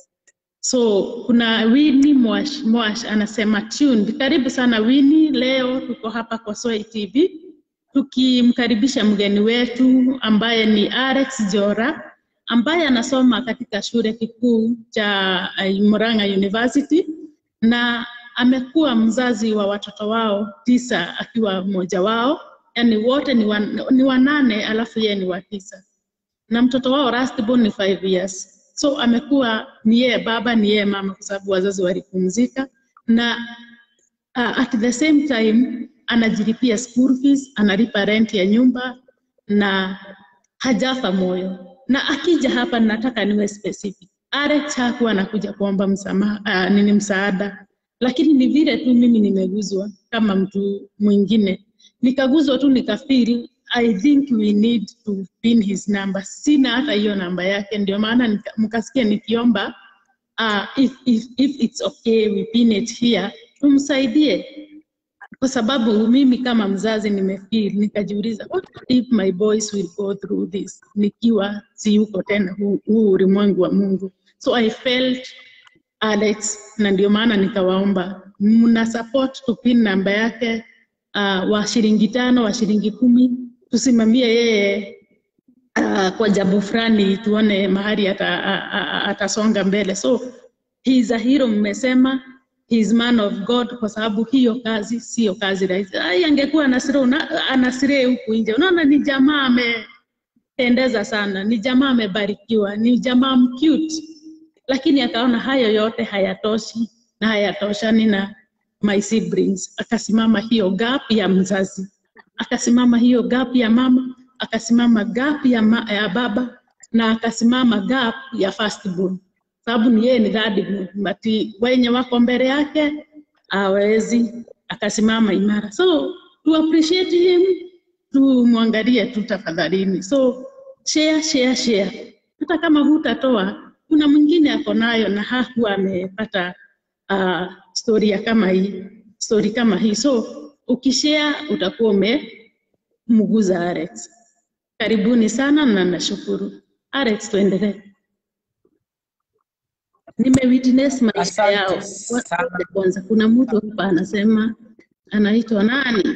S1: So kuna Winnie Mwash, Mwash anasema tuned. Karibu sana Winnie, leo tuko hapa kwa Swai TV tukimkaribisha mgeni wetu ambaye ni Alex Jora ambaye anasoma katika shule kikuu cha uh, Murang'a University na amekuwa mzazi wa watoto wao tisa akiwa mmoja wao, yani wote ni, wan, ni wanane alafu yeye ni wa tisa na mtoto wao lastborn ni five years. So amekuwa ni yeye baba ni yeye mama, kwa sababu wazazi walipumzika, na uh, at the same time anajilipia school fees, analipa rent ya nyumba na hajafa moyo. Na akija hapa, nataka niwe specific. Alex hakuwa anakuja kuomba msamaha, uh, nini msaada, lakini ni vile tu mimi nimeguzwa kama mtu mwingine, nikaguzwa tu nikafeel I think we need to pin his number. Sina hata hiyo namba yake, ndio maana nika- mkasikia nikiomba uh, if, if, if it's okay we pin it here, tumsaidie kwa sababu mimi kama mzazi nimefeel, nikajiuliza what if my boys will go through this nikiwa siyuko tena huu huu ulimwengu wa Mungu. So I felt Alex, na ndio maana nikawaomba mna support tupin namba yake uh, wa shilingi tano wa shilingi kumi tusimamie yeye uh, kwa jambo fulani tuone mahali ata, a- a- a- atasonga mbele. So he is a hero, mmesema he is man of God, kwa sababu hiyo kazi sio kazi rahisi. Ai, angekuwa Nasire una- anasire huku nje, unaona ni jamaa amependeza sana, ni jamaa amebarikiwa, ni jamaa mcute, lakini akaona hayo yote hayatoshi na hayatoshani na my siblings, akasimama hiyo gap ya mzazi, akasimama hiyo gap ya mama, akasimama gap ya, ma, ya baba na akasimama gap ya firstborn, sababu ni yeye ni thirdborn, but wenye wako mbele yake hawezi, akasimama imara. So to appreciate him tumwangalie tu tafadhalini. So share, share, share. Hata kama hutatoa, kuna mwingine ako nayo na hakuwa amepata uh, story ya kama hii story kama hii. So ukishare utakuwa umemguza Alex. Karibuni sana na nashukuru. Alex, tuendelee. Nimewitness maisha
S3: Asante
S1: yao. Wa-
S3: sana.
S1: ngoja Kwanza kuna mtu hapa anasema anaitwa nani?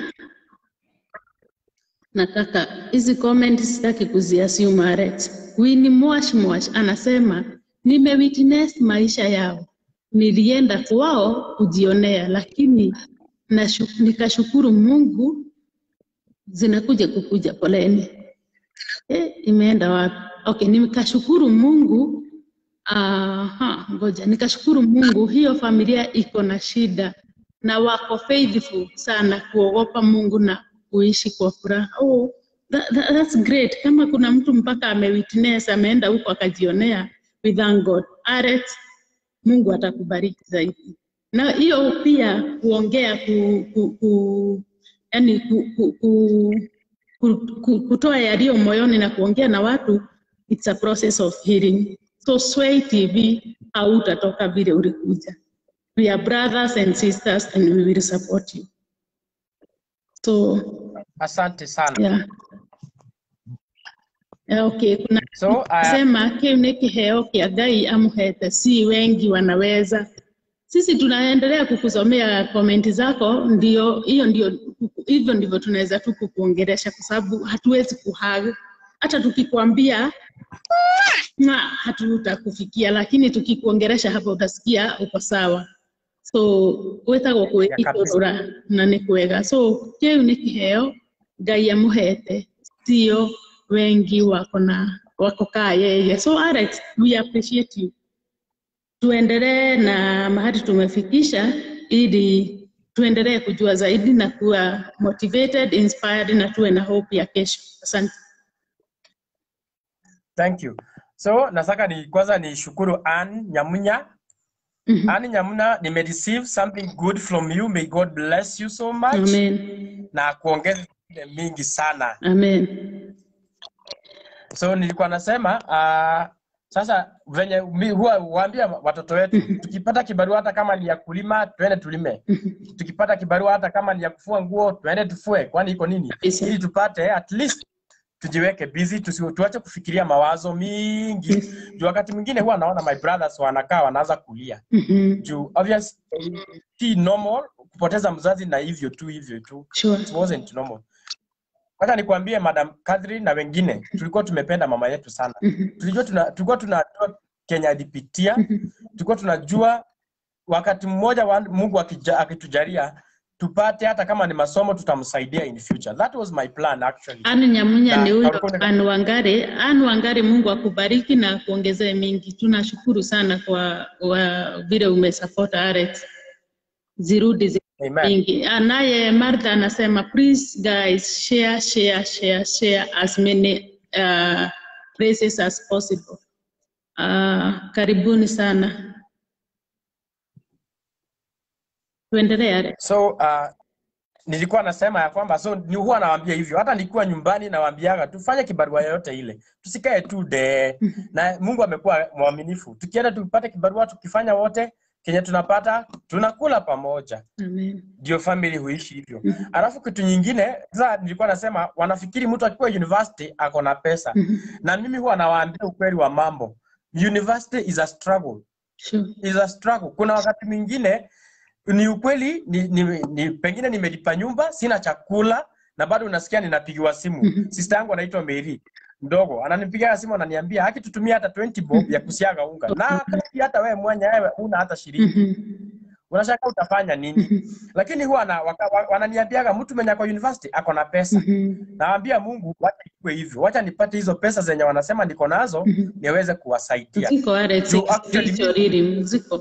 S1: Nataka hizi comment sitaki kuziassume Alex. Winnie Mwash Mwash anasema nimewitness maisha yao, nilienda kwao kujionea, lakini nashu, nikashukuru Mungu zinakuja kukuja, poleni. Eh, imeenda wapi? Okay, nikashukuru Mungu. Aha, ngoja nikashukuru Mungu, hiyo familia iko na shida na wako faithful sana kuogopa Mungu na kuishi kwa furaha. Oh, that, that, that's great. Kama kuna mtu mpaka amewitness ameenda huko akajionea, we thank God. Alex, Mungu atakubariki zaidi. Na hiyo pia kuongea ku, ku, ku, yani ku, ku, ku, ku, ku, kutoa yaliyo moyoni na kuongea na watu, it's a process of healing. So Sway TV hautatoka vile ulikuja. We are brothers and sisters and we will support you. So
S3: Asante sana.
S1: yeah. Yeah, okay, kuna
S3: So, uh,
S1: sema kiu ni kiheo kia Ngai amuhete, si wengi wanaweza. Sisi tunaendelea kukusomea komenti zako, ndio hiyo ndio hivyo ndivyo tunaweza tu kukuongelesha, kwa sababu hatuwezi kuhag hata tukikwambia na hatutakufikia, lakini tukikuongelesha hapo utasikia uko sawa. So wetagwo kwä
S3: Ya kabisa.
S1: itå na nä kwega so kä u nä kä heo ngai amuhete sio wengi wako na wako kaa yeye so Alex we appreciate you tuendelee na mahali tumefikisha ili tuendelee kujua zaidi na kuwa motivated inspired na tuwe na hope ya kesho asante
S3: Thank you. So nataka ni kwanza ni shukuru Ann Nyamunya.
S1: Mhm.
S3: Ann Nyamunya, nimereceive something good from you. May God bless you so much.
S1: amen
S3: Na kuongeza ile mingi sana.
S1: amen
S3: So nilikuwa nasema uh, sasa venye mi huwa huambia watoto wetu tukipata kibarua hata kama ni ya kulima twende tulime. Tukipata kibarua hata kama ni ya kufua nguo twende tufue, kwani iko nini?
S1: Kabisa.
S3: Ili tupate at least tujiweke busy, tusi, tuache kufikiria mawazo mingi. Juu wakati mwingine huwa naona my brothers wanakaa wanaanza kulia
S1: Mhm.
S3: juu obvious si normal kupoteza mzazi na hivyo tu hivyo tu
S1: sure
S3: it wasn't normal. Wacha nikwambie Madam Catherine na wengine, tulikuwa tumependa mama yetu sana.
S1: Mhm.
S3: Tulijua tuna, tulikuwa tunajua Kenya alipitia, tulikuwa tunajua wakati mmoja wa Mungu akija- akitujalia tupate hata kama ni masomo tutamsaidia in future. That was my plan actually.
S1: Anne Nyamunya
S3: Na
S1: ni huyo
S3: Karukunde-
S1: Anne Wangare. Anne Wangare, Mungu akubariki na kuongezee mingi. Tunashukuru sana kwa, kwa vile umesupport Alex, zirudi zi
S3: Amen.
S1: mingi. Ah, Naye Martha anasema please guys share share share share as many uh, places as possible. Uh, karibuni sana. Tuendelee Alex.
S3: So uh, nilikuwa nasema ya kwamba so ni huwa nawaambia hivyo, hata nikiwa nyumbani nawaambiaga tufanye kibarua yoyote ile, tusikae tu de. Na Mungu amekuwa mwaminifu, tukienda tupate kibarua, tukifanya wote kenye tunapata tunakula pamoja,
S1: Amen.
S3: ndio family huishi hivyo. Alafu kitu nyingine sasa, nilikuwa nasema wanafikiri mtu akiwa university ako na pesa, na mimi huwa nawaambia ukweli wa mambo, university is a struggle
S1: Sure.
S3: is a struggle. Kuna wakati mwingine ni ukweli ni, ni, ni pengine nimelipa nyumba sina chakula na bado unasikia ninapigiwa simu. Sister yangu anaitwa Mary mdogo ananipigia simu ananiambia haki tutumie hata 20 bob ya kusiaga unga na kati hata wewe mwanya wewe una hata shilingi
S1: Mhm.
S3: unashaka utafanya nini lakini huwa na, waka, wa- wananiambiaga mtu mwenye ako university ako na pesa
S1: Mhm.
S3: naambia Mungu wacha ikuwe hivyo wacha nipate hizo pesa zenye wanasema niko nazo niweze kuwasaidia
S1: Ziko Alex,
S3: Juu actually
S1: spiritual reading, ziko.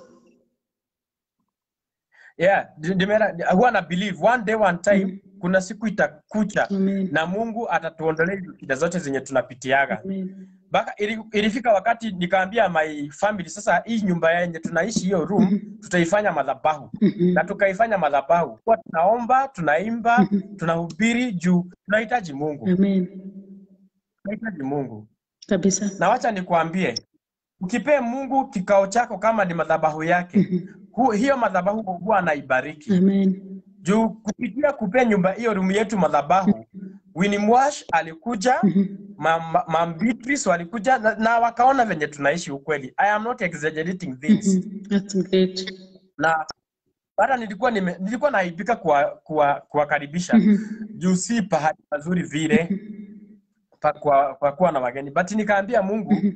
S3: yeah ndi- ndimera- huwa na believe one day one time kuna siku itakucha
S1: Amen.
S3: na Mungu atatuondolea hizo shida zote zenye tunapitiaga
S1: Amen.
S3: mpaka ili, ilifika wakati nikaambia my family sasa hii nyumba yenye tunaishi hiyo room tutaifanya madhabahu
S1: Mhm.
S3: na tukaifanya madhabahu kwa tunaomba tunaimba
S1: Mhm.
S3: tunahubiri juu tunahitaji mungu
S1: Amen.
S3: tunahitaji mungu
S1: Kabisa.
S3: na wacha nikwambie ukipee mungu kikao chako kama ni madhabahu yake
S1: Mhm.
S3: hu, hiyo madhabahu huwa anaibariki
S1: Amen.
S3: juu kupitia kupea nyumba hiyo rumu yetu madhabahu Winnie Mwash alikuja
S1: Mhm.
S3: Mam Mam Beatrice walikuja na, na wakaona venye tunaishi ukweli i am not exaggerating things
S1: Mhm. That's great.
S3: na hata nilikuwa nime, nilikuwa naibika kuwa- kuwa- kuwakaribisha
S1: Mhm.
S3: juu si pahali pazuri vile pa kwa, kwa kuwa na wageni but nikaambia mungu
S1: Mhm.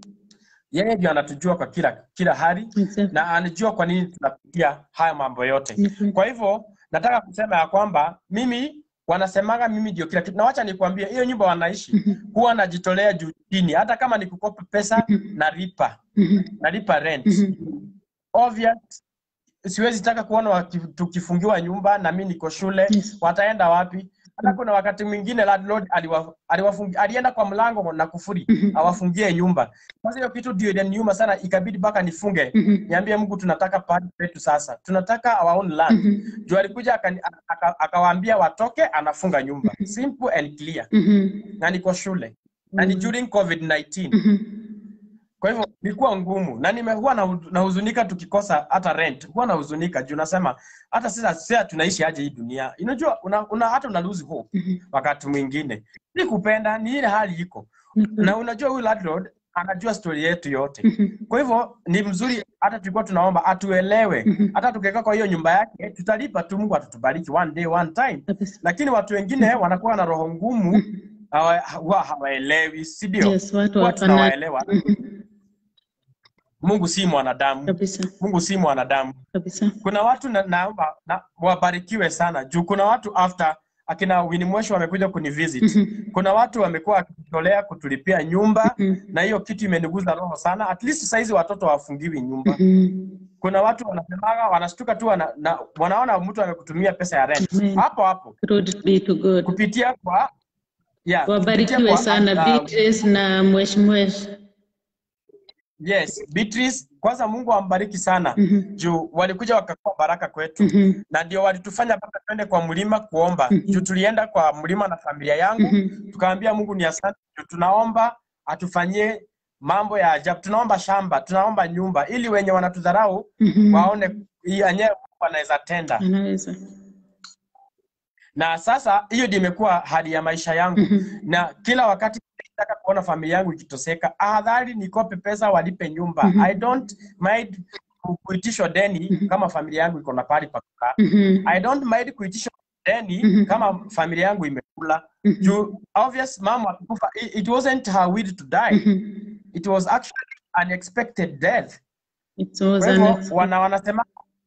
S3: yeye ndio anatujua kwa kila kila hali
S1: Exactly.
S3: na anajua kwa nini tunapitia haya mambo yote
S1: Mhm.
S3: kwa hivyo nataka kusema ya kwamba mimi wanasemaga mimi ndio kila kitu na wacha nikwambie hiyo nyumba wanaishi
S1: Mhm.
S3: huwa najitolea juu chini hata kama ni kukopa pesa
S1: Mhm.
S3: nalipa
S1: Mhm.
S3: nalipa rent
S1: Mhm.
S3: obvious siwezi taka kuona waki- tukifungiwa nyumba na mi niko shule
S1: Yes.
S3: wataenda wapi hata kuna wakati mwingine landlord aliwa, aliwafungi, alienda kwa mlango na kufuri
S1: Mhm.
S3: awafungie nyumba sasa hiyo kitu ndio iliniuma sana ikabidi mpaka nifunge
S1: Mhm.
S3: niambie mungu tunataka pahali petu sasa tunataka our own land
S1: Mhm.
S3: juu alikuja akani- aka- akawaambia watoke anafunga nyumba simple and clear
S1: Mhm.
S3: na niko shule na ni during covid 19
S1: Mhm.
S3: kwa hivyo ilikuwa ngumu na nime huwa na- nahuzunika tukikosa hata rent huwa nahuzunika juu nasema hata sasa sasa tunaishi aje hii dunia unajua una, una, hata una lose hope
S1: Mhm.
S3: wakati mwingine si kupenda ni ile hali iko na unajua huyu landlord anajua story yetu yote
S1: Mhm.
S3: kwa hivyo ni mzuri hata tulikuwa tunaomba atuelewe
S1: Mhm.
S3: hata tukiweka kwa hiyo nyumba yake tutalipa tu mungu atatubariki one day one time
S1: Kabisa.
S3: lakini watu wengine wanakuwa na roho ngumu hawa- huwa hawaelewi si ndio
S1: Yes, watu
S3: huwa
S1: wapana.
S3: tunawaelewa
S1: Mhm.
S3: mungu si mwanadamu
S1: Kabisa.
S3: mungu si mwanadamu
S1: Kabisa.
S3: kuna watu na, naomba na, wabarikiwe sana juu kuna watu after akina Winnie Mweshi wamekuja kunivisit
S1: Mhm.
S3: kuna watu wamekuwa wakijitolea kutulipia nyumba
S1: Mhm.
S3: na hiyo kitu imeniguza roho sana at least saizi watoto hawafungiwi nyumba
S1: Mhm.
S3: kuna watu wanasemaga wanashtuka tu wana, na, wanaona mtu amekutumia pesa ya rent
S1: Amen.
S3: hapo hapo
S1: Glory be to God.
S3: kupitia kwa yeah, kupitia
S1: Wabarikiwe
S3: kwa,
S1: sana
S3: uh,
S1: Beatrice na Mwesh Mwesh.
S3: yes Beatrice kwanza Mungu ambariki sana
S1: Mhm.
S3: juu walikuja wakakuwa baraka kwetu
S1: Mhm.
S3: na ndio walitufanya mpaka twende kwa mlima kuomba
S1: Mhm.
S3: juu tulienda kwa mlima na familia yangu
S1: Mhm.
S3: tukaambia mungu ni asante juu tunaomba atufanyie mambo ya ajabu tunaomba shamba tunaomba nyumba ili wenye wanatudharau
S1: Mhm.
S3: waone hii yenyewe mungu anaweza tenda
S1: Anaweza.
S3: na sasa hiyo ndio imekuwa hali ya maisha yangu
S1: Mhm.
S3: na kila wakati nataka kuona familia yangu ikitoseka ahadhari nikope pesa walipe nyumba
S1: Mhm.
S3: i don't mind ku- kuitishwa deni
S1: Mhm.
S3: kama familia yangu iko na pahali pa kukaa
S1: Mhm.
S3: i don't mind kuitishwa deni
S1: Mhm.
S3: kama familia yangu imekula
S1: Mhm.
S3: juu obvious mama alikufa it, it wasn't her will to die
S1: Mhm.
S3: it was actually unexpected death
S1: It was
S3: kwa hivyo
S1: unexpected.
S3: wana wanasema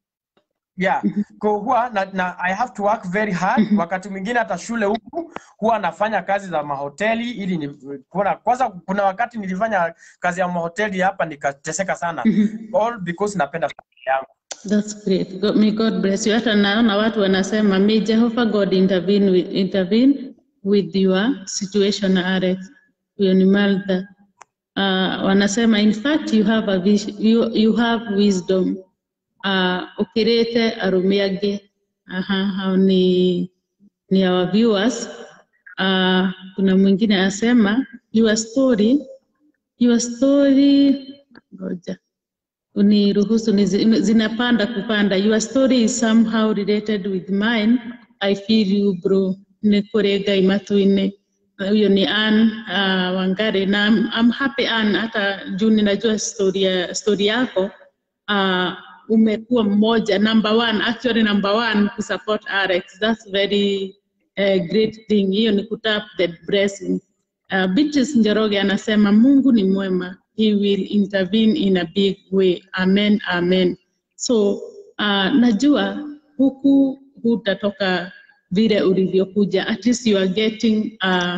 S3: yeah kwa huwa na, na i have to work very hard wakati mwingine hata shule huku huwa nafanya kazi za mahoteli ili ni kuna kwanza kuna wakati nilifanya kazi ya mahoteli hapa nikateseka sana
S1: Mhm.
S3: all because napenda familia yangu
S1: That's great. God, may God bless you. Hata naona watu wanasema may Jehovah God intervene with, intervene with your situation Alex. Huyo ni Malta. Uh, wanasema in fact you have a vis you, you have wisdom. Uh, ukirete arume angĩ. Aha, hao ni ni our viewers. Uh, kuna mwingine anasema your story your story ngoja uniruhusu nizi- zinapanda kupanda your story is somehow related with mine i feel you bro nĩ kũrĩ ngai matu-inĩ huyo ni Ann uh, Wangari na I'm, I'm happy Ann hata juu ninajua story, ya- story yako uh, umekuwa mmoja number one actually number one kusupport Alex that's very uh, great thing hiyo ni kutap the blessing Uh, Beatrice Njoroge anasema Mungu ni mwema, he will intervene in a big way. Amen, amen. So uh, najua huku hutatoka vile ulivyokuja, at least you are getting uh,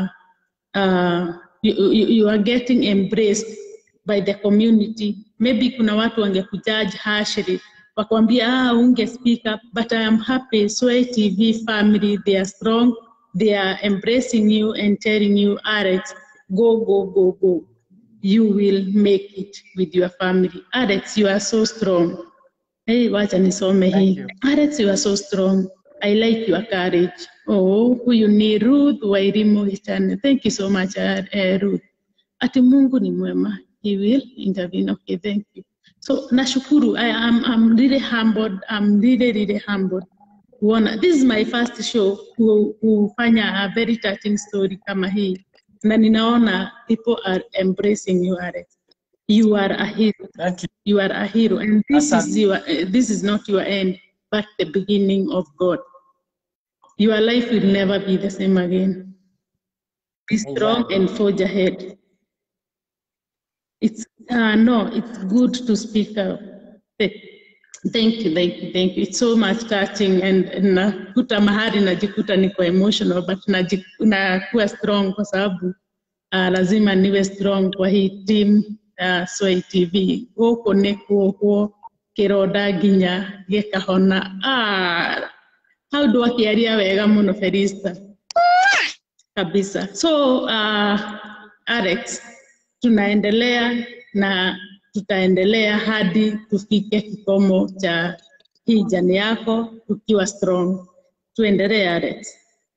S1: uh, you, you, you are getting embraced by the community. Maybe kuna watu wangekujaji harshly wakwambia ah, unge speak up, but I am happy Sway TV family, they are strong they are embracing you and telling you, Alex, go, go, go, go. you will make it with your family. Alex, you are so strong. Hey, wacha nisome
S3: Thank
S1: hii.
S3: you.
S1: Alex, you are so strong. I like your courage. Oh, huyu ni Ruth Wairimu Gichane. Thank you so much, uh, uh, Ruth. Ati Mungu ni mwema. He will intervene. Okay, thank you. So nashukuru. I am I'm really humbled. I'm really really humbled. Kuona this is my first show ku- kufanya a very touching story kama hii, na ninaona people are embracing you Alex. You are a hero.
S3: Thank you.
S1: You are a hero, and this
S3: Asante.
S1: is your uh, this is not your end, but the beginning of God. Your life will never be the same again. Be strong
S3: Amen.
S1: and forge ahead. It's uh, no, it's good to speak up. Th- Thank you, thank you, thank you. It's so much touching and and nakuta mahali najikuta niko emotional but naji- nakuwa strong kwa sababu uh, lazima niwe strong kwa hii team uh, Sway TV gũkũ nĩ kuohwo kĩronda nginya gĩkahona ah, hau ndwakĩaria wega mũno Felista kabisa. So uh, Alex, tunaendelea na tutaendelea hadi tufike kikomo cha hii jani yako tukiwa strong. Tuendelee Alex.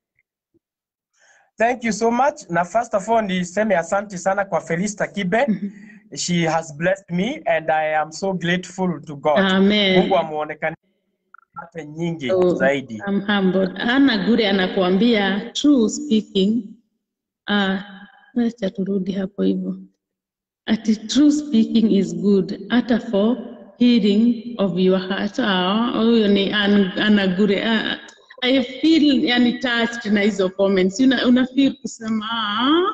S3: Thank you so much. Na first of all niseme asante sana kwa Felista Kibe. She has blessed me and I am so grateful to God.
S1: Amen.
S3: Mungu amuonekane hata nyingi
S1: So,
S3: zaidi.
S1: I'm humbled. Ana Gure anakuambia true speaking. Uh, acha turudi hapo hivyo. Ati true speaking is good hata for healing of your heart. Ah, huyo ni An- Ana Gure. Ah, I feel yani touched na hizo comments. Una, una feel kusema ah,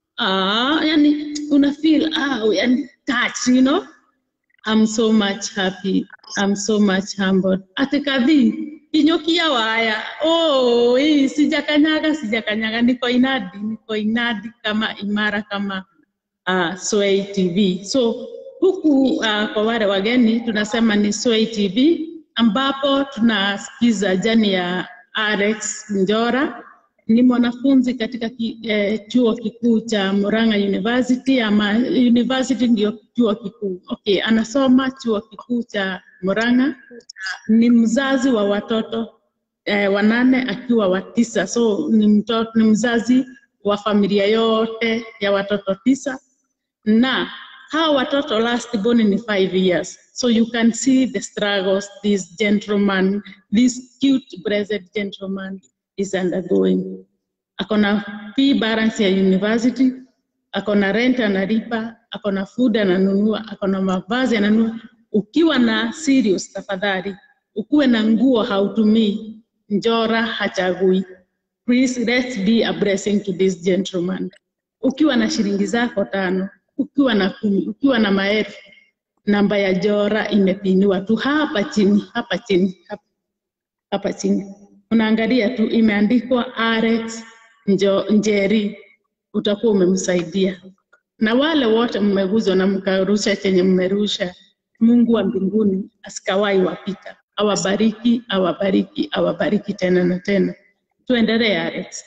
S1: ah, yani una feel ah, yani touched, you know? I'm so much happy. I'm so much humbled. Ati kadhi kinyokia waya. Oh, hii sijakanyaga, sijakanyaga. Niko inadi, niko inadi kama imara kama uh, Sway TV. So huku uh, kwa wale wageni tunasema ni Sway TV ambapo tunasikiza jani ya Alex Njora ni mwanafunzi katika ki, eh, chuo kikuu cha Murang'a University ama university ndio chuo kikuu. Okay, anasoma chuo kikuu cha Murang'a. Ni mzazi wa watoto eh, wanane akiwa wa tisa, so ni, mtoto, ni mzazi wa familia yote ya watoto tisa na hawa watoto last born ni five years so you can see the struggles this gentleman this cute blessed gentleman is undergoing akona fee balance ya university akona rent analipa akona food ananunua akona mavazi ananunua ukiwa na serious tafadhali ukuwe na nguo hautumii njora hachagui please let's be a blessing to this gentleman ukiwa na shilingi zako tano ukiwa na kumi ukiwa na maelfu namba ya jora imepiniwa tu hapa chini hapa chini hapa, hapa chini unaangalia tu imeandikwa Alex Njo, Njeri utakuwa umemsaidia na wale wote mmeguzwa na mkarusha chenye mmerusha Mungu wa mbinguni asikawai wapita awabariki awabariki awabariki tena na tena tuendelee Alex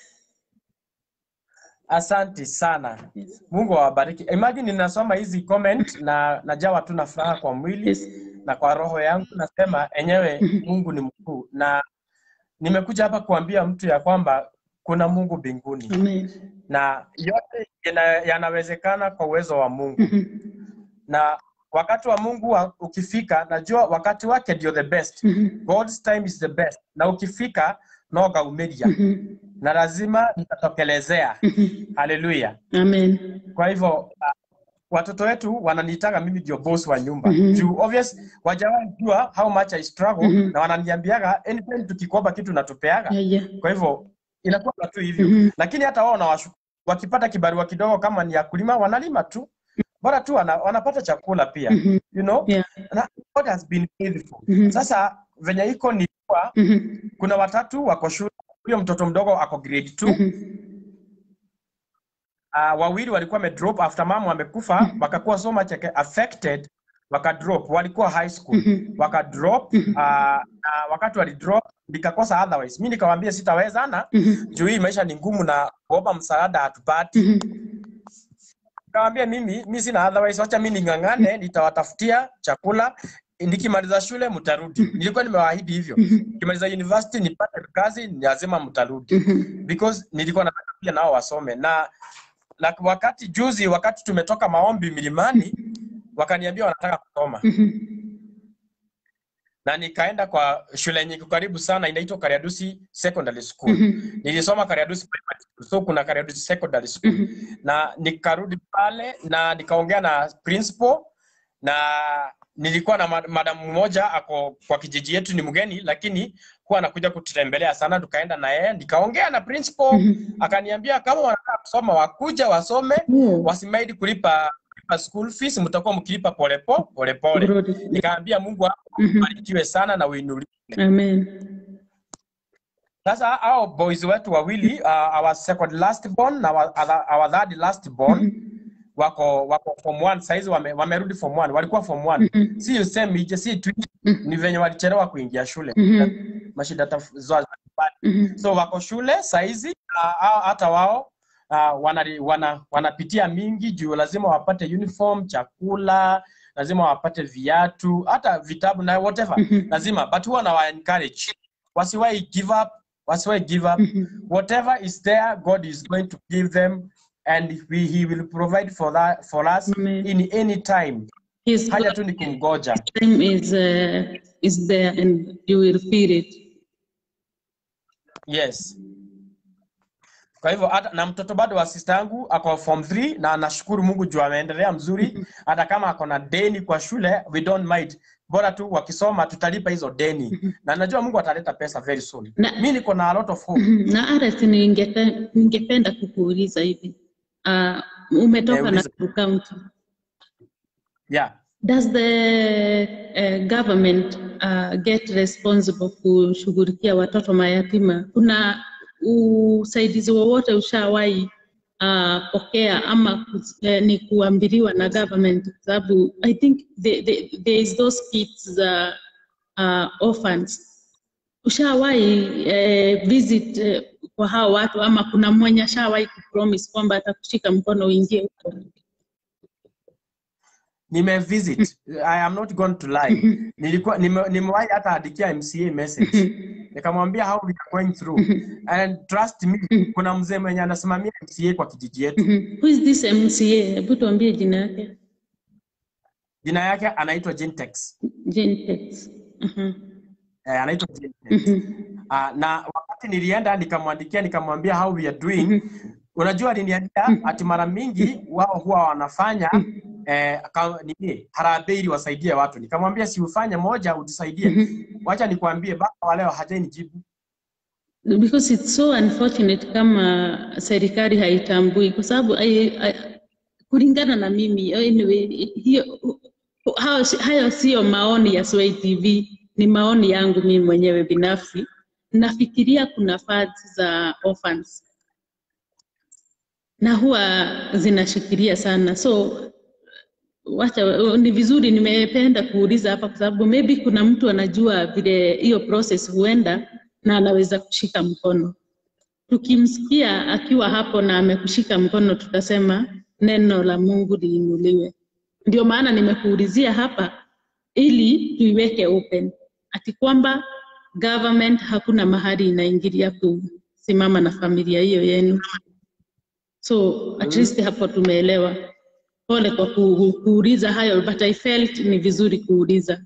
S3: Asante sana.
S1: yes.
S3: Mungu awabariki. Imagine ninasoma hizi comment na najawa tu na furaha kwa mwili
S1: Yes.
S3: na kwa roho yangu, nasema enyewe Mungu ni mkuu, na nimekuja hapa kuambia mtu ya kwamba kuna Mungu mbinguni
S1: Amen.
S3: na yote yana- yanawezekana kwa uwezo wa Mungu,
S1: Mhm.
S3: na wakati wa Mungu wa, ukifika, najua wakati wake ndio the best.
S1: Mhm.
S3: God's time is the best, na ukifika noga umeria
S1: Mhm.
S3: na lazima nitatokelezea.
S1: Mhm.
S3: Haleluya!
S1: Amen.
S3: Kwa hivyo uh, watoto wetu wananiitaga mimi ndio boss wa nyumba
S1: Mhm.
S3: juu obvious wajawahi jua how much I struggle
S1: Mhm.
S3: na wananiambiaga anytime tukikopa kitu natupeaga
S1: Yeah, yeah.
S3: kwa hivyo inakuwa tu hivyo
S1: Mhm.
S3: lakini hata wao nawashukuru wakipata kibarua kidogo kama ni ya kulima wanalima tu bora tu wana, wanapata chakula pia
S1: Mhm.
S3: you know
S1: Yeah.
S3: na God has been faithful
S1: Mhm.
S3: sasa venye iko ni kuwa
S1: Mhm.
S3: kuna watatu wako shule huyo mtoto mdogo ako grade 2
S1: Mhm.
S3: uh, wawili walikuwa wamedrop after mama amekufa wakakuwa so much like affected wakadrop walikuwa high school
S1: Mhm.
S3: wakadrop uh, na wakati walidrop nikakosa otherwise mi nikawambia sitawezana
S1: Mhm.
S3: juu hii maisha ni ngumu na kuomba msaada hatupati
S1: Mhm.
S3: Nikamwambia mimi mi sina otherwise, wacha mi ning'ang'ane, nitawatafutia chakula nikimaliza shule mtarudi. Nilikuwa nimewaahidi hivyo, nikimaliza university nipate kazi, ni lazima mtarudi because nilikuwa nataka pia nao wasome na na wakati juzi, wakati tumetoka maombi milimani, wakaniambia wanataka kusoma na nikaenda kwa shule yenye iko karibu sana inaitwa Kariadusi Secondary School. Nilisoma Kariadusi Primary School, so kuna Kariadusi Secondary School na nikarudi pale na nikaongea na principal na nilikuwa na ma- madam mmoja ako kwa kijiji yetu, ni mgeni lakini huwa anakuja kututembelea sana. Tukaenda na yeye nikaongea na principal, akaniambia kama wanataka kusoma wakuja wasome,
S1: Oh,
S3: wasimaidi kulipa kulipa school fees, mtakuwa mkilipa polepole polepole.
S1: Brody.
S3: Nikaambia Mungu
S1: Mhm.
S3: abarikiwe sana na uinuliwe.
S1: Amen.
S3: Sasa hao boys wetu wawili uh, our second last born na our, other- our third last born wako wako form 1 saizi wame, wamerudi form 1 walikuwa form 1 si useme ije si tu ni venye walichelewa kuingia shule
S1: Mhm.
S3: mashida taf- za za nyumbani.
S1: Mhm.
S3: so wako shule saizi uh, hao- hata wao uh, wana, wana, wanapitia mingi juu lazima wapate uniform chakula lazima wapate viatu hata vitabu na whatever lazima but huwa na wa encourage wasiwahi give up wasiwahi give up whatever is there god is going to give them and we, he will provide for that for us
S1: Amen.
S3: in any time
S1: His
S3: haja tu ni kumgoja
S1: time is uh, is there and you will feel it.
S3: yes kwa hivyo hata na mtoto bado wa sister yangu ako form 3 na nashukuru mungu juu ameendelea mzuri hata kama ako na deni kwa shule we don't mind bora tu wakisoma tutalipa hizo deni na najua mungu ataleta pesa very soon
S1: Na-
S3: mi niko na a lot of hope
S1: Na Ares, ningepe- ningependa kukuuliza hivi uh, umetoka
S3: Eh,
S1: na
S3: uliza.
S1: County.
S3: yeah
S1: Does the uh, government uh, get responsible kushughulikia watoto mayatima? Kuna usaidizi wowote ushawahi uh, pokea ama kus- eh, ni kuambiliwa na government? Kwa sababu I think the, the, there is those kids uh, uh, orphans. Ushawahi eh, visit eh, kwa hao watu ama kuna mwenye ashawahi kupromise kwamba atakushika mkono uingie huko?
S3: nimevisit i am not going to lie nilikuwa nime- nimewahi hata andikia mca message nikamwambia how we are going through and trust me kuna mzee mwenye anasimamia mca kwa kijiji yetu
S1: Mhm. Who is this MCA? Hebu tuambie jina yake.
S3: jina yake anaitwa Jintex.
S1: Jane Tex. Mhm.
S3: Eh, anaitwa Jintex.
S1: Mhm.
S3: Ah, na wakati nilienda nikamwandikia nikamwambia how we are doing unajua aliniambia ati mara mingi wao huwa wanafanya eh, ka- nini harambee ili wasaidie watu nikamwambia si ufanye moja ujisaidie wacha nikwambie baba wa leo hajanijibu
S1: Because it's so unfortunate kama serikali haitambui kwa sababu ai- ai- kulingana na mimi anyway, hiyo hayo, hayo sio maoni ya Sway TV, ni maoni yangu mimi mwenyewe binafsi. Nafikiria kuna funds za orphans na huwa zinashikilia sana so wacha ni vizuri nimependa kuuliza hapa kwa sababu maybe kuna mtu anajua vile hiyo process huenda na anaweza kushika mkono tukimsikia akiwa hapo na amekushika mkono tutasema neno la mungu liinuliwe ndio maana nimekuulizia hapa ili tuiweke open ati kwamba government hakuna mahali inaingilia kusimama na familia hiyo yenu so at least hapo tumeelewa pole kwa ku, kuuliza hayo but I felt ni vizuri kuuliza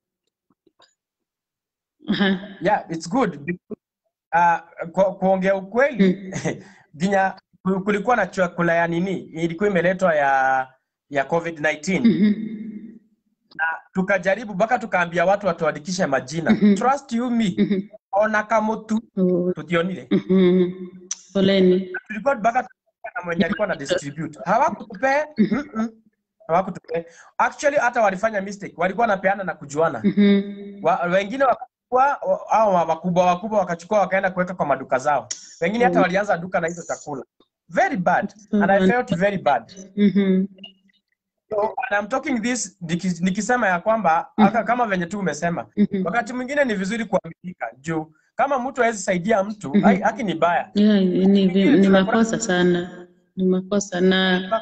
S1: Aha.
S3: yeah it's good uh, ku, kuongea ukweli ginya ku- kulikuwa na chakula ya nini ilikuwa imeletwa ya ya covid-19
S1: Mhm.
S3: tukajaribu mpaka tukaambia watu watuandikishe majina trust you me ona kamutu
S1: Oh,
S3: tutionire
S1: mhm. poleni
S3: tulikuwa mpaka tukaongea na mwenye alikuwa na distribute hawakutupea mm-mm. hawakutupea actually hata walifanya mistake walikuwa wanapeana na kujuana
S1: Mhm.
S3: wa, wengine wakachukua au wakubwa wakubwa wakachukua wakaenda kuweka kwa maduka zao wengine hata walianza duka na hizo chakula very bad and I felt very bad
S1: Mhm.
S3: so, and I'm talking this niki- nikisema ya kwamba aka kama venye tu umesema
S1: Mhm.
S3: wakati mwingine ni vizuri kuaminika juu kama mtu hawezi saidia mtu ai- haki ni baya
S1: Yeah, ni, ni, ni makosa sana ni makosa na
S3: Makosa.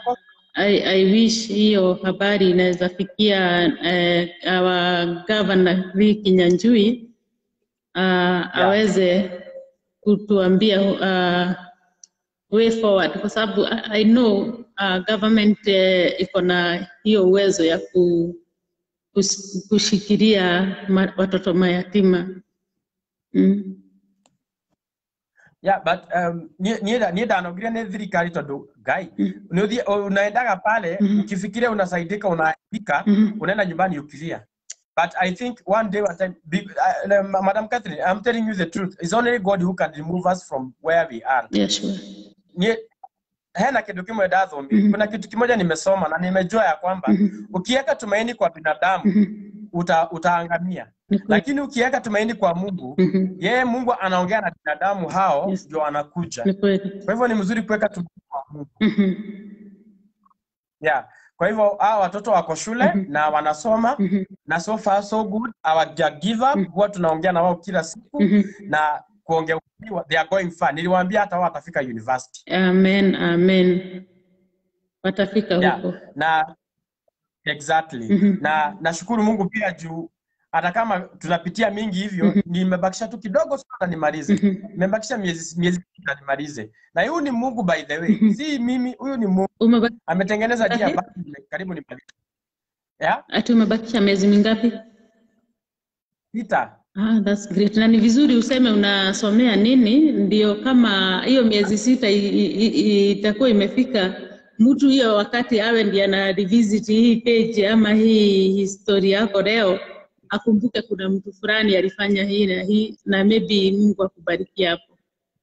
S1: I, I wish hiyo habari inaweza fikia eh, our governor Lee Kinyanjui uh, aweze kutuambia uh, way forward kwa sababu I, I know uh, government eh, iko na hiyo uwezo ya ku, kus, kushikilia ma, watoto mayatima mm.
S3: Yeah, but um, niä niä ndanogire nä thirikari tondå ngai nä å thiä unaendaga pale
S1: Mhm.
S3: ukifikiria unasaidika unaandika
S1: Mhm.
S3: unaenda nyumbani ukilia but i think one day one time be, uh, uh, madam catherine i'm telling you the truth it's only god who can remove us from where we are
S1: yeah, sure.
S3: Niĩ- hena kindu kimwe ndathomi
S1: Mhm.
S3: kuna kitu kimoja nimesoma na nimejua ya kwamba
S1: Mhm.
S3: ukiweka tumaini kwa binadamu
S1: Mhm.
S3: uta, utaangamia
S1: Ni kweli.
S3: lakini ukiweka tumaini kwa mungu
S1: Mhm.
S3: yeye mungu anaongea na binadamu hao
S1: Yes.
S3: ndio anakuja
S1: Ni kweli.
S3: kwa hivyo ni mzuri kuweka tumaini kwa mungu
S1: Mhm.
S3: yeah. kwa hivyo hawa watoto wako shule
S1: Mhm.
S3: na wanasoma
S1: Mhm.
S3: na so far so good hawaja give up huwa tunaongea na wao kila siku
S1: Mhm.
S3: na kuongea ukweli wa- they are going far niliwaambia hata wao watafika university
S1: Amen, amen. Watafika
S3: yeah.
S1: huko.
S3: na exactly
S1: Mhm.
S3: na nashukuru mungu pia juu hata kama tunapitia mingi hivyo
S1: Mhm.
S3: nimebakisha tu kidogo sana nimalize
S1: Mhm.
S3: nimebakisha miezi miezi sita nimalize na huyu ni mungu by the way
S1: Mhm.
S3: si mimi huyu ni mungu
S1: Umebaki,
S3: ametengeneza njia
S1: Ngapi?
S3: basi nime- karibu nimalize yeah
S1: ati umebakisha miezi mingapi?
S3: sita
S1: Ah, that's great. Na ni vizuri useme unasomea nini, ndio kama hiyo miezi sita i- i- i- itakuwa imefika, mtu hiyo wakati awe ndiye ana revisit hii page ama hii historia yako leo, akumbuke kuna mtu fulani alifanya hii na hii, na maybe Mungu akubariki hapo.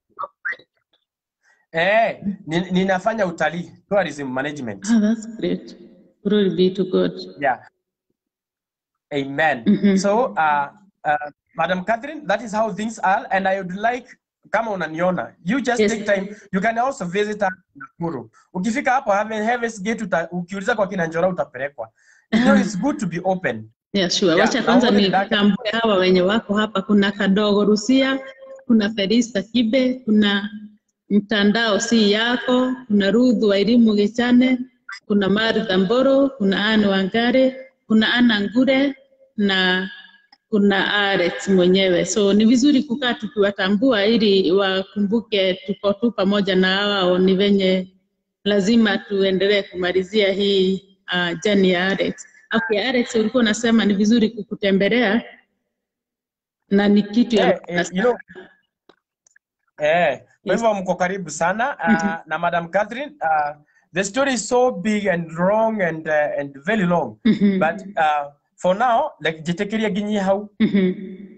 S3: eh ni- ninafanya utalii tourism management
S1: Ah, that's great. Glory be to God.
S3: yeah amen
S1: Mhm.
S3: so uh, uh, madam catherine that is how things are and i would like kama unaniona you just
S1: Yes.
S3: take time you can also visit us in Nakuru ukifika hapo Heaven- Heaven's Gate uta, ukiuliza kwa kina Njora utapelekwa you know it's good to be open
S1: Yeah, sure.
S3: Yeah,
S1: Wacha
S3: na
S1: kwanza
S3: wale dada-
S1: nitambue hawa wenye wako hapa. Kuna Kadogo Rusia, kuna Felista Kibe, kuna mtandao si yako, kuna Ruth wa elimu Gichane, kuna Martha Mboro, kuna Anne Wangare, kuna Anna Ngure na kuna Alex mwenyewe. So ni vizuri kukaa tukiwatambua ili wakumbuke tuko tu pamoja na wao, ni venye lazima tuendelee kumalizia hii uh, jani ya Alex. Okay, Alex, ulikuwa unasema ni vizuri kukutembelea na ni kitu ya
S3: eh,
S1: maana
S3: eh, you know, eh, kwa
S1: Yes.
S3: hivyo mko karibu sana uh,
S1: Mhm.
S3: na madam Catherine uh, the story is so big and long and uh, and very long
S1: Mhm,
S3: but uh, for now like jitekeria ginyi hau
S1: mhm,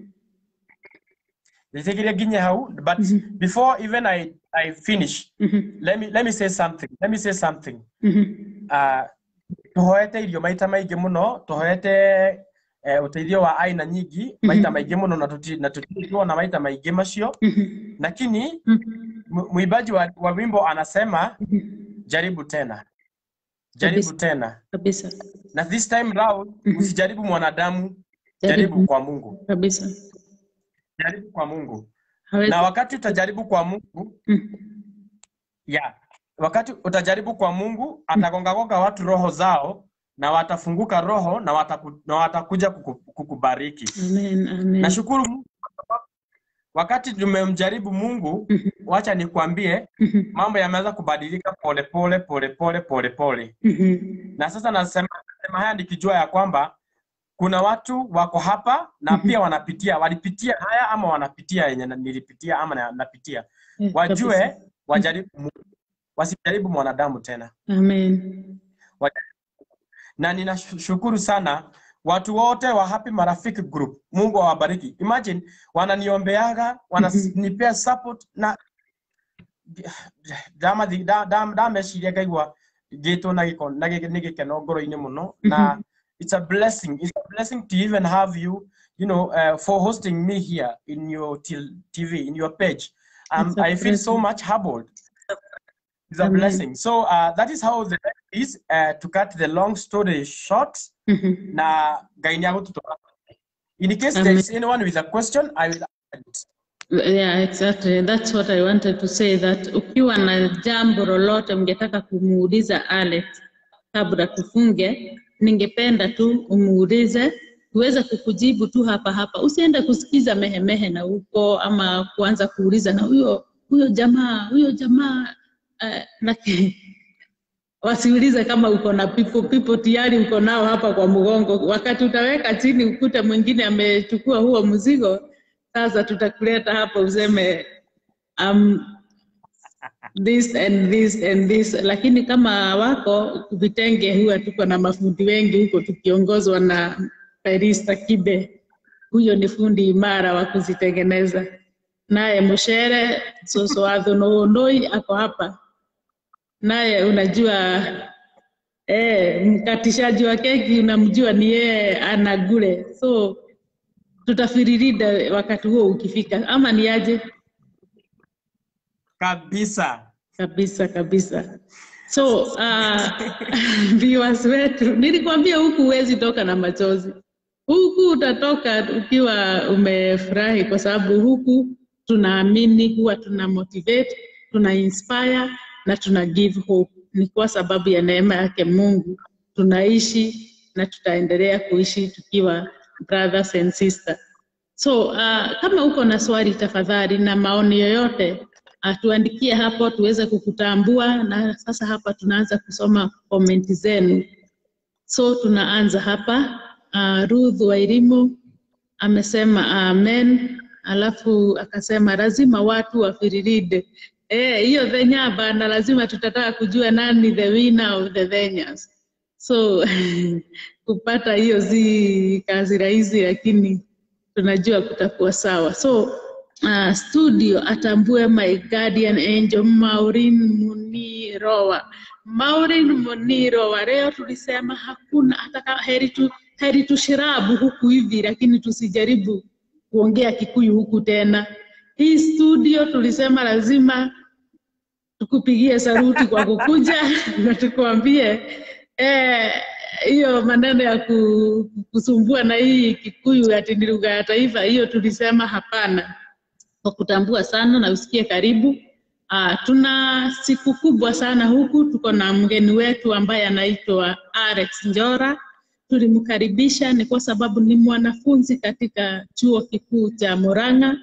S3: jitekeria ginyi hau but
S1: Mhm.
S3: before even I I finish
S1: mhm,
S3: let me let me say something let me say something
S1: mhm,
S3: uh, tuhoete irio maita maingĩ mũno tuhoete eh, ũteithio wa aina nyingi maita maingĩ mũno na tuti- na tutirona maita maingĩ macio
S1: mhm,
S3: lakini
S1: mhm,
S3: mu- mwimbaji wa, wa wimbo anasema
S1: mhm.
S3: jaribu tena jaribu
S1: Kabisa.
S3: tena
S1: Kabisa,
S3: na this time round
S1: Mhm.
S3: usijaribu mwanadamu jaribu
S1: jaribu
S3: kwa mungu
S1: kabisa.
S3: jaribu kwa mungu
S1: Hawezi.
S3: na wakati utajaribu kwa mungu
S1: Mhm,
S3: yeah, wakati utajaribu kwa mungu atagongagonga watu roho zao na watafunguka roho na, wataku, na watakuja kuku, kukubariki
S1: Amen, amen.
S3: nashukuru mungu kwa sababu wakati tumemjaribu mungu
S1: Mhm,
S3: wacha nikwambie
S1: mhm,
S3: mambo yameanza kubadilika polepole polepole polepole
S1: mhm,
S3: na sasa nasema, nasema haya nikijua ya kwamba kuna watu wako hapa na
S1: Mhm.
S3: pia wanapitia walipitia haya ama wanapitia yenye na- nilipitia ama na- napitia
S1: Eh,
S3: wajue
S1: kabisa.
S3: wajaribu Mungu wasijaribu mwanadamu tena
S1: Amen.
S3: na ninashukuru sana watu wote wa Happy Marafiki Group. Mungu awabariki. Imagine wananiombeaga, wananipea support na dama dama ndameciria ngaigua ngĩtwo na gĩko na gĩ- nĩ gĩkeno ngoro-inĩ mũno na it's a blessing it's a blessing to even have you you know uh, for hosting me here in your til- TV in your page um,
S1: It's a
S3: I feel so
S1: blessing.
S3: much humbled it's a
S1: Amen.
S3: blessing so uh, that is how the life is uh, to cut the long story short
S1: Mhm.
S3: na ngai nä agåtå in case
S1: Amen.
S3: there is anyone with a question i will answer it.
S1: Yeah, exactly. That's what I wanted to say that ukiwa na jambo lolote mngetaka kumuuliza Alex,
S4: kabla tufunge, ningependa tu umuulize tuweze kukujibu tu hapa hapa, usiende kusikiza mehemehe na huko ama kuanza kuuliza na huyo huyo jamaa huyo jamaa uh, laki, wasiulize kama uko na pipo pipo tayari uko nao hapa kwa mgongo. Wakati utaweka chini ukute mwingine amechukua huo mzigo, sasa tutakuleta hapa useme um, this and this and this, lakini kama wako vitenge, huwa tuko na mafundi wengi huko tukiongozwa na Felista Kibe, huyo ni fundi imara wa kuzitengeneza. Naye Mushere Soso wa Thonoi ako hapa, naye unajua eh, mkatishaji wa keki unamjua ni yeye anagule, so tutafiririda wakati huo ukifika, ama ni aje?
S3: kabisa
S4: kabisa kabisa. So uh, viewers wetu, nilikwambia huku huwezi toka na machozi, huku utatoka ukiwa umefurahi, kwa sababu huku tunaamini, huwa tuna motivate, tuna inspire na tuna give hope. Ni kwa sababu ya neema yake Mungu tunaishi na tutaendelea kuishi tukiwa brothers and sisters. So uh, kama uko na swali tafadhali na maoni yoyote uh, tuandikie hapo tuweze kukutambua, na sasa hapa tunaanza kusoma komenti zenu. So tunaanza hapa. Uh, Ruth Wairimu amesema amen, alafu akasema lazima watu wafiriride Eh, hiyo thenya bana, lazima tutataka kujua nani the winner of the Thenyas. So kupata hiyo si kazi rahisi, lakini tunajua kutakuwa sawa. So uh, studio atambue my guardian angel Maureen Munirowa. Maureen Munirowa, leo tulisema hakuna hata kama heri tu heri tushirabu huku hivi, lakini tusijaribu kuongea Kikuyu huku tena. Hii studio tulisema lazima tukupigie saruti kwa kukuja na tukuambie eh, hiyo maneno ya ku- kusumbua na hii Kikuyu ati ni lugha ya taifa, hiyo tulisema hapana, kwa kutambua sana na usikie karibu. Uh, tuna siku kubwa sana huku, tuko na mgeni wetu ambaye anaitwa Alex Njora. Tulimkaribisha ni kwa sababu ni mwanafunzi katika chuo kikuu cha Murang'a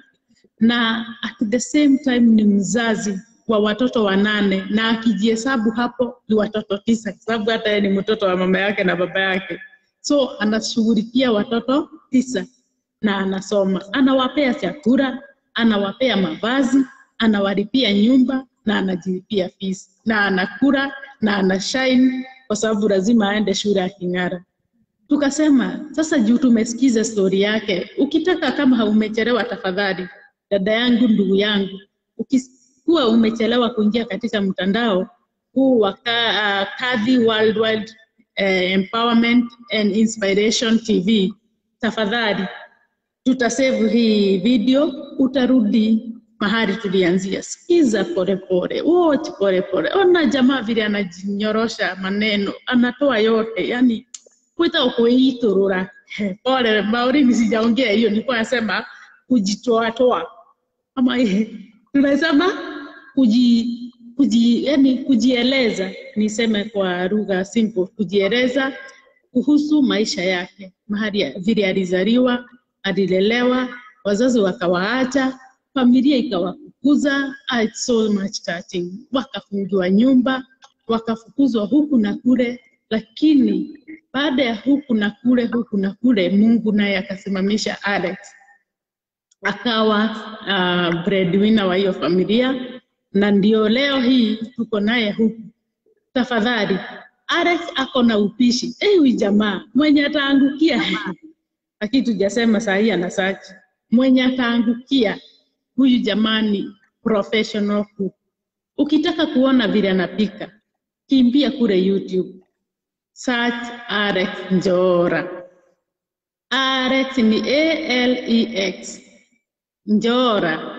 S4: na at the same time ni mzazi wa watoto wanane na akijihesabu hapo ni watoto tisa kwa sababu hata yeye ni mtoto wa mama yake na baba yake so anashughulikia watoto tisa na anasoma anawapea chakula anawapea mavazi anawalipia nyumba na anajilipia fees na anakula na anashine kwa sababu lazima aende shule aking'ara tukasema sasa juu tumesikiza stori yake ukitaka kama haumechelewa tafadhali dada yangu ndugu yangu ukikuwa umechelewa kuingia katika mtandao huu wa Ka- uh, kadhi worldwide uh, empowerment and inspiration tv tafadhali tutasave hii video utarudi mahali tulianzia sikiza polepole watch polepole ona jamaa vile anajinyorosha maneno anatoa yote yani kwita kuiturura pole maurini sijaongea hiyo nilikuwa nasema kujitoatoa ama eh, tunasema kuji, kuji, yani kujieleza niseme kwa lugha simple kujieleza kuhusu maisha yake mahali ya- vile alizaliwa alilelewa wazazi wakawaacha familia ikawafukuza ah, it's so much touching wakafungiwa nyumba wakafukuzwa huku na kule lakini baada ya huku na kule huku na kule mungu naye akasimamisha alex akawa uh, breadwinner wa hiyo familia na ndio leo hii tuko naye huku tafadhali alex ako na upishi Eh, huyu jamaa mwenye ataangukia lakini tujasema saa hii ana search mwenye ataangukia huyu jamani professional cook ukitaka kuona vile anapika kimbia kule youtube search alex njora alex ni alex njora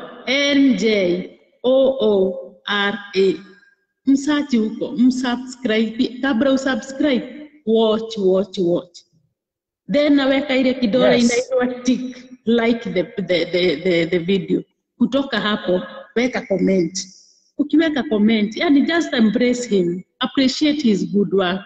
S4: n-j-o-o-r-a msachi huko msubscribe kabla usubscribe watch watch watch then naweka ile kidole
S3: Yes.
S4: inaitwa tick like the, the, the, the, the video kutoka hapo weka comment ukiweka comment yani just embrace him appreciate his good work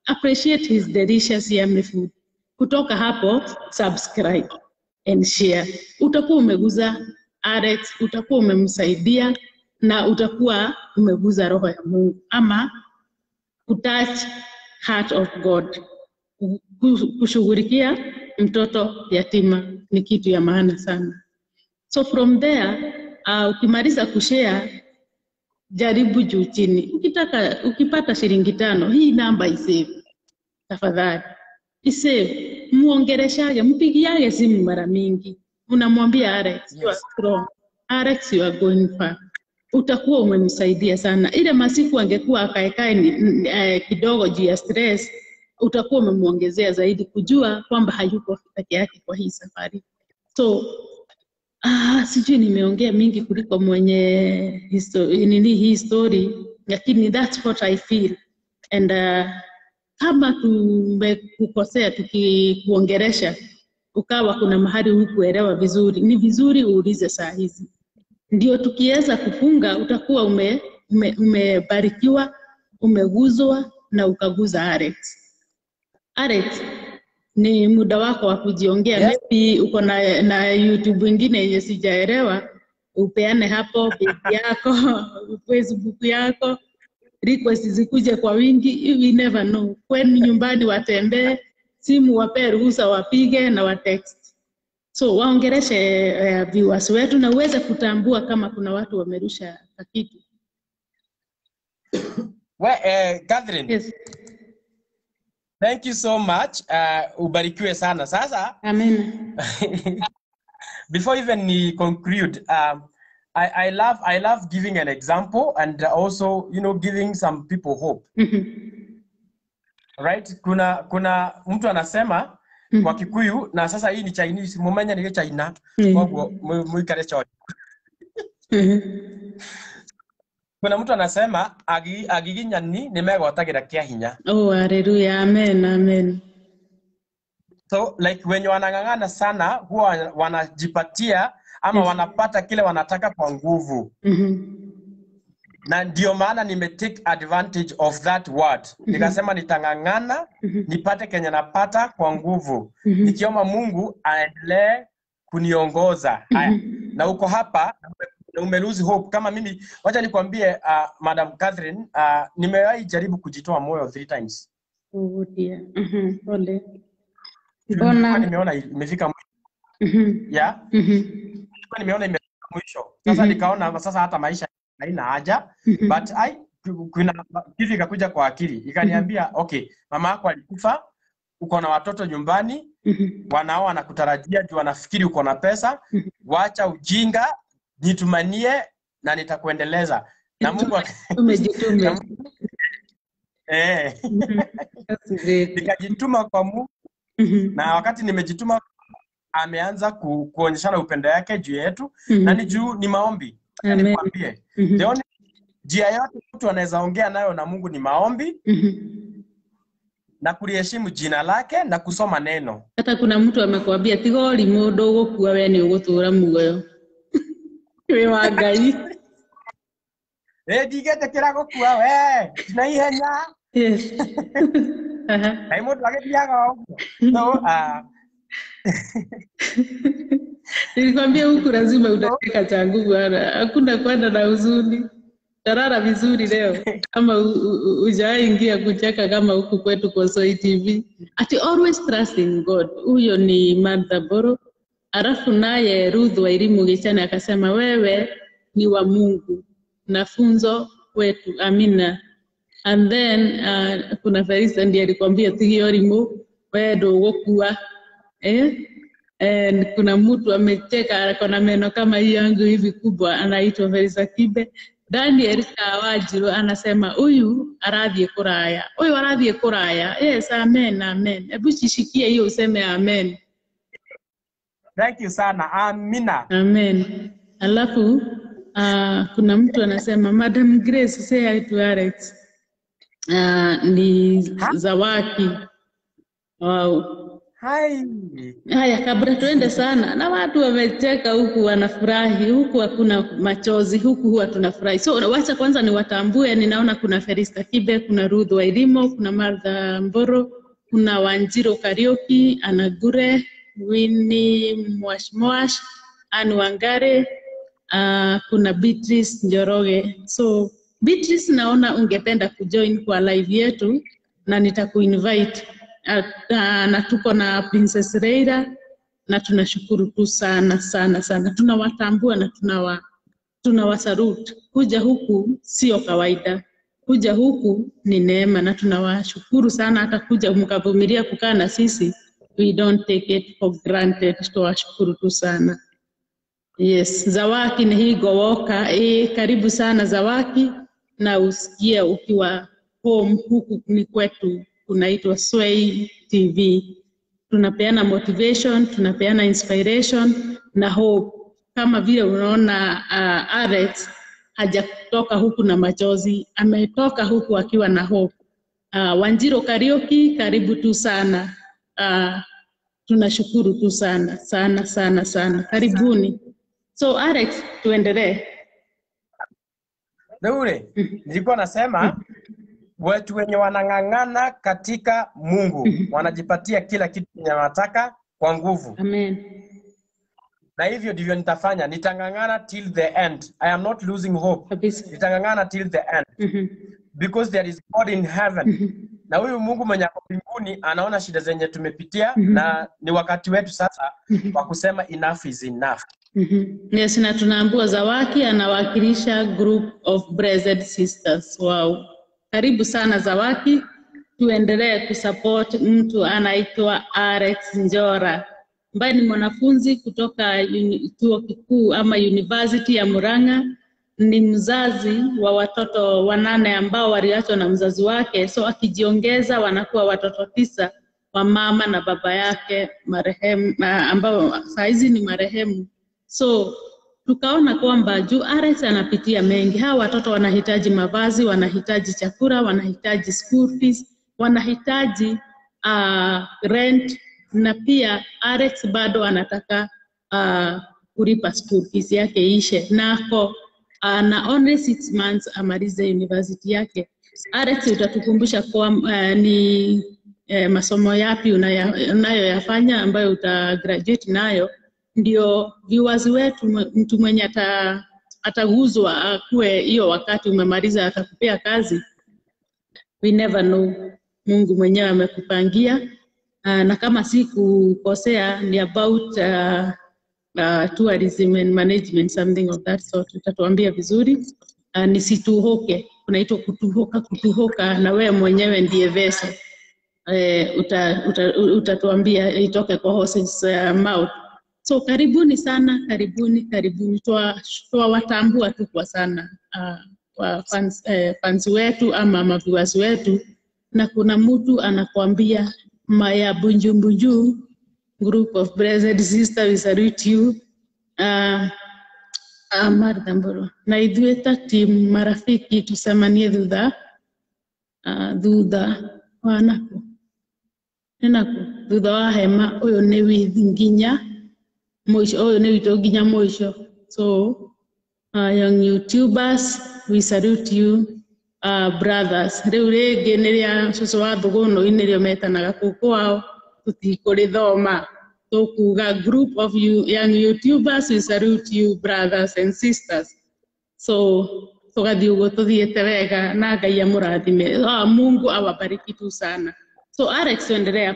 S4: appreciate his delicious yummy food. Kutoka hapo subscribe and share. Utakuwa umeguza Alex, utakuwa umemsaidia na utakuwa umeguza roho ya Mungu ama kutouch heart of God. Ku- ku- Kushughulikia mtoto yatima ni kitu ya maana sana. So from there uh, ukimaliza kushare jaribu juu chini. Ukitaka ukipata shilingi tano, hii namba isave tafadhali, isave, muongeleshage, mpigiage simu mara mingi, unamwambia Alex, you are strong, Alex you are going far. Utakuwa umemsaidia sana. Ile masiku angekuwa akaekae ni- n- eh, kidogo juu ya stress, utakuwa umemwongezea zaidi kujua kwamba hayuko peke yake kwa hii safari. So Ah, sijui nimeongea mingi kuliko mwenye histo- nini hii story, lakini that's what I feel and uh, kama tumekukosea tukikuongeresha ukawa kuna mahali hukuelewa vizuri, ni vizuri uulize saa hizi, ndio tukiweza kufunga utakuwa ume, ume, umebarikiwa umeguzwa na ukaguza Alex. Alex, ni muda wako wa kujiongea.
S3: Yes.
S4: Maybe uko na, na YouTube ingine yenye sijaelewa, upeane hapo page yako Facebook yako, request zikuje kwa wingi, we never know. Kwenu nyumbani watembee, simu wapee ruhusa wapige na watext. So waongereshe uh, viewers wetu na uweze kutambua kama kuna watu wamerusha kitu.
S3: We, eh, Catherine,
S4: Yes.
S3: thank you so much. Uh, ubarikiwe sana. Sasa
S4: Amen.
S3: before even ni conclude um, I, I love I love giving an example and also you know giving some people hope
S4: Mhm.
S3: right kuna kuna mtu anasema
S4: Mhm.
S3: kwa Kikuyu na sasa hii ni Chinese mumenya ni China
S4: Mhm.
S3: koguo mu- muikare cho
S4: Mhm.
S3: kuna mtu anasema agi agiginyani nimegotagira kia hinya
S4: Oh, haleluya. Amen. Amen.
S3: so like wenye wanang'ang'ana sana huwa wanajipatia ama
S4: Yes.
S3: wanapata kile wanataka kwa nguvu
S4: Mhm.
S3: na ndio maana nime take advantage of that word nikasema nitang'ang'ana
S4: Mhm.
S3: nipate kenye napata kwa nguvu
S4: Mhm.
S3: nikiomba mungu aendelee kuniongoza haya
S4: Mhm.
S3: na uko hapa na ume lose hope kama mimi wacha nikwambie uh, madam catherine uh, nimewahi jaribu kujitoa moyo three times
S4: Oh dear. Mhm. Pole.
S3: Nilikuwa
S4: Mbona?
S3: nimeona imefika mwisho
S4: Mhm.
S3: ya
S4: Mhm.
S3: nilikuwa nimeona imefika mwisho sasa
S4: Mhm.
S3: nikaona sasa hata maisha haina haja
S4: Mhm.
S3: but I, kuna kitu ikakuja kwa akili ikaniambia okay mama yako alikufa uko na watoto nyumbani
S4: Mhm.
S3: wanao wanakutarajia juu wanafikiri uko na pesa
S4: Mhm.
S3: wacha ujinga jitumanie na nitakuendeleza na mungu ak-
S4: Umejitume.
S3: na- eh,
S4: Mhm. That's great.
S3: nikajituma kwa mungu
S4: Mhm.
S3: na wakati nimejituma ameanza ku, kuonyeshana upendo yake juu yetu
S4: Mhm.
S3: na ni juu ni maombi Acha
S4: Amen.
S3: nikwambie
S4: Mhm.
S3: the only njia yote mtu anaweza ongea nayo na mungu ni maombi
S4: Mhm.
S3: na kuliheshimu jina lake na kusoma neno
S4: hata kuna mtu amekwambia tiga ũrimũ ndũgũkua we nĩ ũgũtũũra muoyo wĩ wa ngai
S3: Eh, ndigetekera gukua we na ihenya
S4: Yes. Aha.
S3: kaĩ mũndũ agĩthiaga ũguo so uh,
S4: nilikwambia huku lazima utacheka cha nguvu bwana hakuna kwenda na huzuni tarara vizuri leo kama ujawahi ingia kucheka kama huku kwetu kwa Soi TV ati always trust in God huyo ni Martha Boro alafu naye Ruth wa elimu Gichani akasema wewe ni wa Mungu na funzo kwetu amina and then uh, kuna Felista ndiye alikwambia tigio rimu wewe ndũgũkua eh? And kuna mtu amecheka ako na meno kama hii yangu hivi kubwa anaitwa Felista Kibe Daniel Kawanjiru anasema huyu arathiĩ kũraya huyu arathiĩ kũraya yes amen amen hebu shishikie hiyo useme amen
S3: thank you sana amina
S4: Amen. Alafu uh, kuna mtu anasema Madam Grace say hi to Alex. Uh, ni Zawaki. Wow.
S3: Hai.
S4: Haya, kabla tuende sana, na watu wamecheka huku, wanafurahi huku, hakuna machozi huku, huwa tunafurahi. So wacha kwanza niwatambue. Ninaona kuna Ferista Kibe, kuna Ruth Wairimo, kuna Martha Mboro, kuna Wanjiro Karioki, Ana Gure, Winnie Mwashmwash, Anne Wangare, uh, kuna Beatrice Njoroge. So Beatrice, naona ungependa kujoin kwa live yetu na nitakuinvite uh, uh, na tuko na Princess Reira na tunashukuru tu sana sana sana, tunawatambua na tunawa tunawasalute. Kuja huku sio kawaida, kuja huku ni neema na tunawashukuru sana, hata kuja mkavumilia kukaa na sisi, we don't take it for granted. Tunawashukuru tu sana. Yes, Zawaki ni hii Gowoka. E, karibu sana Zawaki, na usikie ukiwa home. Huku ni kwetu, kunaitwa Sway TV. Tunapeana motivation, tunapeana inspiration na hope. Kama vile unaona uh, Alex hajatoka huku na machozi, ametoka huku akiwa na hope. Uh, Wanjiro Karioki, karibu tu sana. Uh, tunashukuru tu sana sana sana sana, karibuni. So Alex, tuendelee.
S3: Deure, nilikuwa nasema watu wenye wanang'ang'ana katika Mungu wanajipatia kila kitu chenye wanataka kwa nguvu,
S4: Amen.
S3: na hivyo ndivyo nitafanya. Nitang'ang'ana till the end. I am not losing hope.
S4: Kabisa.
S3: Nitang'ang'ana till the end
S4: Mhm.
S3: because there is God in heaven. Na huyu Mungu mwenye ako mbinguni anaona shida zenye tumepitia, na ni wakati wetu sasa wa kusema enough is enough.
S4: Mhm. Yes, na tunaambua Zawaki anawakilisha group of blessed sisters. Wow. Karibu sana Zawaki. Tuendelee kusupport mtu anaitwa Alex Njora ambaye ni mwanafunzi kutoka uni- chuo kikuu ama university ya Murang'a. Ni mzazi wa watoto wanane ambao waliachwa na mzazi wake, so akijiongeza wanakuwa watoto tisa wa mama na baba yake marehemu, ah, ambao saa hizi ni marehemu. So tukaona kwamba juu Alex anapitia mengi, hawa watoto wanahitaji mavazi, wanahitaji chakula, wanahitaji school fees, wanahitaji uh, rent na pia Alex bado anataka uh, kulipa school fees yake ishe, nako uh, na only six months amalize university yake. Alex, utatukumbusha kwa uh, ni eh, masomo yapi unaya- unayoyafanya ambayo uta graduate nayo ndio viewers wetu, mwe- mtu mwenye ata ataguzwa akuwe hiyo wakati umemaliza atakupea kazi. We never know, Mungu mwenyewe amekupangia. Uh, na kama si kukosea ni about uh, uh, tourism and management something of that sort. Utatuambia vizuri. Uh, nisituhoke, kunaitwa kutuhoka, kutuhoka na wewe mwenyewe ndiye vesa eh, uta, uta, utatuambia itoke kwa horse's uh, mouth. So karibuni sana, karibuni, karibuni. Twa- Twawatambua tu kwa sana uh, kwa fans, eh, fans wetu ama maviewers wetu, na kuna mtu anakuambia Maya Bunjumbunju group of blessed sister we salute you uh, uh, Martha Mburu na ithuĩ ta team marafiki tucemanie thutha uh, thutha wa naku nĩ naku thutha wa hema ũyũ nĩ with nginya mũico ũyũ nĩ witũ nginya mũico so uh, young youtubers we salute you uh, brothers rĩu rĩngĩ nĩ rĩa cũcũ wa thũgũnũ nĩrĩo metanaga kũu kwao tũtikũrĩthoma tũkuga group of you, young youtubers we salute you brothers and sisters so tũgathiĩ ũguo tũthiĩte wega na ngai amũrathime ah, mungu awabariki tu sana so alex endelea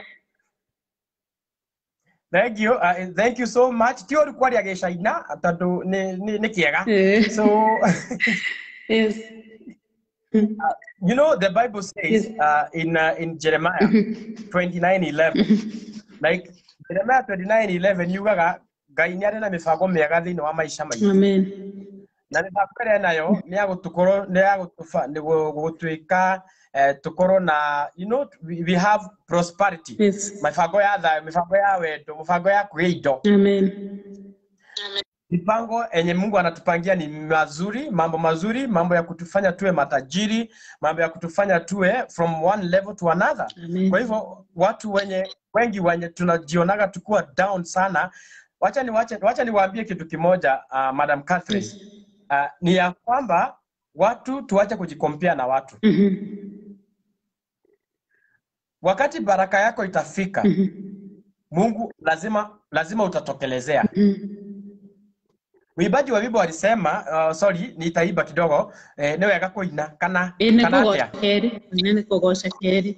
S3: Thank you. Uh, thank you so much. Ti ũru kwaria gĩcaina tondũ nĩ nĩ- nĩ kĩega.
S4: Eh.
S3: So
S4: yes.
S3: you know the Bible says uh, in uh, in Jeremiah 29:11 like Jeremiah 29:11 yugaga Ngai nĩ arĩ na mĩbango mĩega thĩinĩ wa maica maitũ.
S4: amen
S3: na mĩbango ĩrĩa nayo nĩ ya gũtũkorwo nĩ ya gũtũba- nĩ gũ- gũtwĩka eh, tũkorwo na you know we, we have prosperity
S4: yes.
S3: mĩbango ya thayũ mĩbango ya wendo mĩbango ya kũgĩa indo
S4: amen
S3: mipango yenye Mungu anatupangia ni mazuri, mambo mazuri, mambo ya kutufanya tuwe matajiri, mambo ya kutufanya tuwe from one level to another.
S4: amen
S3: Kwa hivyo watu wenye wengi wenye tunajionaga tukuwa down sana wacha ni wacha, wacha niwaambie kitu kimoja uh, madam Catherine
S4: Yes.
S3: uh, ni ya kwamba watu tuache kujikompea na watu
S4: Mhm.
S3: wakati baraka yako itafika
S4: Mhm.
S3: mungu lazima lazima utatokelezea
S4: Mhm.
S3: mwimbaji wa wimbo alisema uh, sorry nitaiba kidogo eh, nĩ wega kũina kana
S4: Ĩ nĩ
S3: kana
S4: kũgoca
S3: atĩa
S4: kerĩ nĩ nĩ kũgoca kerĩ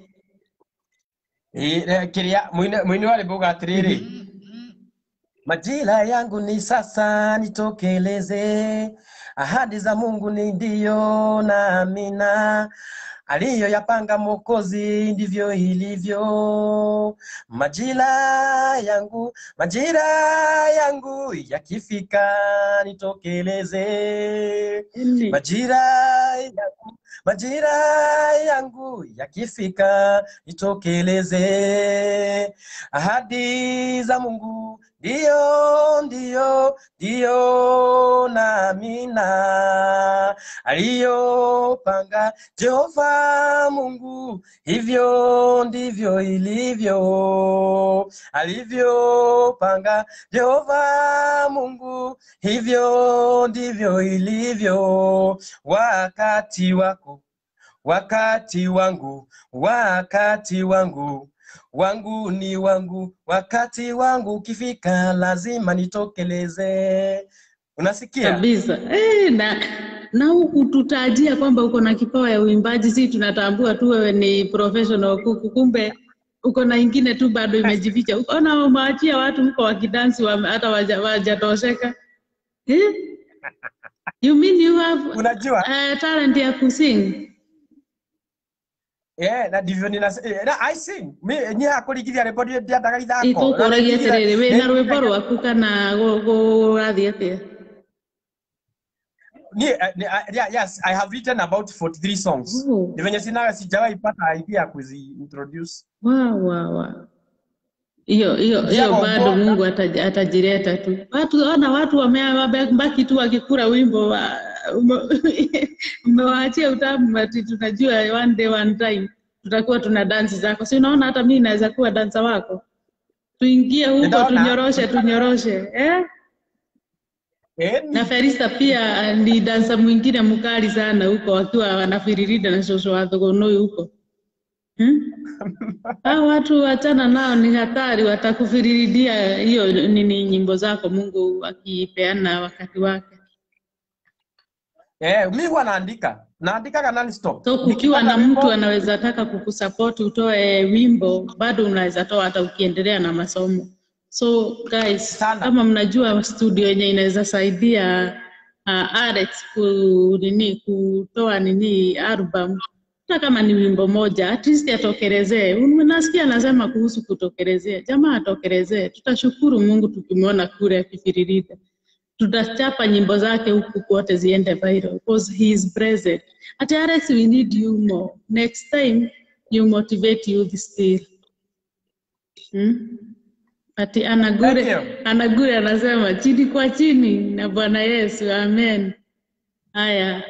S3: Ĩ, eh, kĩrĩa mũini- mũini wa rwĩmbo uga atĩrĩrĩ majira yangu ni sasa nitokeleze ahadi za mungu ni ndiyo na amina aliyoyapanga mwokozi ndivyo ilivyo majira yangu majira yangu yakifika nitokeleze
S4: Ĩni.
S3: majira yangu majira yangu yakifika nitokeleze ahadi za mungu ndiyo ndiyo ndiyo na amina aliyopanga jehova mungu hivyo ndivyo ilivyo alivyopanga jehova mungu hivyo ndivyo ilivyo wakati wako wakati wangu wakati wangu wangu ni wangu wakati wangu ukifika lazima nitokeleze unasikia
S4: kabisa eh, na na huku tutajia kwamba uko na kipawa ya uimbaji, si tunatambua tu wewe ni professional kuku, kumbe uko na ingine tu bado imejificha. Ukaona umeachia watu huko wakidansi wame- hata waja- wajatosheka eh? You mean you have
S3: unajua
S4: uh, talent ya kusing?
S3: yeah, na ndivyo nina eh, na I sing mi nye akũringithia rwĩmbo ndĩ- ndiendaga ithako
S4: Ikũkũragia
S3: Na
S4: atĩrĩrĩ,
S3: nĩngithia-
S4: wĩna rwĩmbo rwaku kana gũ- gũrathiĩ atĩa?
S3: Ni- eh, ni- ah, yeah, yes I have written about 43 songs
S4: Oh.
S3: ni venye sina sijawahi pata idea ya kuzi introduce
S4: Wa, wa, wa. Hiyo hiyo
S3: Njia
S4: hiyo bado
S3: bora.
S4: Mungu ataji- atajileta tu. Watu ona watu wame- wamebaki tu wakikula wimbo wa ume- umewaachia utamu ati tunajua one day one time tutakuwa tuna dansi zako. Si unaona hata mimi naweza kuwa dansa wako. Tuingie huko
S3: Ninaona.
S4: tunyoroshe tunyoroshe. Eh?
S3: eh,
S4: Na Felista pia ni dansa mwingine mkali sana huko wakiwa wanafiririda na shosho wa Thogonoi huko. Hmm? Hao watu wachana nao ni hatari, watakufiridia hiyo nini nyimbo zako Mungu akipeana wakati wake.
S3: eh, mi huwa naandika naandikaga non stop
S4: So kukiwa na
S3: Nikipata
S4: mtu
S3: wimbo-
S4: anaweza taka kukusupport utoe wimbo, bado unaweza toa hata ukiendelea na masomo. So guys,
S3: Sana.
S4: kama mnajua studio yenye inaweza saidia uh, Alex ku, nini kutoa nini album hata kama ni wimbo moja at least atokelezee. Unasikia anasema kuhusu kutokelezea, jamaa atokelezee. Tutashukuru Mungu tukimwona kule akifiririda. Tutachapa nyimbo zake huku kote ziende viral because he is present. At Alex we need you more. Next time you motivate youth still. Hmm? Ati Anagure,
S3: Thank you.
S4: Anagure anasema chini kwa chini na Bwana Yesu, amen. Haya,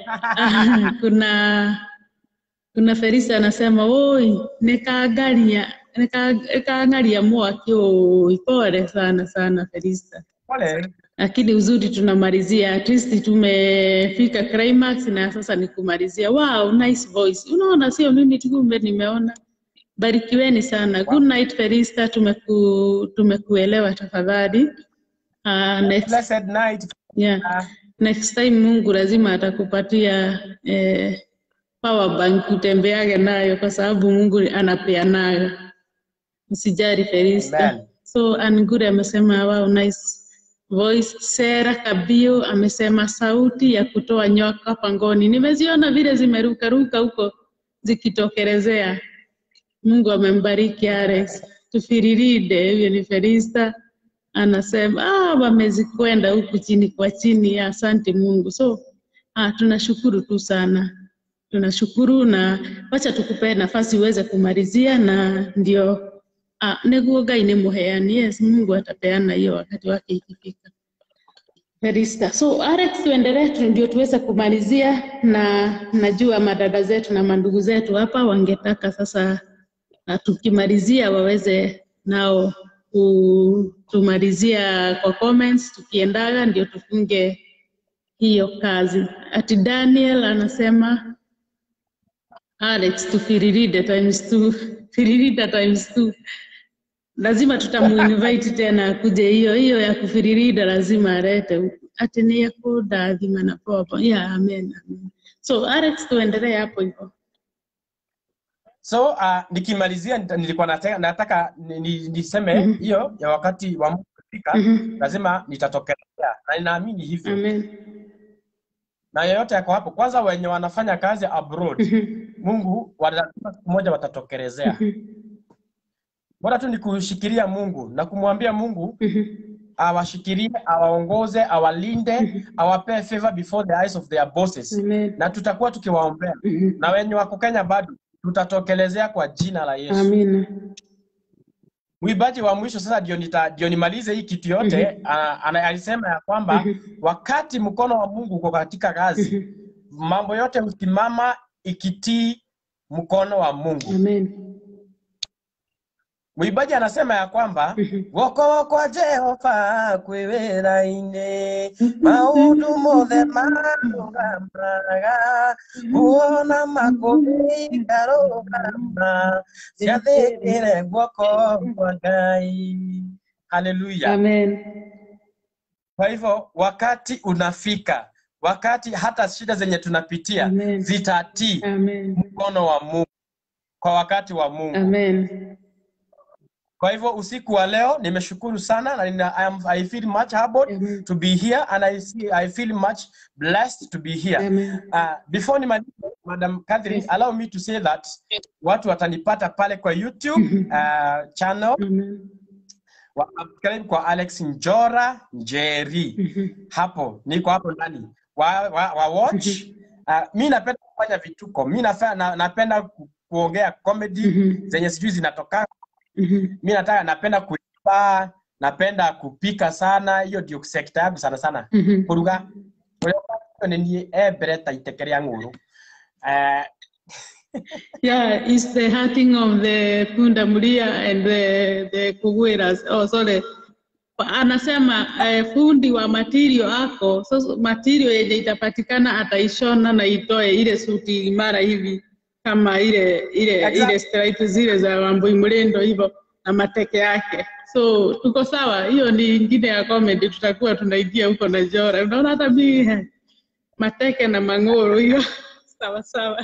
S4: kuna kuna Felisa anasema oi, nikaangalia nika- nikaangalia mwaki oi, pole sana sana Felisa,
S3: pole
S4: lakini uzuri tunamalizia, at least tumefika climax na sasa ni kumalizia. Wow, nice voice. Unaona, sio mimi tu, kumbe nimeona. Barikiweni sana. Good night Felista, tumeku, tumekuelewa tafadhali. Uh, next,
S3: blessed night
S4: yeah.
S3: Ah,
S4: Next time Mungu lazima atakupatia eh, power bank utembeage nayo kwa sababu Mungu anapeanaga. Usijali Felista.
S3: Amen.
S4: So Angure amesema wow, nice voice. Sera Kabio amesema sauti ya kutoa nyoka pangoni. Nimeziona vile zimerukaruka huko zikitokelezea. Mungu amembariki Alex. Tufiriride, huyo ni Felista anasema ah, wamezikwenda huku chini kwa chini. Asante Mungu. So ah, tunashukuru tu sana, tunashukuru na wacha tukupe nafasi uweze kumalizia, na ndio ah, niguo Ngai ni muheani. Yes, Mungu atapeana hiyo wakati wake ikifika. Felista. So Alex, tuendelee tu ndio tuweze kumalizia, na najua madada zetu na mandugu zetu hapa wangetaka sasa na tukimalizia waweze nao kutumalizia kwa comments tukiendaga ndio tufunge hiyo kazi. Ati Daniel anasema Alex tufiriride times two, firirida times two. Lazima tutamuinvite tena akuje hiyo hiyo ya kufiririda lazima alete huku. Ati ni ya kudathima na popo. Yeah, amen, amen. So Alex tuendelee hapo hivyo.
S3: So uh, nikimalizia nita- nilikuwa nataka, nataka ni- ni- niseme
S4: Mhm.
S3: hiyo ya wakati wa Mungu kufika,
S4: Mhm.
S3: lazima nitatokelezea na ninaamini hivyo,
S4: Amen.
S3: na yeyote yako hapo, kwanza wenye wanafanya kazi abroad,
S4: Mhm.
S3: Mungu lazima siku moja watatokelezea.
S4: Mhm.
S3: Bora tu ni kushikilia Mungu na kumwambia Mungu
S4: Mhm.
S3: awashikilie, awaongoze, awalinde, awapee favor before the eyes of their bosses,
S4: Amen.
S3: na tutakuwa tukiwaombea,
S4: Mhm.
S3: na wenye wako Kenya bado tutatokelezea kwa jina la Yesu.
S4: Amina.
S3: Mwimbaji wa mwisho sasa ndio nita ndio nimalize hii kitu yote
S4: Mhm.
S3: ana, ana, alisema ya kwamba
S4: Mhm.
S3: wakati mkono wa Mungu uko katika kazi,
S4: Mhm.
S3: mambo yote husimama ikitii mkono wa Mungu.
S4: Amen.
S3: Mwimbaji anasema ya kwamba
S4: Mhm.
S3: guoko kwa Jehova kwĩ wĩra-inĩ maũndũ mothe marũgamaga kuona makũmi ngarũgama ciathĩkĩre guoko kwa Ngai. Haleluya!
S4: Amen.
S3: Kwa hivyo wakati unafika, wakati hata shida zenye tunapitia
S4: Amen.
S3: zitatii
S4: Amen.
S3: mkono wa Mungu kwa wakati wa Mungu.
S4: Amen.
S3: Kwa hivyo usiku wa leo nimeshukuru sana na nina, I, am, I feel much humbled
S4: Amen.
S3: to be here and I, see, I feel much blessed to be here.
S4: Amen.
S3: Uh, before nimalize, Madam Catherine,
S4: Yes.
S3: allow me to say that watu watanipata pale kwa YouTube
S4: Mhm.
S3: uh, channel
S4: Amen.
S3: wa subscribe kwa Alex Njora Njeri.
S4: Mhm.
S3: Hapo niko hapo ndani wa, wa, wa watch. Uh, mi napenda kufanya vituko, mi nafa- na, napenda ku, kuongea comedy
S4: Mhm.
S3: zenye sijui zinatoka
S4: Mhm.
S3: mi nataka napenda kuimba napenda kupika sana hiyo ndio sekta yangu sana sana
S4: Mhm.
S3: kuruga nä niä embere ta iteke rä a ng'å rå
S4: Yeah, it's the hurting of the punda mlia and the, the kuguiras. Oh, sorry. Anasema eh, fundi wa material ako so material yenye itapatikana ataishona na itoe ile suti imara hivi kama ile ile
S3: Exactly.
S4: ile stripe zile za Wambui Mlendo hivyo na mateke yake. So tuko sawa, hiyo ni ingine ya comedy, tutakuwa tunaingia huko na Jora. Unaona hata mimi mateke na mang'oro hiyo sawa sawa.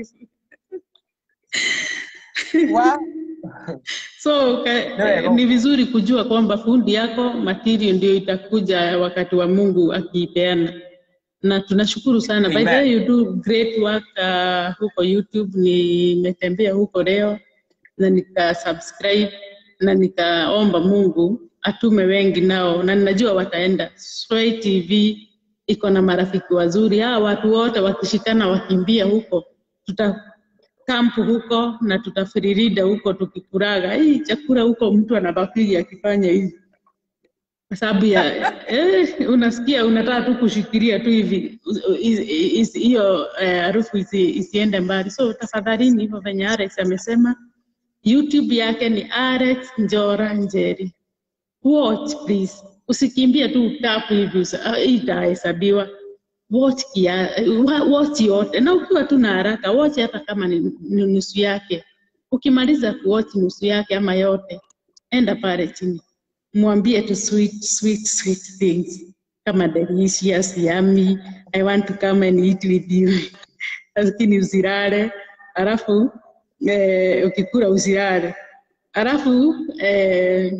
S4: So ka,
S3: There you go.
S4: ni vizuri kujua kwamba fundi yako material ndio itakuja wakati wa Mungu akiipeana, na tunashukuru sana. By the
S3: Amen.
S4: way, you do great work uh, huko YouTube. Nimetembea huko leo na nika subscribe na nikaomba Mungu atume wengi nao, na ninajua wataenda. Sway TV iko na marafiki wazuri, hawa watu wote wakishikana wakimbia huko tuta kampu huko na tutafiririda huko tukikuraga hii chakula huko, mtu anabakiri akifanya hivi kwa sababu ya eh, unasikia unataka tu kushikilia tu hivi is- is- hiyo eh, harufu isi, isiende mbali. So tafadhalini, hivyo venye Alex amesema, YouTube yake ni Alex Njora Njeri. Watch please, usikimbie tu tapu hivi usa- ah, itahesabiwa watch kia, wa- watch yote, na ukiwa tu na haraka watch hata kama ni, ni nusu yake. Ukimaliza kuwatch nusu yake ama yote, enda pale chini, mwambie tu sweet, sweet, sweet things kama delicious, yummy, I want to come and eat with you. Lakini usilale, alafu eh, ukikula usilale, alafu eh,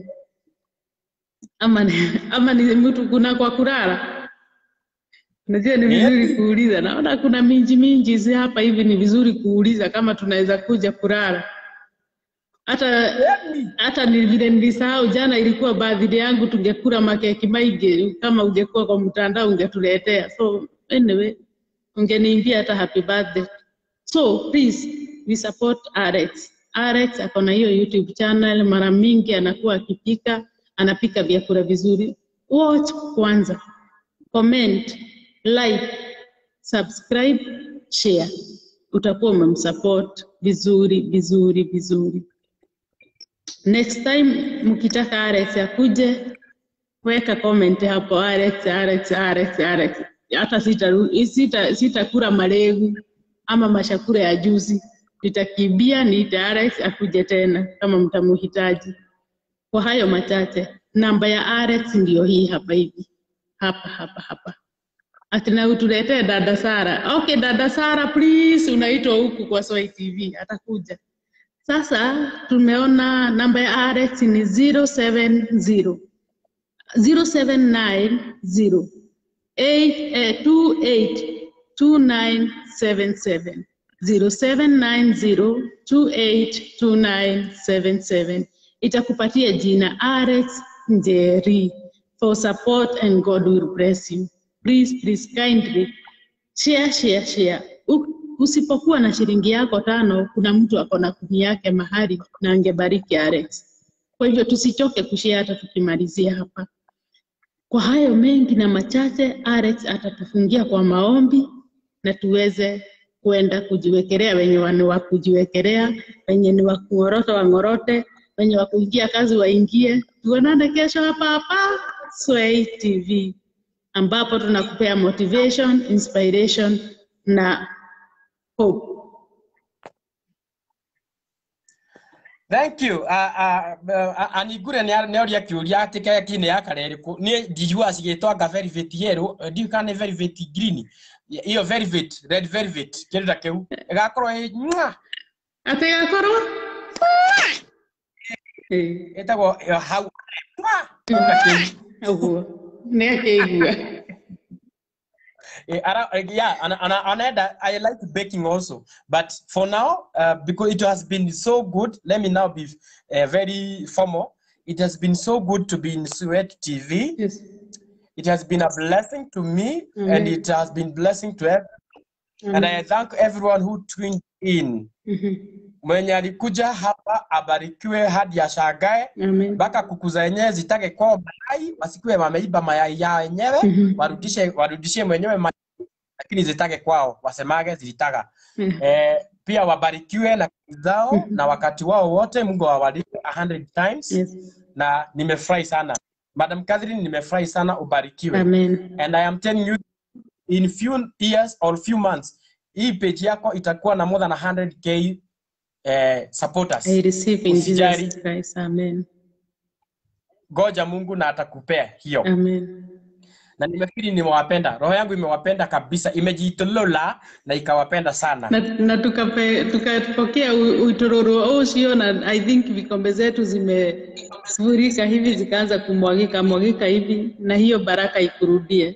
S4: ama, ni- ama ni mtu kuna kwa kulala Unajua ni vizuri kuuliza. Naona kuna minji minji zi hapa hivi, ni vizuri kuuliza kama tunaweza kuja kulala. Hata hata ni vile nilisahau jana, ilikuwa birthday yangu, tungekula makeki maige. Kama ungekuwa kwa mtandao ungetuletea. So anyway, ungeniimbia hata happy birthday. So please we support Alex. Alex ako na hiyo YouTube channel, mara mingi anakuwa akipika, anapika vyakula vizuri. Watch kwanza comment, like, subscribe, share. Utakuwa umemsupport vizuri vizuri vizuri. Next time mkitaka Alex akuje, weka comment hapo Alex, Alex, Alex, Alex. Hata sitaru- sita sitakula maregu ama mashakura ya juzi, nitakimbia niite Alex akuje tena kama mtamuhitaji. Kwa hayo machache, namba ya Alex ndiyo hii hapa hivi, hapa hapa hapa. Ati na utuletee dada Sara. Okay, dada Sara please, unaitwa huku kwa Swai TV, atakuja. Sasa tumeona namba ya Alex ni 070 0790 eight, eh, 28 2977 0790 282977 itakupatia jina Alex Njeri for support and God will bless you. Please, please kindly share, share, share. U- Usipokuwa na shilingi yako tano, kuna mtu ako na kumi yake mahali na angebariki Alex. Kwa hivyo tusichoke kushare hata tukimalizia hapa. Kwa hayo mengi na machache, Alex atatufungia kwa maombi na tuweze kwenda kujiwekelea, wenye ni wa kujiwekelea, wenye ni wa kung'orota wang'orote, wenye wa kuingia kazi waingie. Tuonane kesho hapa hapa Sway TV ambapo tunakupea motivation, inspiration na hope.
S3: thank you uh, uh, uh, aningure nä oria kä å ria atä keki nä yakare rä kå niä ndijua cigätwanga velvet yellow eh, ndiå kana nä velvet green iyo velvet red velvet kä ndå ta kä u ĩgakorwo ä
S4: Atĩ gakorwo Ĩĩ,
S3: ĩtagwo ĩyo hau Mwah! Kĩu ta kĩu.
S4: ũguo nĩ akĩigua
S3: Eh, ara- eh, yeah, and, and, and I, I like baking also. But for now, uh, because it has been so good, let me now be uh, very formal. It has been so good to be in Sweat TV.
S4: yes.
S3: It has been a blessing to me, and
S4: Amen.
S3: it has been blessing to everyone. And I thank everyone who tuned in.
S4: Mhm.
S3: Mwenye alikuja hapa abarikiwe hadi ashangae
S4: Amen.
S3: mpaka kuku zenyewe zitage kwao mayai, wasikuwe wameiba mayai ya wenyewe,
S4: Mhm.
S3: warudishe warudishie mwenyewe mayai, lakini zitage kwao, wasemage zilitaga.
S4: Mhm.
S3: Eh, pia wabarikiwe na kazi zao
S4: Mhm.
S3: na wakati wao wote, Mungu awalipe a hundred times.
S4: Yes.
S3: Na nimefurahi sana Madam Catherine, nimefurahi sana, ubarikiwe.
S4: Amen.
S3: And I am telling you in few years or few months hii page yako itakuwa na more than 100k eh, supporters.
S4: I receive in
S3: Usijali.
S4: Jesus Christ. Amen.
S3: Goja Mungu na atakupea hiyo.
S4: Amen.
S3: Na nimefikiri nimewapenda, roho yangu imewapenda kabisa, imejitolola na ikawapenda sana.
S4: na, na tukape, tukapokea u- utururu ucio na I think vikombe zetu zimefurika hivi zikaanza kumwagika mwagika hivi na hiyo baraka ikurudie.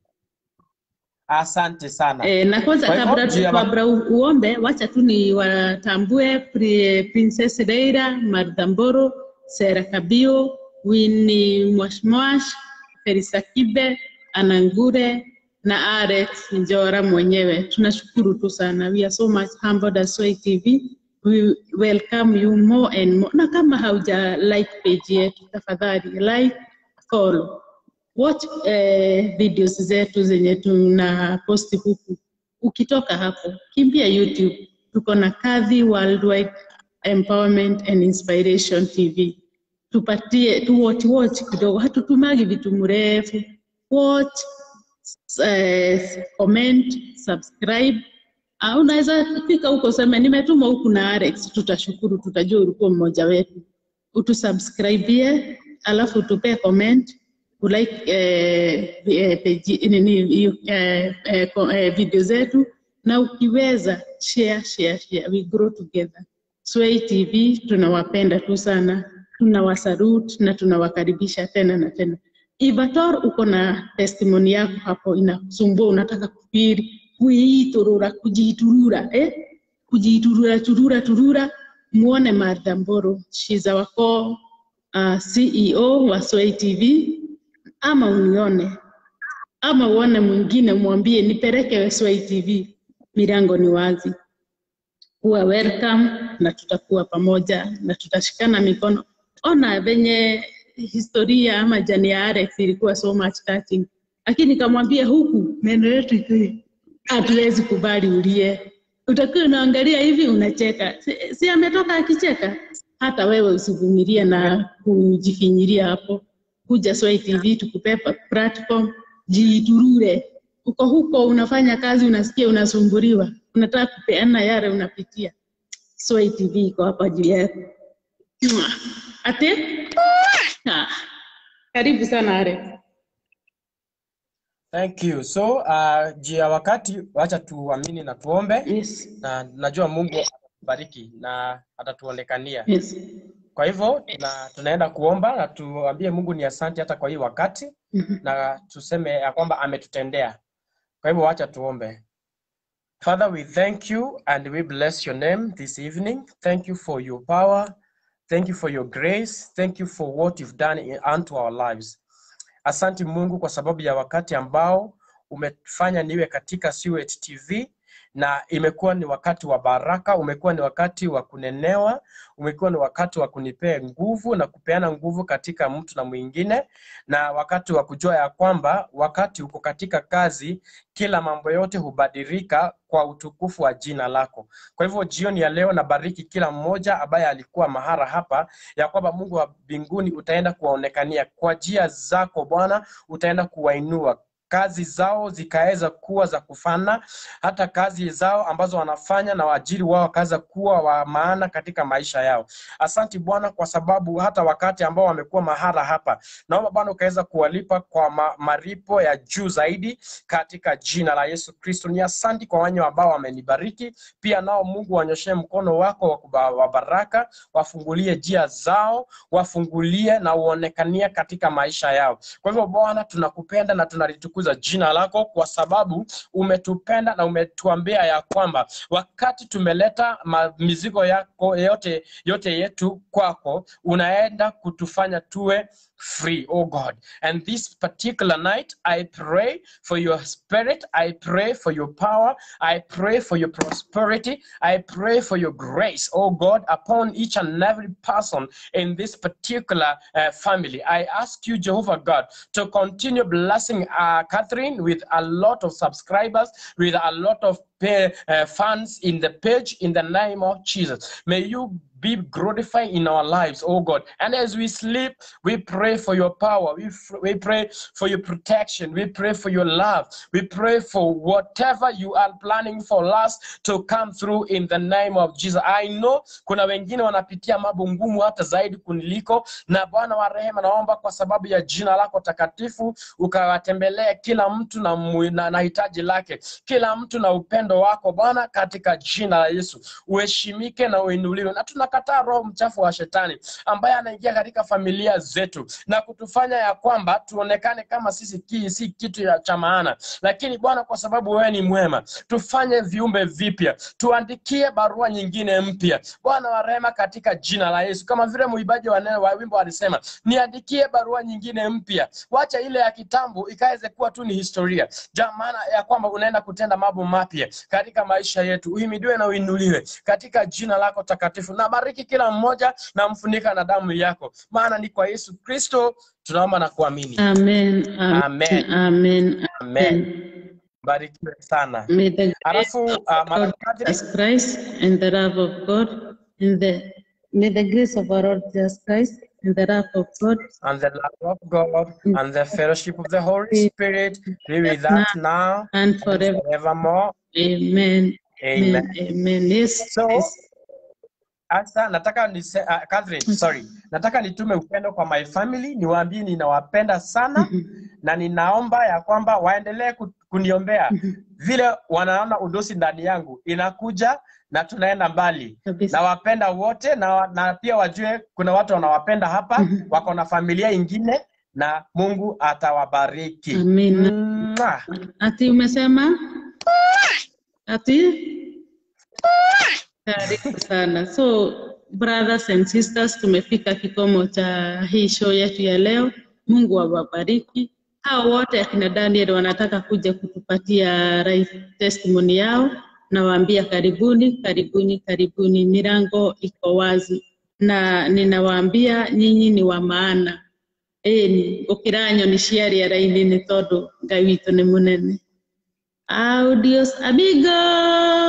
S3: Asante sana.
S4: E, na kwanza
S3: Kwa hivyo,
S4: kabla,
S3: juu ya-
S4: kabla u- uombe, wacha tu ni watambue Pri- Princess Leila Martha Mboro, Sera Kabio, Winnie Mwashmwash, Felisa Kibe, Anangure na Alex Njora mwenyewe. Tunashukuru tu sana. We are so much humbled as Sway TV. We welcome you more and more. Na kama hauja like page yetu, tafadhali like, follow watch eh, videos zetu zenye tuna posti huku. Ukitoka hapo, kimbia YouTube, tuko na Kadhi Worldwide Empowerment and Inspiration TV. Tupatie tu watch watch kidogo, hatutumagi vitu mrefu. Watch, eh, comment, subscribe. Uh, unaweza fika huko useme nimetuma huku na Alex, tutashukuru, tutajua ulikuwa mmoja wetu. Utusubscribie, alafu utupee comment ulike eh, eh, page, nini, hiyo, eh, eh, ko- eh, video zetu na ukiweza share, share, share. We grow together. Sway TV tunawapenda tu sana, tunawasalute na tunawakaribisha tena na tena. Ivator, uko na testimony yako hapo inakusumbua, unataka kufiri kuiturura, kujiturura eh? kujiturura turura turura, muone Martha Mboro, she's our core uh, CEO wa Sway TV ama unione ama uone mwingine mwambie nipeleke Sway TV, milango ni wazi. Kuwa welcome na tutakuwa pamoja na tutashikana mikono. Ona venye historia ama jani ya Alex ilikuwa so much touching, lakini kamwambia huku meno yetu iko- hatuwezi kubali ulie, utakuwa unaangalia hivi unacheka. Si, si ametoka akicheka hata wewe usivumilie na kujifinyiria hapo. Kuja Swai TV tukupe pa- platform, jiturure. Uko huko unafanya kazi, unasikia unasumbuliwa, unataka kupeana yale unapitia. Swai TV iko hapa juu yako. Mwah. Ate? Ah. Karibu sana Alex.
S3: Thank you. So uh, juu ya wakati, wacha tuamini na tuombe,
S4: Yes.
S3: na najua Mungu atatubariki na atatuonekania.
S4: Yes.
S3: Kwa hivyo tuna, tunaenda kuomba na tuambie Mungu ni asante hata kwa hii wakati
S4: Mhm.
S3: na tuseme ya kwamba ametutendea. Kwa hivyo wacha tuombe. Father, we thank you and we bless your name this evening. Thank you for your power. Thank you for your grace. Thank you for what you've done in, unto our lives. Asante Mungu kwa sababu ya wakati ambao umefanya niwe katika Suet TV na imekuwa ni wakati wa baraka, umekuwa ni wakati wa kunenewa, umekuwa ni wakati wa kunipea nguvu na kupeana nguvu katika mtu na mwingine, na wakati wa kujua ya kwamba wakati uko katika kazi, kila mambo yote hubadilika kwa utukufu wa jina lako. Kwa hivyo jioni ya leo nabariki kila mmoja ambaye alikuwa mahara hapa, ya kwamba Mungu wa mbinguni utaenda kuwaonekania kwa njia zako Bwana, utaenda kuwainua kazi zao zikaweza kuwa za kufana, hata kazi zao ambazo wanafanya na waajiri wao wakaweza kuwa wa maana katika maisha yao. Asanti Bwana, kwa sababu hata wakati ambao wamekuwa mahara hapa, naomba Bwana ukaweza kuwalipa kwa ma maripo ya juu zaidi katika jina la Yesu Kristo. Ni asanti kwa wenye ambao wamenibariki, pia nao Mungu wanyoshe mkono wako wa kuba- wa baraka, wafungulie njia zao, wafungulie na uonekanie katika maisha yao. Kwa hivyo Bwana, tunakupenda na tunalitukuza jina lako kwa sababu umetupenda na umetuambia ya kwamba wakati tumeleta ma- mizigo yako yote yote yetu kwako, unaenda kutufanya tuwe free, oh God. And this particular night, I pray for your spirit. I pray for your power. I pray for your prosperity. I pray for your grace, oh God, upon each and every person in this particular uh, family. I ask you, Jehovah God, to continue blessing uh, Catherine with a lot of subscribers, with a lot of pay, uh, fans in the page in the name of Jesus. May you be glorified in our lives, oh God. And as we sleep, we pray for your power. We, f- we pray for your protection. We pray for your love. We pray for whatever you are planning for us to come through in the name of Jesus. I know kuna wengine wanapitia mambo ngumu hata zaidi kuniliko, na Bwana wa rehema, naomba kwa sababu ya jina lako takatifu ukawatembelee kila mtu na, mu- na, na hitaji lake, kila mtu na upendo wako Bwana, katika jina la Yesu uheshimike na uinuliwe, na tunakataa roho mchafu wa shetani ambaye anaingia katika familia zetu na kutufanya ya kwamba tuonekane kama sisi ki, si kitu ya cha maana, lakini Bwana, kwa sababu wewe ni mwema, tufanye viumbe vipya, tuandikie barua nyingine mpya, Bwana wa rehema, katika jina la Yesu, kama vile muibaji wa neno wa wimbo alisema, niandikie barua nyingine mpya, wacha ile ya kitambo ikaweze kuwa tu ni historia, jamana ya kwamba unaenda kutenda mambo mapya katika maisha yetu. Uhimidiwe na uinuliwe katika jina lako takatifu. Na bariki kila mmoja na mfunika na damu yako, maana ni kwa Yesu Kristo tunaomba na kuamini.
S4: Amen. Amen.
S3: Amen.
S4: Amen.
S3: Amen. Barikiwe sana.
S4: May the grace
S3: Alafu
S4: of
S3: uh,
S4: our
S3: Madam
S4: Lord
S3: Catherine,
S4: Jesus Christ and the love of God and the may the grace of our Lord Jesus Christ and the love of God
S3: and the love of God and the fellowship of the Holy Spirit be with us now
S4: and
S3: and
S4: forever.
S3: forevermore.
S4: Amen.
S3: Amen.
S4: Amen. Amen. Yes.
S3: So,
S4: yes.
S3: Asa, nataka nise, uh, Catherine, sorry. Nataka nitume upendo kwa my family, niwaambie ninawapenda sana
S4: Mhm.
S3: na ninaomba ya kwamba waendelee ku- kuniombea vile wanaona udosi ndani yangu inakuja na tunaenda mbali.
S4: Kabisa.
S3: Nawapenda wote na, na pia wajue kuna watu wanawapenda hapa,
S4: Mhm.
S3: wako na familia ingine na Mungu atawabariki.
S4: Amina.
S3: Mwah.
S4: Ati umesema? Ati? Karibu sana. So, brothers and sisters, tumefika kikomo cha hii show yetu ya leo. Mungu awabariki. Hao wote akina Daniel wanataka kuja kutupatia right testimony yao, nawaambia karibuni, karibuni, karibuni. Milango iko wazi, na ninawaambia nyinyi ni wa maana. Ĩni gũkĩra nyoni ciarĩara-inĩ nĩ tondũ Ngai witũ nĩ mũnene. Audios amigos.